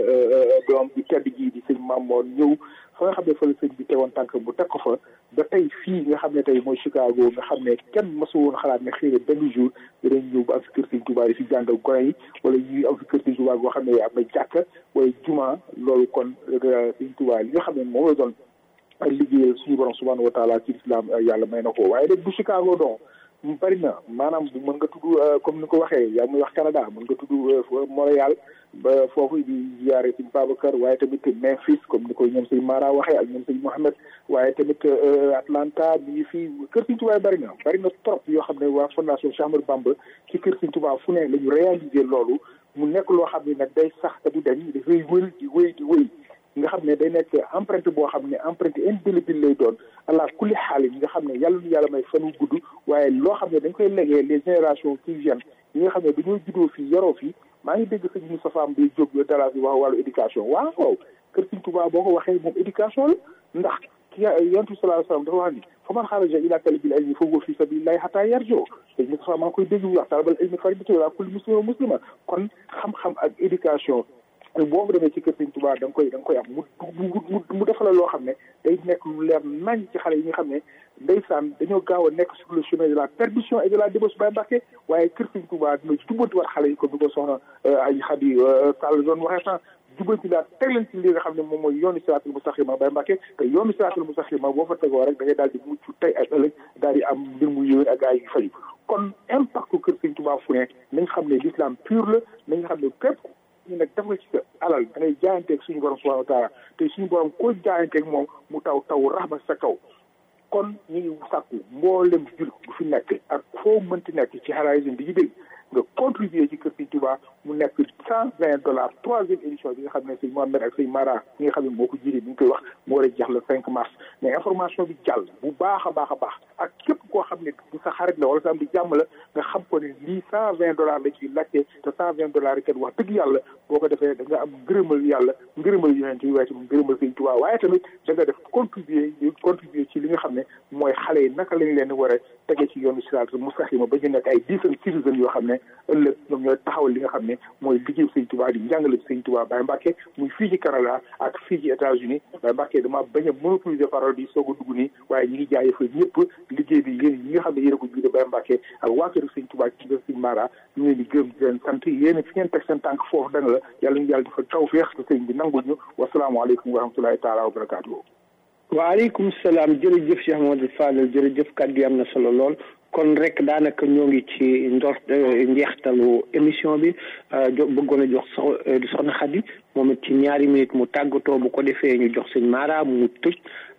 doom bi tedd jii di sëñ mam moo ñëw fa nga xam ne fa la sëñ bi tegoon tànk bu teg ko fa ba tey fii nga xam ne tey mooy Chicago nga xam ne kenn mësu woon xalaat ne xëy na benn jour dinañ ñëw ba am fi kër sëñ Tuubaa yi fi jàngal gone yi wala ñuy am fi kër sëñ Tuubaa boo xam ne am na jàkka wala juma loolu kon sëñ Tuubaa li nga xam ne moom la doon liggéeyal suñu borom subhanahu wa taala ci islam yàlla may na ko waaye rek bu Chicago don mu bari na maanaam mën nga tudd comme ni ko waxee yaa muy wax Canada mën nga tudd Montréal ba foofu di ziyaare sëñ Babacar waaye tamit Memphis comme ni ko ñoom sëñ Mara waxee ak ñoom sëñ Mohamed waaye tamit Atlanta mi ngi fii kër sëñ Tuubaa bari na bari na trop yoo xam ne waa fondation Cheikh Ahmadou Bamba ci kër sëñ Tuubaa fu ne la ñu réaliser loolu mu nekk loo xam ne nag day sax te du dañ dafay wël di wéy di wéy nga xam ne day nekk empreinte boo xam ne empreinte indélébile lay doon allah kulli xaal yi nga xam ne yàlla nu yàlla may fan wu gudd waaye loo xam ne dañ koy legee les générations qui viennent yi nga xam ne dañoo juddoo fii yoroo fii maa ngi dégg sëñ Moustapha Mbaye Diop dara bi wax wàllu éducation waaw kër Sëñ Tuubaa boo ko waxee moom éducation la ndax ki yonent bi sallallahu alayhi wa sallam dafa wax ni fa man xaraja ila talabil ilmi fa huwa fi sabilillahi hatta yarjo sëñ Moustapha maa ngi koy dégg wax talabal ilmi faridatu ala kulli muslima muslima kon xam-xam ak éducation boobu demee ci kër Sëñ Tuubaa da nga koy da nga koy am mu mu mu defal la loo xam ne day nekk lu leer nañ ci xale yi nga xam ne ndeysaan dañoo gaaw a nekk sur le chemin de la perdition et de la débauche Baye Mbàkke waaye kër Sëñ Tuubaa dina jubbanti war xale yi comme ni ko soxna ay Xadi Sall doon waxee sax jubbanti laa teg leen ci li nga xam ne moom mooy yoonu siraatul mustaqima Baye Mbàkke te yoonu siraatul mustaqima boo fa tegoo rek da ngay daal di mucc tey ak ëllëg daal di am mbir mu yéwén ak ay yu faju kon impact kër Sëñ Tuubaa fu ne nañ xam ne l'islam pur la nañ xam ne képp ñu nag def nga ci sa alal da ngay jaayanteeg suñu borom subhanahu wa taala te suñu borom koo jaayanteeg moom mu taw taw raxma sa kaw kon ñu ngi sàkku mboolem jul bu fi nekk ak foo mënti nekk ci Horizon di ñu dégg nga contribuer ci kër Sëñ Tuubaa mu nekk cent vingt dollars troisième édition bi nga xam ne sëñ Mohamed ak sëñ Mara ñi nga xam ne moo ko jiite bi ñu koy wax moo war a jeex le cinq mars mais information bi jàll bu baax a baax a baax ak képp koo xam ne bu sa xarit la wala sa am di jàmm la nga xam ko ne lii cent vingt dollars la ciy laajte te cent vingt dollars yi kat wax dëgg yàlla boo ko defee da nga am ngërëmal yàlla ngërëmal yonent yi waaye tamit ngërëmal sëñ Tuubaa waaye tamit da nga def contribuer contribuer ci li nga xam ne mooy xale yi naka lañ leen war a tege ci yoonu siraatal mustaqiima ba ñu nekk ay decent citizen yoo xam ne ëllëg ñoom ñooy taxawal li nga xam ne mooy liggéey sëñ Tuubaa di njàngale sëñ Tuubaa Baye Mbàkke muy fii ci Canada ak fii ci États-Unis Baye Mbàkke dama bañ a monopoliser parole bi soog a dugg nii waaye ñi ngi jaajëfal ñëpp liggéey bi yéen ñi nga xam ne yéen a ko jiite Baye Mbàkke ak waa kër sëñ Tuubaa ci kër sëñ Mara ñu leen di gërëm di leen sant yéen fi ngeen teg seen tànk foofu dana la yàlla ñu yàlla defal tawfeex te sëñ bi nangul ñu wasalaamaaleykum wa rahmatulahi taala wa barakaatuhu waaleykum salaam jërëjëf Cheikh Mamadou Fadel jërëjëf kàddu yi am na solo lool kon rek daanaka ñoo ngi ci ndor njeextalu émission bi bëggoon a jox soxna Xadi moom it ci ñaari minute mu tàggatoo bu ko defee ñu jox sëñ Mara mu tëj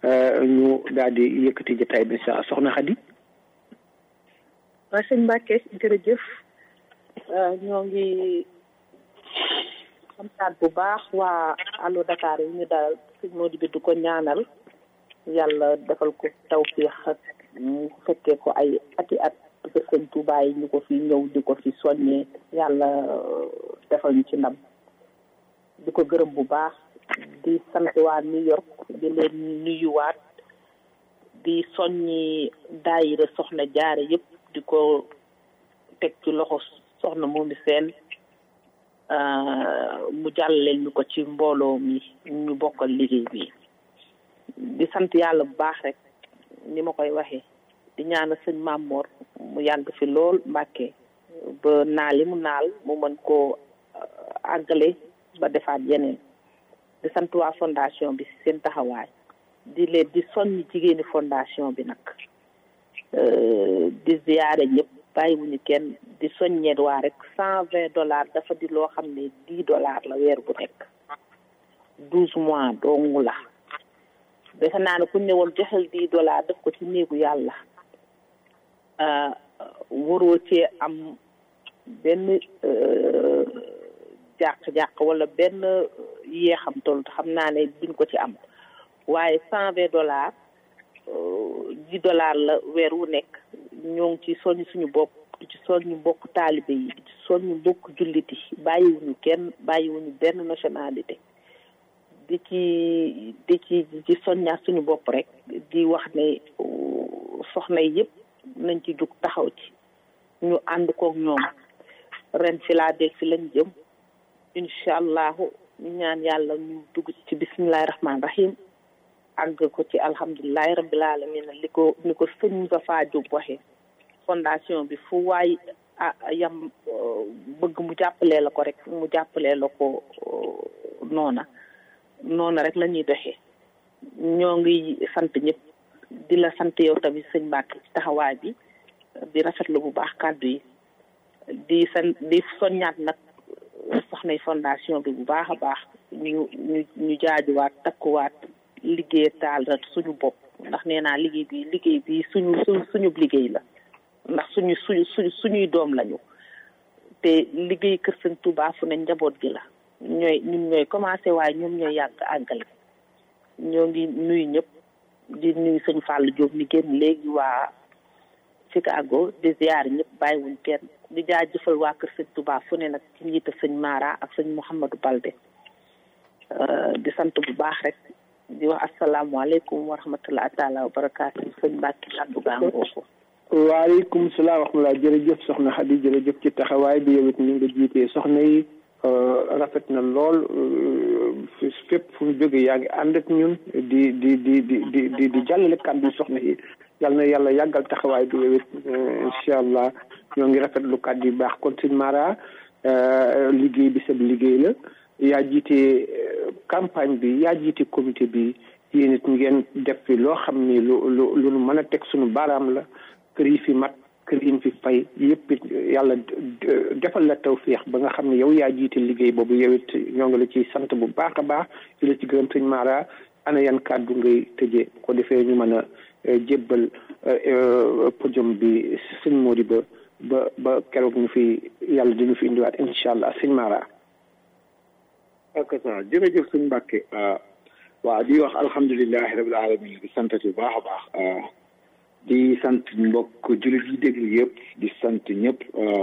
ñu daal di yëkkati jotaay bi sa soxna Xadi waaw sëñ Mbàkke jërëjëf ñoo ngi xamtaat bu baax waa Allo Dakar yi ñu daal sëñ Modou bi du ko ñaanal yàlla defal ko tawfiix ak mu fekkee ko ay ati at parce que sëñ Tuubaa yi ñu ko fi ñëw di ko fi soññee yàlla defal ñu ci ndam di ko gërëm bu baax di sant waa New York di leen nuyuwaat di soññi daayira soxna jaare yëpp di ko teg ci loxo soxna moomi seen mu jàllaleel ñu ko ci mbooloo mi ñu bokkal liggéey bi di sant yàlla bu baax rek ni ma koy waxee di ñaanal sëñ Mamor mu yàgg fi lool Mbàkke ba naal yi mu naal mu mën koo àggale ba defaat yeneen di sant waa fondation bi seen taxawaay di leen di soññ jigéeni fondation bi nag di ziyaare ñëpp bàyyiwuñu kenn di soññeet waa rek cent vingt dollars dafa di loo xam ne dix dollars la weer bu nekk douze mois dong la defe naa ne ku ne woon joxel dix dollars def ko ci néegu yàlla waroo cee am benn jàq-jàq wala benn yeexam toll xam naa ne duñ ko ci am waaye cent vingt dollars dix dollars la weer wu nekk ñoo ngi ci soññ suñu bopp di ci soññu mbokk taalibe yi di ci soññu mbokk jullit yi bàyyiwuñu kenn bàyyiwuñu benn nationalité di ci di ci di soññaat suñu bopp rek di wax ne soxna yi yëpp nañ ci jug taxaw ci ñu ànd kook ñoom ren Philadelphie lañ jëm incha allahu ñu ñaan yàlla ñu dugg ci bisimilahi rahmaani rahim àgg ko ci alhamdulilahi rabbil alamin li ko ni ko sëñ Moustapha Diop waxee fondation bi fu waay yam bëgg mu jàppalee la ko rek mu jàppalee la ko noona noona rek la ñuy doxee ñoo ngi sant ñëpp di la sant yow tamit sëñ Mbacke ci taxawaay bi di rafetlu bu baax kàddu yi di san di soññaat nag soxnay fondation bi bu baax a baax ñu ñu ñu jaajuwaat takkuwaat liggéey taal rek suñu bopp ndax nee naa liggéey bi liggéey bi suñu su suñu liggéey la ndax suñu suñu suñu suñuy doom lañu te liggéey kër sëñ Touba fu ne njaboot gi la ñooy ñun ñooy commencé waaye ñoom ñooy yàgg àggale ñoo ngi nuyu ñëpp di nuyu sëñ Fallou Diop mi génn léegi waa Chicago di ziar ñëpp bàyyiwuñ kenn di jaajëfal waa kër sëñ Touba fu ne nag ci njiita sëñ Mara ak sëñ Mouhamadou Balde di sant bu baax rek di wax asalaamaaleykum wa rahmatulah taala wa barakaatu sëñ Mbacke kàddu gaa ngooku waaleykum salaam wa rahmatulah jërëjëf soxna Xadi jërëjëf ci taxawaay bi yow it ni nga jiitee soxna yi rafet na lool fépp fu ñu jógee yaa ngi ànd ak ñun di di di di di di di jàllale kàddu soxna yi yal na yàlla yàggal taxawaay bi yow it incha allah ñoo ngi rafetlu kàddu yu baax kon sëñ Mara liggéey bi sab liggéey la yaa jiite campagne bi yaa jiite comité bi yéen it ngeen def fi loo xam ni lu lu lu nu mën a teg suñu baaraam la kër yi fi mat kër yi fi fay yëpp it yàlla defal la tawféex ba nga xam ne yow yaa jiite liggéey boobu yow it ñoo ngi la ciy sant bu baax a baax di la ci gërëm sëñ Mara ana yan kàddu ngay tëjee ko defee ñu mën a jébbal podium bi sëñ Mody ba ba ba keroog ñu fi yàlla di ñu fi indiwaat incha allah sëñ Mara. ak sa jërëjëf sëñ Mbàkke waaw di wax alhamdulilahi rabil alamin di sant bu baax a baax di sant mbokk jullit yi déglu yëpp di sant ñëpp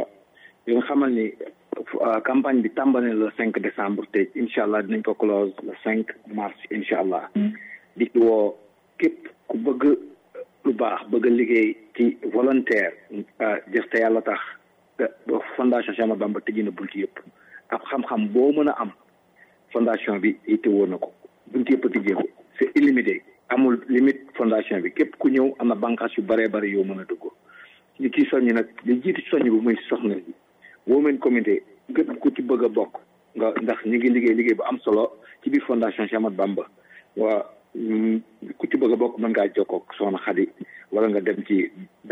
di nga xamal ni campagne bi tàmbale le cinq décembre te incha allah dinañ ko close le cinq mars incha allah di ci woo képp ku bëgg lu baax bëgg a liggéey ci volontaire jëf te yàlla tax fondation Cheikh Ahmadou Bamba tëji na bunt yëpp ak xam-xam boo mën a am fondation bi yitte woon na ko bunt yëpp a tijjeeku c'est illimité amul limite fondation bi képp ku ñëw am na bànqaas yu bëree bëri yow mën a dugg li ci soññi nag li jiitu soññ bi muy soxna bi women comité képp ku ci bëgg a bokk nga ndax ñu ngi liggéey liggéey bu am solo ci biir fondation Cheikh Ahmadou Bamba waa ku ci bëgg a bokk mën ngaa jokkoo ak soxna Xadi wala nga dem ci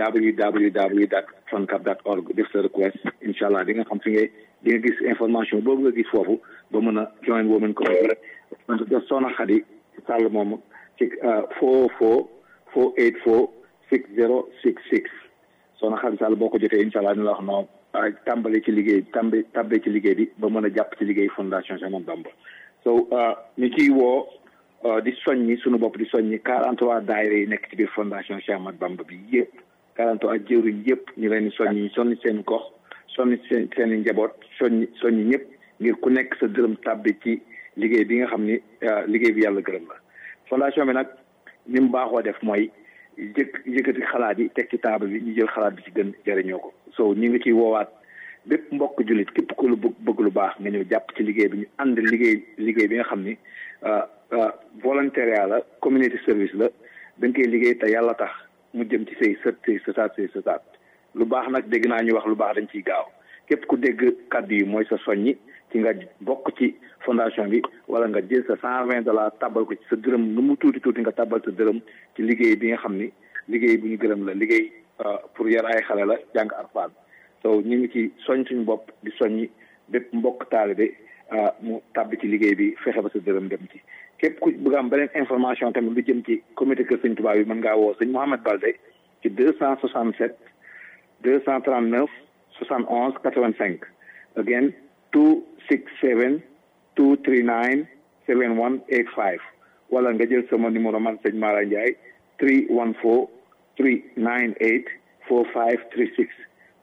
www dot foncab dot org def sa request incha allah di nga xam fi ngay di nga gis information boobu nga gis foofu ba mën a join women comité def soxna Xadi Sall moom ci four four four eight four six zero six six soxna Xadi Sall boo ko jotee incha allah ni la wax noonu tàmbali ci liggéey tàmbi tàmbali ci liggéey bi ba mën a jàpp ci liggéey fondation Cheikh Ahmadou Bamba so ñu ciy woo di soññi suñu bopp di soññi quarante trois daayira yi nekk ci biir fondation Cheikh Ahmadou Bamba bi yëpp quarante trois jëwriñ yëpp ñu leen di soññi sonni seen gox sonni seen seen i njaboot soññi soññi ñëpp ngir ku nekk sa dërëm tàbbi ci liggéey bi nga xam ni liggéey bi yàlla gërëm la fondation bi nag ni mu baaxoo def mooy jëkk yëkkati xalaat yi teg ci table bi ñu jël xalaat bi ci gën jëriñoo ko so ñu ngi ciy woowaat bépp mbokk jullit képp ku lu bëgg bëgg lu baax nga ñëw jàpp ci liggéey bi ñu ànd liggéey liggéey bi nga xam ni volontariat la community service la da nga koy liggéey te yàlla tax mu jëm ci say sët say sëtaat say sëtaat lu baax nag dégg naa ñu wax lu baax dañ ciy gaaw képp ku dégg kàddu yi mooy sa soññi ci nga bokk ci fondation bi wala nga jël sa cent vingt dollars tabal ko ci sa dërëm nu mu tuuti tuuti nga tabal sa dërëm ci liggéey bi nga xam ni liggéey bu ñu gërëm la liggéey pour yar ay xale la jàng Alxuraan so ñu ngi ci soñ suñu bopp di soññi bépp mbokk taalibe mu tàbbi ci liggéey bi fexe ba sa dërëm dem ci képp ku bëgg am beneen information tamit lu jëm ci comité kër sëñ Tuubaa bi mën ngaa woo sëñ Mouhamed Balde ci deux cent soixante sept deux cent trente neuf soixante onze quatre vingt cinq again two six seven two three nine seven one eight five wala nga jël sama numéro man sëñ Mara Ndiaye three one four three nine eight four five three six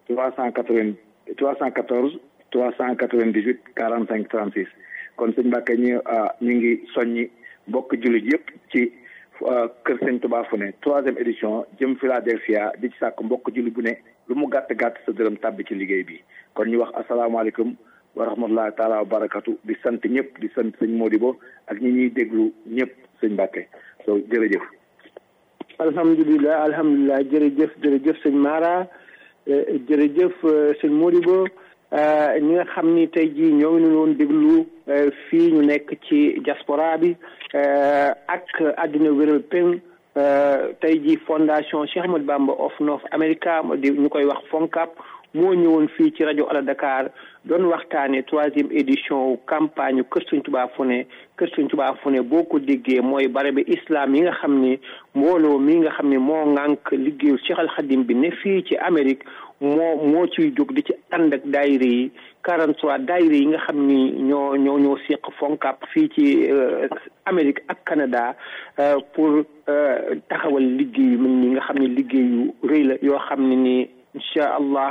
trois cent quatre vingt trois cent quatorze trois cent quatre vingt dix huit quarante cinq trente six kon sëñ Mbàkke ñu ñu ngi soññi mbokk jullit yëpp ci kër sëñ Tuubaa fu ne troisième édition jëm Philadelphia di ci sàkk mbokk jullit bu ne lu mu gàtt gàtt sa dërëm tàbbi ci liggéey bi kon ñu wax asalaamaaleykum wa rahmatullahi taala wa barakatu di sant ñëpp di sant sëñ Modibo ak ñi ñuy déglu ñëpp sëñ Mbàkke so jërëjëf alhamdulilah alhamdulilah jërëjëf jërëjëf sëñ Mara jërëjëf sëñ Modibo ñi nga xam ni tey jii ñoo ngi doon déglu fii ñu nekk ci diaspora bi ak àddina wéral peng tey jii fondation Cheikh Ahmadou Bamba of North America di ñu koy wax FONCAP moo ñëwoon fii ci rajo Ala Dakar doon waxtaane troisième édition campagne Kër Sëñ Tuubaa fu ne Kër Sëñ Tuubaa fu ne boo ko déggee mooy barabi islam yi nga xam ni mbooloo mi nga xam ne moo ŋànk liggéeyu Cheikh Al Khadim bi ne fii ci Amérique moo moo ciy jóg di ci ànd ak daayira yi 43 daayira yi nga xam ni ñoo ñoo ñoo seq FONCAP fii ci Amérique ak Canada pour taxawal liggéey yu mel ni nga xam ne liggéey yu rëy la yoo xam ne ni incha allah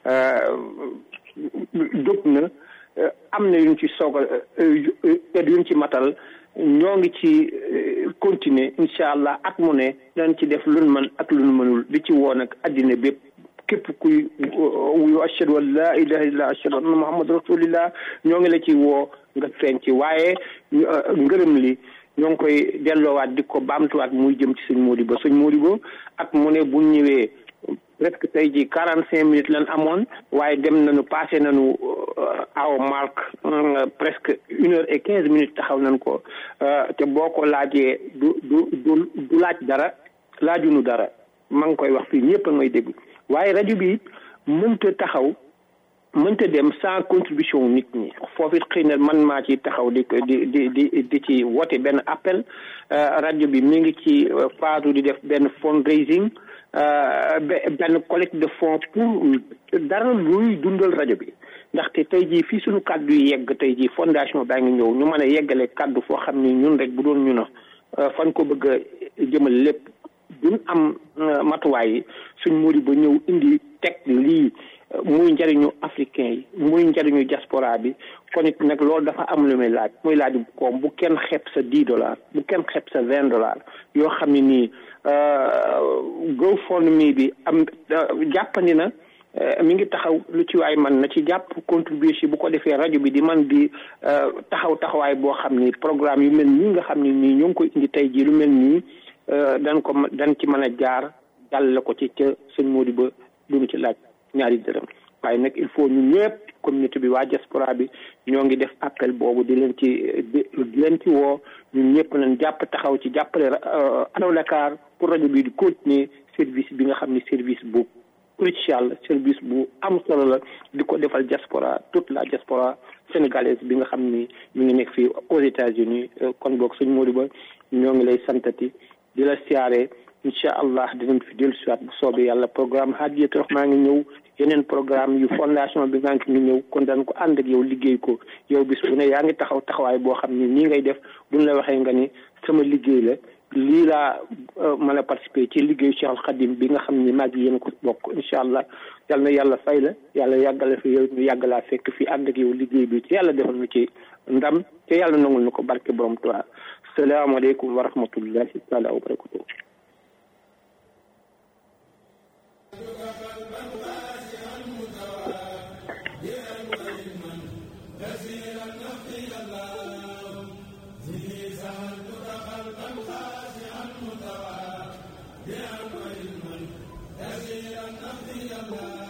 jóg na am na yuñ ci soog a yuñ ci matal ñoo ngi ci continuer incha allah at mu ne dañ ci def luñ mën ak luñ mënul di ci woon ak addina bépp képp kuy wuyu ashhadu an la ilaha illallah ashhadu anna muhammad rasulillah ñoo ngi la ci woo nga feeñ ci waaye ngërëm li ñoo ngi koy delloowaat di ko baamtuwaat muy jëm ci sëñ Modibo sëñ Modibo at mu ne bu ñëwee presque tey jii quarante cinq minutes lan amoon waaye dem nañu passé nañu aw marque presque une heure et quinze minutes taxaw nañ ko te boo ko laajee du du du du laaj dara laajunu dara maa ngi koy wax fii ñëpp a ngay dégg waaye rajo bi mënta taxaw mënta dem sans contribution nit ñi foofu it xëy na man maa ci taxaw di di di di di ci woote benn appel rajo bi mi ngi ci phase di def benn fundraising benn collecte de fonds pour dara luy dundal rajo bi ndaxte tey jii fii suñu kàddu yi yegg tey jii fondation baa ngi ñëw ñu mën a yeggale kàddu foo xam ni ñun rek bu doon ñu na fan ko bëgg a jëmal lépp duñ am matuwaay yi suñ muri ba ñëw indi teg lii muy njariñu africain yi muy njariñu diaspora bi kon it nag loolu dafa am lu muy laaj muy laaj koom bu kenn xeeb sa dix dollars bu kenn xeeb sa vingt dollars yoo xam ne nii GoFundMe bi am jàppandi na mi ngi taxaw lu ci waay man na ci jàpp contribuer si bu ko defee rajo bi di man di taxaw taxawaay boo xam ni programme yu mel nii nga xam ne nii ñoo ngi koy indi tey jii lu mel nii dañ ko dañ ci mën a jaar jàll ko ci ca sëñ Modibo duñu ci laaj ñaari dërëm waaye nag il faut ñun ñëpp communauté bi waa diaspora bi ñoo ngi def appel boobu di leen ci di leen ci woo ñun ñëpp nañ jàpp taxaw ci jàppale Allo Dakar pour rajo bi di continuer service bi nga xam ne service bu crucial service bu am solo la di ko defal diaspora toute la diaspora sénégalaise bi nga xam ni ñu ngi nekk fii aux États-Unis kon boog sëñ Modibo ñoo ngi lay santati di la siyaare incha allah dinañ fi dellu siwaat bu soobee yàlla programme Hadiyatou Rahma ngi ñëw yeneen programme yu fondation bi nga ngi ñëw kon dañ ko ànd ak yow liggéey ko yow bis bu ne yaa ngi taxaw taxawaay boo xam ni nii ngay def buñ la waxee nga ni sama liggéey la lii laa mën a participer ci liggéeyu Cheikh Al Khadim bi nga xam ni mag yéen ko bokk incha allah yal na yàlla fay la yàlla yàggala fi yow ñu yàgg laa fekk fii ànd ak yow liggéey bi ci yàlla defal nu ci ndam te yàlla nangul na ko barke borom Tuubaa salaamaaleykum wa rahmatullahi taala wa barakatuh بأمر من كثيرا نقي الله